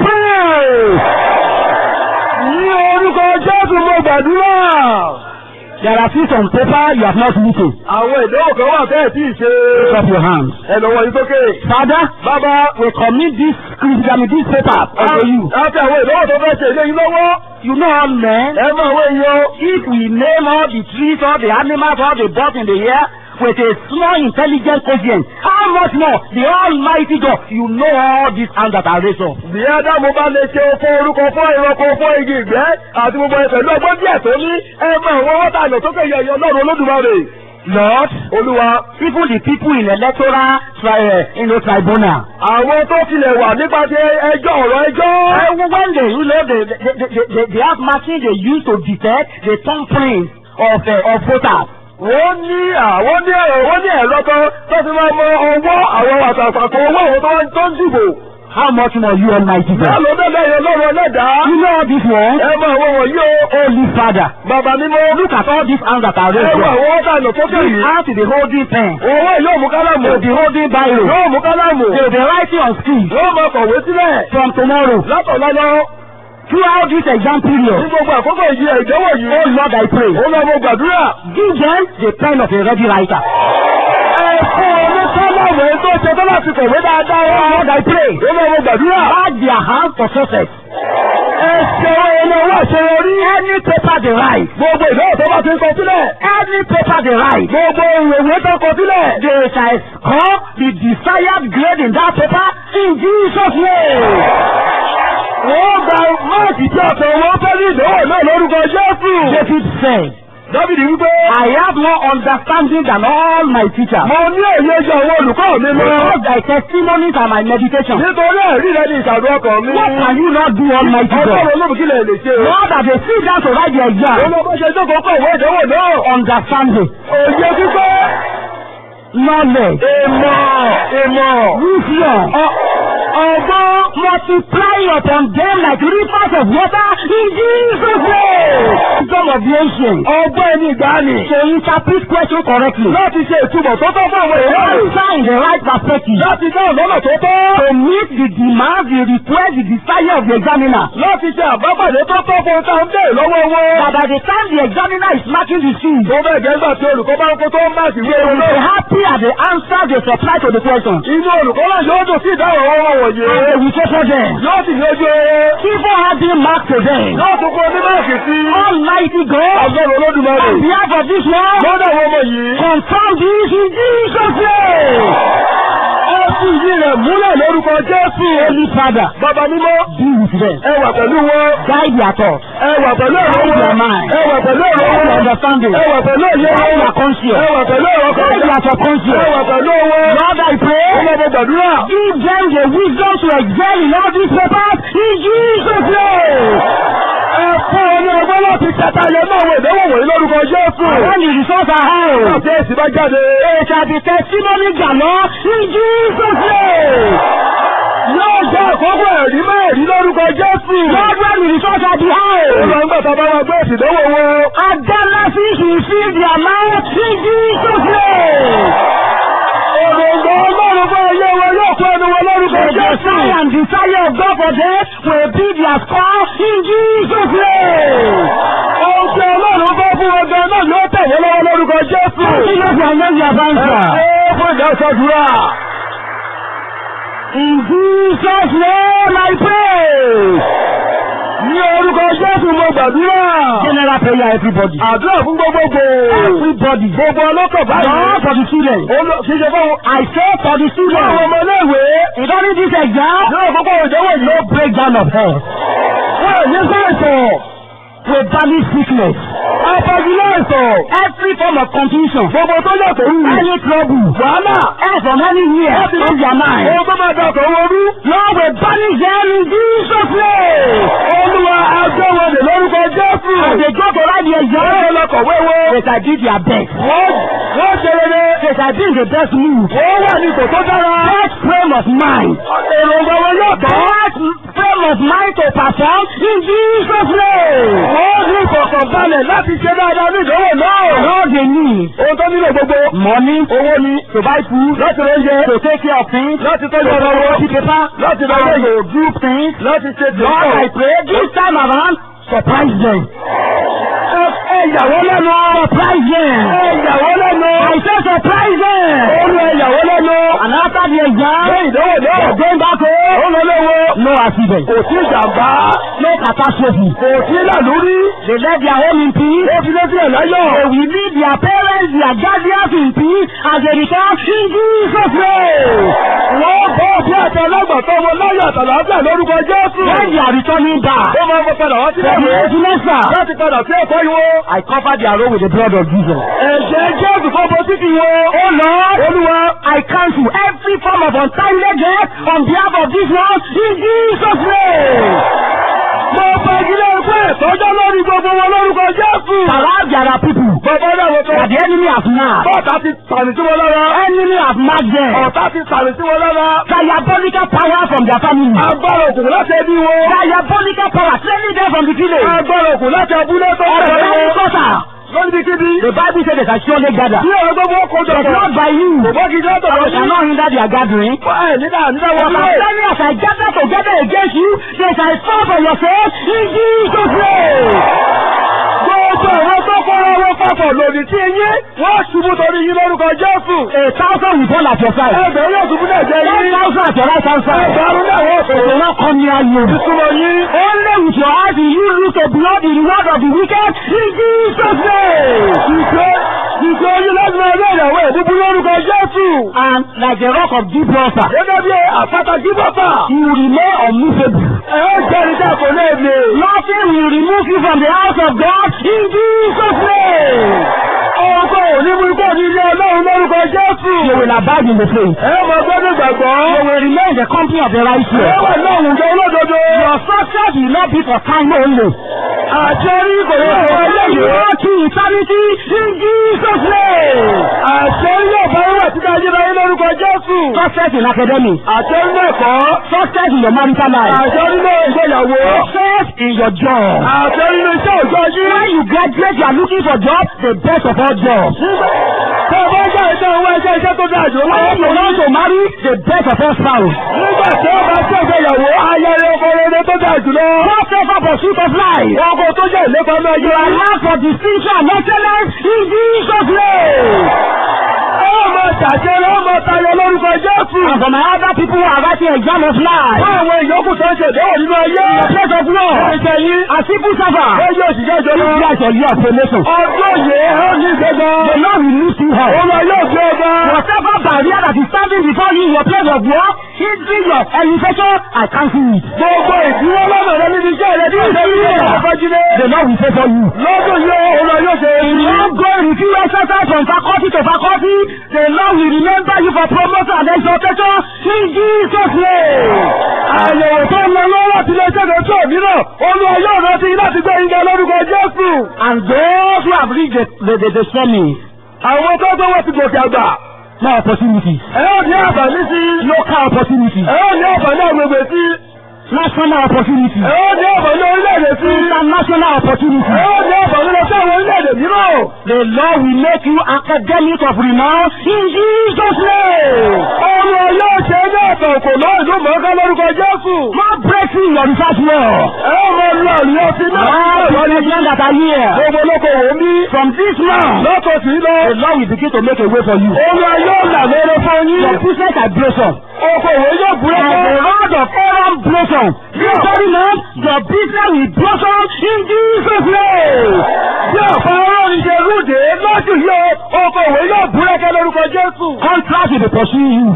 pray. Ní orúkọ Jésù mo gbàdúrà. There are things on paper you have not written. Àwọn ìdánwò kan wà tẹ́ẹ̀ tí ì ṣe. Lift up your hands. Ẹ lọ́wọ́ yín sókè. Father, Bàbá. we commit this criticism, this paper unto you. Láti àwọn ìdánwò tó fẹ́ ṣe ilé yín lọ́wọ́. You know all men. Ẹ máa wọ èèyàn. If we name all the trees, all the animals, all the birds in the air with a small intelligent quotient, how much more the Almighty God, you know all these hands that are raised up. Bí Ádámù bá lè ṣe fún orúkọ fún ìrọ́kọ fún igi ìgbẹ́ àti gbogbo ẹ̀ pẹ̀lú ọgbọ́n díẹ̀ tó ní ẹ máa wọ́n wọ́n tà lọ sókè yẹ̀yẹ́ Ọlọ́run Olódùmarè. Lord, Olúwa. even the people in electoral tri uh, you know, tribunal, Àwọn tó tilẹ̀ wà nípa ti ẹjọ́ ọ̀rọ̀ ẹjọ́. uh, when they, you know, they, they, they, they, they have machine they use to detect the thumbprint of, uh, of voters. Wọ́n ní àwọn ní ẹ̀rọ wọ́n ní ẹ̀rọ kan tó fi máa mọ ọwọ́ àwọn àtàkùn owó àwọn tó ń- tó ń dìbò. How much more you Almighty Bẹ́ẹ̀ God? ló bẹ́ẹ̀ lẹ́yìn Ọlọ́run ẹlẹ́dàá. You know all this one? Ẹ máa wọ wọ̀nyí o. Holy Father, Bàbá mímọ́. look at all these hands that are Ẹ raised wọ up. àwọn ọ̀tá lọ sókè This yìí. hand to be holding pen. Owó yóò mú kálámù. To be holding Bible. Yóò mú kálámù. They will be writing on screen Yóò máa kọ̀wé sílẹ̀. from tomorrow. Látọ̀lọ́lọ́. Throughout this exam Ní period, gbogbo àkókò yìí ìdánwò yìí. oh Lord, I pray, Ó lọ mo gbàdúrà. give them the pen of a ready writer. Ẹ fún oní kálámù èyí tó ṣe tó láti kọ̀wé dáadáa. Oh Lord, I pray, Ó lọ mo gbàdúrà. guard their hands for success. Ẹ ṣe ẹni owó àṣeyọrí. Any paper they write, Gbogbo ìdánwò tó bá ti ń kọ sílẹ̀. any paper they write, Gbogbo ìwé tó kọ sílẹ̀. they shall score the desired grade in that paper in Jesus' name. Wọ́n gba máàkì tí ọ̀sẹ̀ wọn fẹ́ ní ìdánwò náà lórúkọ Jésù. David said, Dábìdì wípé. I have more understanding than all my teachers. Mo ní èyí ju àwọn olùkọ́ mi lọ. Because thy testimonies are my meditation. Nítorí ẹ̀rí rẹ ní ìsàdù ọkàn mi. What can you not do, Almighty God? Ọlọ́run olóògùn kí lè lè ṣe. Lord, that they sit down to write the Ó exam, lọ bó ṣe jókòó kọ̀ ìwé ìdánwò náà. understanding, Òye kíkọ́. knowledge, Ìmọ̀. Ìmọ̀. wisdom, Ọ- Ọgbọ́n. multiplying upon them like rivers of water in Jesus' name. Wisdom of the ancient. Ọgbọ́n ẹni ìgbàanì. To interpret question correctly. Láti ṣe ìtumọ̀ tó tọ́ fún àwọn To èèyàn. answer in the right perspective. Láti dáhùn lọ́nà tó tọ́. To meet the demand, the request, the desire of the examiner. Láti ṣe àbápàdé tó tọ́ fún táwọn bẹ́ẹ̀ lọ́wọ́ wọn. That by the time the examiner is marking the shoes, Tó bẹ́ẹ̀ gẹ́gbà tí olùkọ́ bá ń kó tó ń bá sí they wé will be náà. happy at the answer they supply to the question. Inú olùkọ́ náà yóò dùn sí ìdáhùn ọwọ́ wọ̀nyí. And they will say for them. Yóò sì ní ojú eré. Even having marked to them. Yóò tún kó onímọ̀ọ̀kì sí. Almighty God, Ọlọ́run Olódùmarè. on behalf of this world, Lọ́dọ̀ àwọn ọmọ yìí. confirm this in Jesus' name. Ó sì yí rẹ̀ múlẹ̀ lórúkọ Jésù. Holy Father, Bàbá mímọ́. be with them. Ẹ wà pẹ̀lú wọn. Guide their thoughts. Ẹ wà pẹ̀lú ọ̀rọ̀ Guide their wọn. mind. Ẹ wà pẹ̀lú ọ̀rọ̀ Guide their wọn. understanding. Ẹ wà pẹ̀lú òye Guide wọn. their conscience. Ẹ wà pẹ̀lú ọ̀rọ̀ Guide kan. their Ẹ subconscious. wà pẹ̀lú wọn. Lord, I Ó pray, lọ bọ gbàdúrà. give them the wisdom to excel in all these papers in Jesus' name. Ẹ fún ọ ní ọgbọ́n láti kẹta ilẹ̀ náà wọ ìdánwò wọ̀nyí lórúkọ Jésù. And when the results are high, Àti èsì bá jáde. it shall be testimony galore in Jesus' name. Yóò jẹ́ àkókò ẹ̀rí mẹ́rin lórúkọ Jésù. Lord, when the results are Ó lọ high, ń gbà tá a bá wá gbé èsì ìdánwò wọn. Adalasis will fill their mouth in Jesus' name. Òròǹgbò Ọlọ́run fún ayé wọn yóò fún ẹnu wọn lórúkọ The Jésù. desire and desire of God for them will be their score in Jesus' name. Ohun tí Ọlọ́run fẹ́ fún wọn gan náà yóò tẹ̀wé lọ́wọ́ lórúkọ Jésù. Jesus will know their Ẹ answer. ṣe é fún ìdásọ́dúrà. In Jesus' name I pray. Ní orúkọ Jésù mo gbàdúrà. General prayer everybody. Àdúrà fún gbogbogbò. Everybody. Gbogbo ọlọ́kọ̀ báyìí. Not for the children. Olú kì í ṣe fún I say for the àwọn children. ọmọ iléèwé. Regarding this exam, Ní àkókò ìdánwò yìí. no breakdown of health. Wọ́n ò ní sáìsàn. We banish sickness. Apagilé àìsàn. Every form of confusion. Gbogbo tó yàtọ̀ wù. Any trouble. Wàhálà. Health from anywhere. Láti In their mind. Ohun tó máa dàtọ̀ wọn rú. Lord, we banish them in Jesus' name. Olúwa agbẹ́wọlé lórúkọ Jésù. As they go to write the Wọ́n exam, yẹ lọ kọ̀wé wọn. they shall do their best. Wọ́n wọ́n ṣe rere. They shall be in the best mood. Wọ́n wà ní ipò tó dára. Best frame of mind. Èròǹgbà wọn yóò tọ́. Best frame of mind to perform in Jesus' name. Wọ́n ní ìkọ̀kọ̀ ọkàn balẹ̀ láti ṣe dáadáa ní ìdánwò náà. All they need ohun tó nílò gbogbo. money owó ni. to buy food, láti rẹ oúnjẹ. to take care of things, láti to tọ́jú ọ̀rọ̀ wọn. copy paper, láti lọ and lẹ́yìn. to do things. láti ṣe Lord, I pray this time around, surprise them. ẹ yàwó lẹ́nu. Surprise them. ẹ yàwó lẹ́nu. I say surprise them. ó lọ ẹ yàwó lẹ́nu. And after the exam, lẹ́yìn ìdánwò náà. they're going back home. ó lọ lọ́wọ́. No accident. kò sí ìjàmbá. No catastrophe. kò sí làlúrí. They left their home in peace. ó fi létí ẹ̀ láyọ̀. They will leave their parents, their guardians in peace as they return in Jesus' name. wọ́n bọ́ bí àti alágbàtọ́ wọn láyọ̀ àtàlàáfíà lórúkọ Jésù. When they are returning back, ó máa ń fọ padà wá sí for the ẹ̀wọ̀n. next semester, láti padà sí ẹ̀kọ́ ìwọ. I cover their road with the blood of Jesus. ẹ̀jẹ̀ Jésù kọ́ bọ́ sí ti wọ. Oh Lord, Olúwa. I cancel every form of untimely death on behalf of this world in Jesus' name. mo bá ìdílé ẹgbẹ́ ìtọ́jọ́ lórí gbogbo wọn lórúkọ Jésù. Perhaps there are people bàbá náà wọ́n that kọ́. the enemy has marked. bọ́ọ̀tà ti tàmì sí wọn lára. Enemy has marked them. ọ̀tá ti tàmì sí wọn lára. Diabolical power from their family. agbára òkùnkùn láti ẹbí wọn. Diabolical power training them from the village. agbára òkùnkùn láti abúlé tó Of bẹ̀rẹ̀ any wọn. quarter. lórí bí kíbi. The Bible says they can surely gather. bí ọ̀rọ̀ gbogbo ọkọ̀ jọ But not by you. kò bọ́ kí n sọ́tọ̀ lọ They sí. cannot hinder their gathering. ẹ nígbà nígbà But wọn as many as I gather together against you, they shall fall for your sake in Jesus' name. gbogbo àwọn tó kọ́ra wọn papọ̀ lòdì sí yín wọ́n ṣubú torí yín lórúkọ Jésù. A thousand will fall at your side. ẹgbẹ̀rún yóò ṣubú náà jẹ́ One yín. thousand at your right hand side. ẹgbẹ̀rún náà wọ́n They will not come near you. ìtumọ̀ yín. Only with your eyes will you look to behold the reward of the wicked in Jesus' name. ìṣe ìṣe oyún láti máa rí ìyàwó ìbúbú lórúkọ Jésù. And like the rock of deep water, gẹ́gẹ́ bí àpáta jíbọ́tà. you will remain unmovable. ẹ ó jẹ́ ní sẹ́kọ̀ náà lè. Nothing will remove you from the house of God in Jesus' name. ọkọ̀ òní mú ikú òní ilé Ọlọ́run lórúkọ Jésù. You will abide in the faith. ẹ mọ̀ gbọ́dọ̀ gbàgbọ́. You will remain in the company of the ẹ righteous. wà ní àwùjọ olódodo. Your success will not be for time only. àti orí kò ní You ọ̀rọ̀ will ẹlẹ́yìn. go to eternity in Jesus' name. àti orí yóò bá wà títí ayérayé lórúkọ Jésù. Success in academics. àti orí náà kọ́. Success in your marital life. àti orí náà ìgbéyàwó. Success in your job. àti orí náà iṣẹ́ òjò yín. When you graduate, you are looking for job, the best of all jobs. Tó o bá jẹ́ ìṣe owó ẹṣẹ́ iṣẹ́ tó dáa jù lọ. When you want to marry, the best of all spouse. Nígbà tí ó bá ṣe ìgbéyàwó, ayẹyẹ ọkọ rere tó dáa jù lọ. Not favor pursuit of life. Ọkọ tó jẹ́ ìlépa náà You yẹ. are allowed for distinction and excellence in Jesus' name. Ó máa ṣàṣẹ ló máa tayọ lórúkọ Jésù. And for my other people who are writing exam of life, Fún àwọn ìyókù tó ń ṣe ìdánwò nínú ayé. in the place of war, Ìṣe yín. as civil servant, Ó yóò ṣiṣẹ́ ìjọba. this year is your year of promotion. Ọdún yìí ó ní ìgbéga. The Lord will lift you high. Olú yóò gbé ọba. Whatever barrier that is standing before you in your place of work, hindering your elevation, I cancel it. Gbogbo ìdíwọ́ lọ́nà rẹ níbi iṣẹ́ rẹ bí ìṣe yìí ló máa fẹ́ jílé. The Lord will favor you. Lọ́dún yìí olú yóò ṣe If you don't go refuse exercise from faculty to faculty, the Lord will remember you for promotion and exaltation in Jesus' name. Àyẹ̀wò tó ń lọ lọ́wọ́ láti ilé iṣẹ́ kan tó mìíràn, olúwa yóò rántí láti gbé ìgbà lórúkọ Jésù. And those who have reached the, the, the, the summit, Àwọn tó tó wọ́n ti gòkè àgbà. more opportunities, Ẹ ó ní àǹfààní sí. local opportunities, Ẹ ó ní àǹfààní àgbègbè sí. national opportunities, Ẹ ó ní àǹfààní orílẹ̀-èdè sí. international Ẹ opportunities. ó ní àǹfààní lọ sí àwọn orílẹ̀-èdè mìíràn. The Lord will make you academic of renown in Jesus' name. Olúwa yóò ṣe ní ọ̀tọ̀ òkò náà ìlú mọ̀ọ́ká lórúkọ Jésù. More breakthrough in your research work. Ẹ ó mọ lọ ìyọ́ sí náà. All the children that are here, Gbogbo olókoòwò ń bí. from this month, Lọ́tọ̀ sí lọ. the Lord will begin to make a way for you. Olúwa yóò là lóore fún yín. Your business are blossom. Okòwò yóò And búrẹ́kẹ́. the rod of Aaron blossom. This very month, your business will blossom in Jesus' name. Bí ọ̀pọ̀ ọlọ́run ṣe rúdè lọ́dún yóò, okòwò yóò búrẹ́kẹ́ lórúkọ Jésù. Contract will be pursuing you.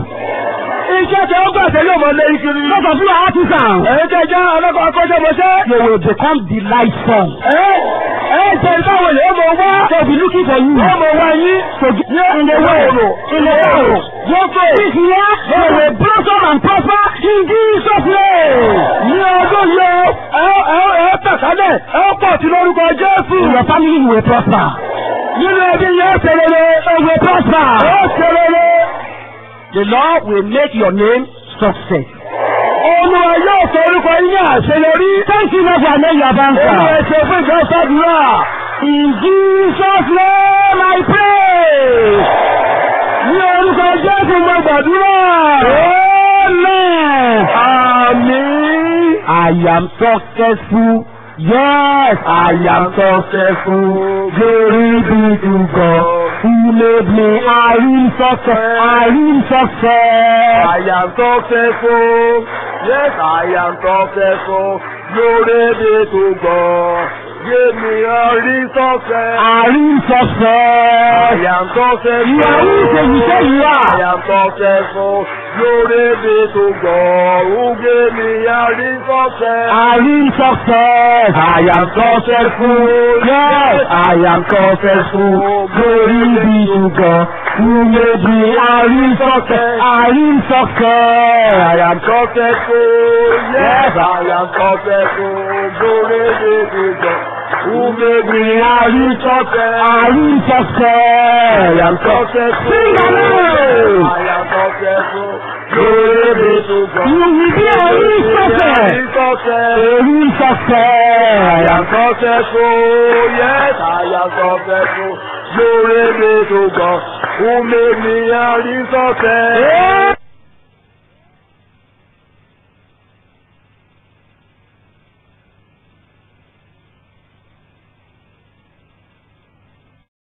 Iṣẹ́ tí ó gbàṣẹ yóò mọ lé kiri. Those of you are artisans, Ẹ̀yin tẹ́ jẹ́ ọlọ́kọ̀ akọ́ṣẹ́mọṣẹ́. you will become delightful. Ẹ ẹ ṣe ìtàwọn yóò mọ wá. They will be looking for you. Wọ́n mọ wá yín. So in the way, in the way, this year, you will blossom and prosper in Jesus' name. Ní ọdún yóò, ẹ ẹ ẹ tàkálẹ̀, ẹ pọ̀ sí lórúkọ Jésù. In your family, you will prosper. Nínú ẹbí yẹn ṣe rere. You will prosper. Ó ṣe rere. The Lord will make your name success. Olúwa yóò sọ orúkọ yín ní àṣeyọrí. Thank you Lord for our name your Olú answer. ẹ ṣe fún ìjọ sàdúrà. In Jesus name I pray. Ní orúkọ Jésù mo gbàdúrà. Amen. Àmín. I am successful. Yes, I am successful. Glory be to God. Who made me a real success. A real success. I am successful. Yes, I am successful. Glory be to God. Give me a real success. A real I success. am successful. You are who you say you say you I are. am successful. Glory be to God. Who gave me a real success. A real success. I am successful. Yes, I am successful. Glory be to God. Who made me a real success. A real success. I am successful. Yes, I am successful. Glory be to God. Who made me a real success. A real success. I am successful. Sing along. I am successful. Glory be to God. You will be a real success. Real success. A real I success. am successful. Yes, I am successful. Glory be to God. Who made me a real success.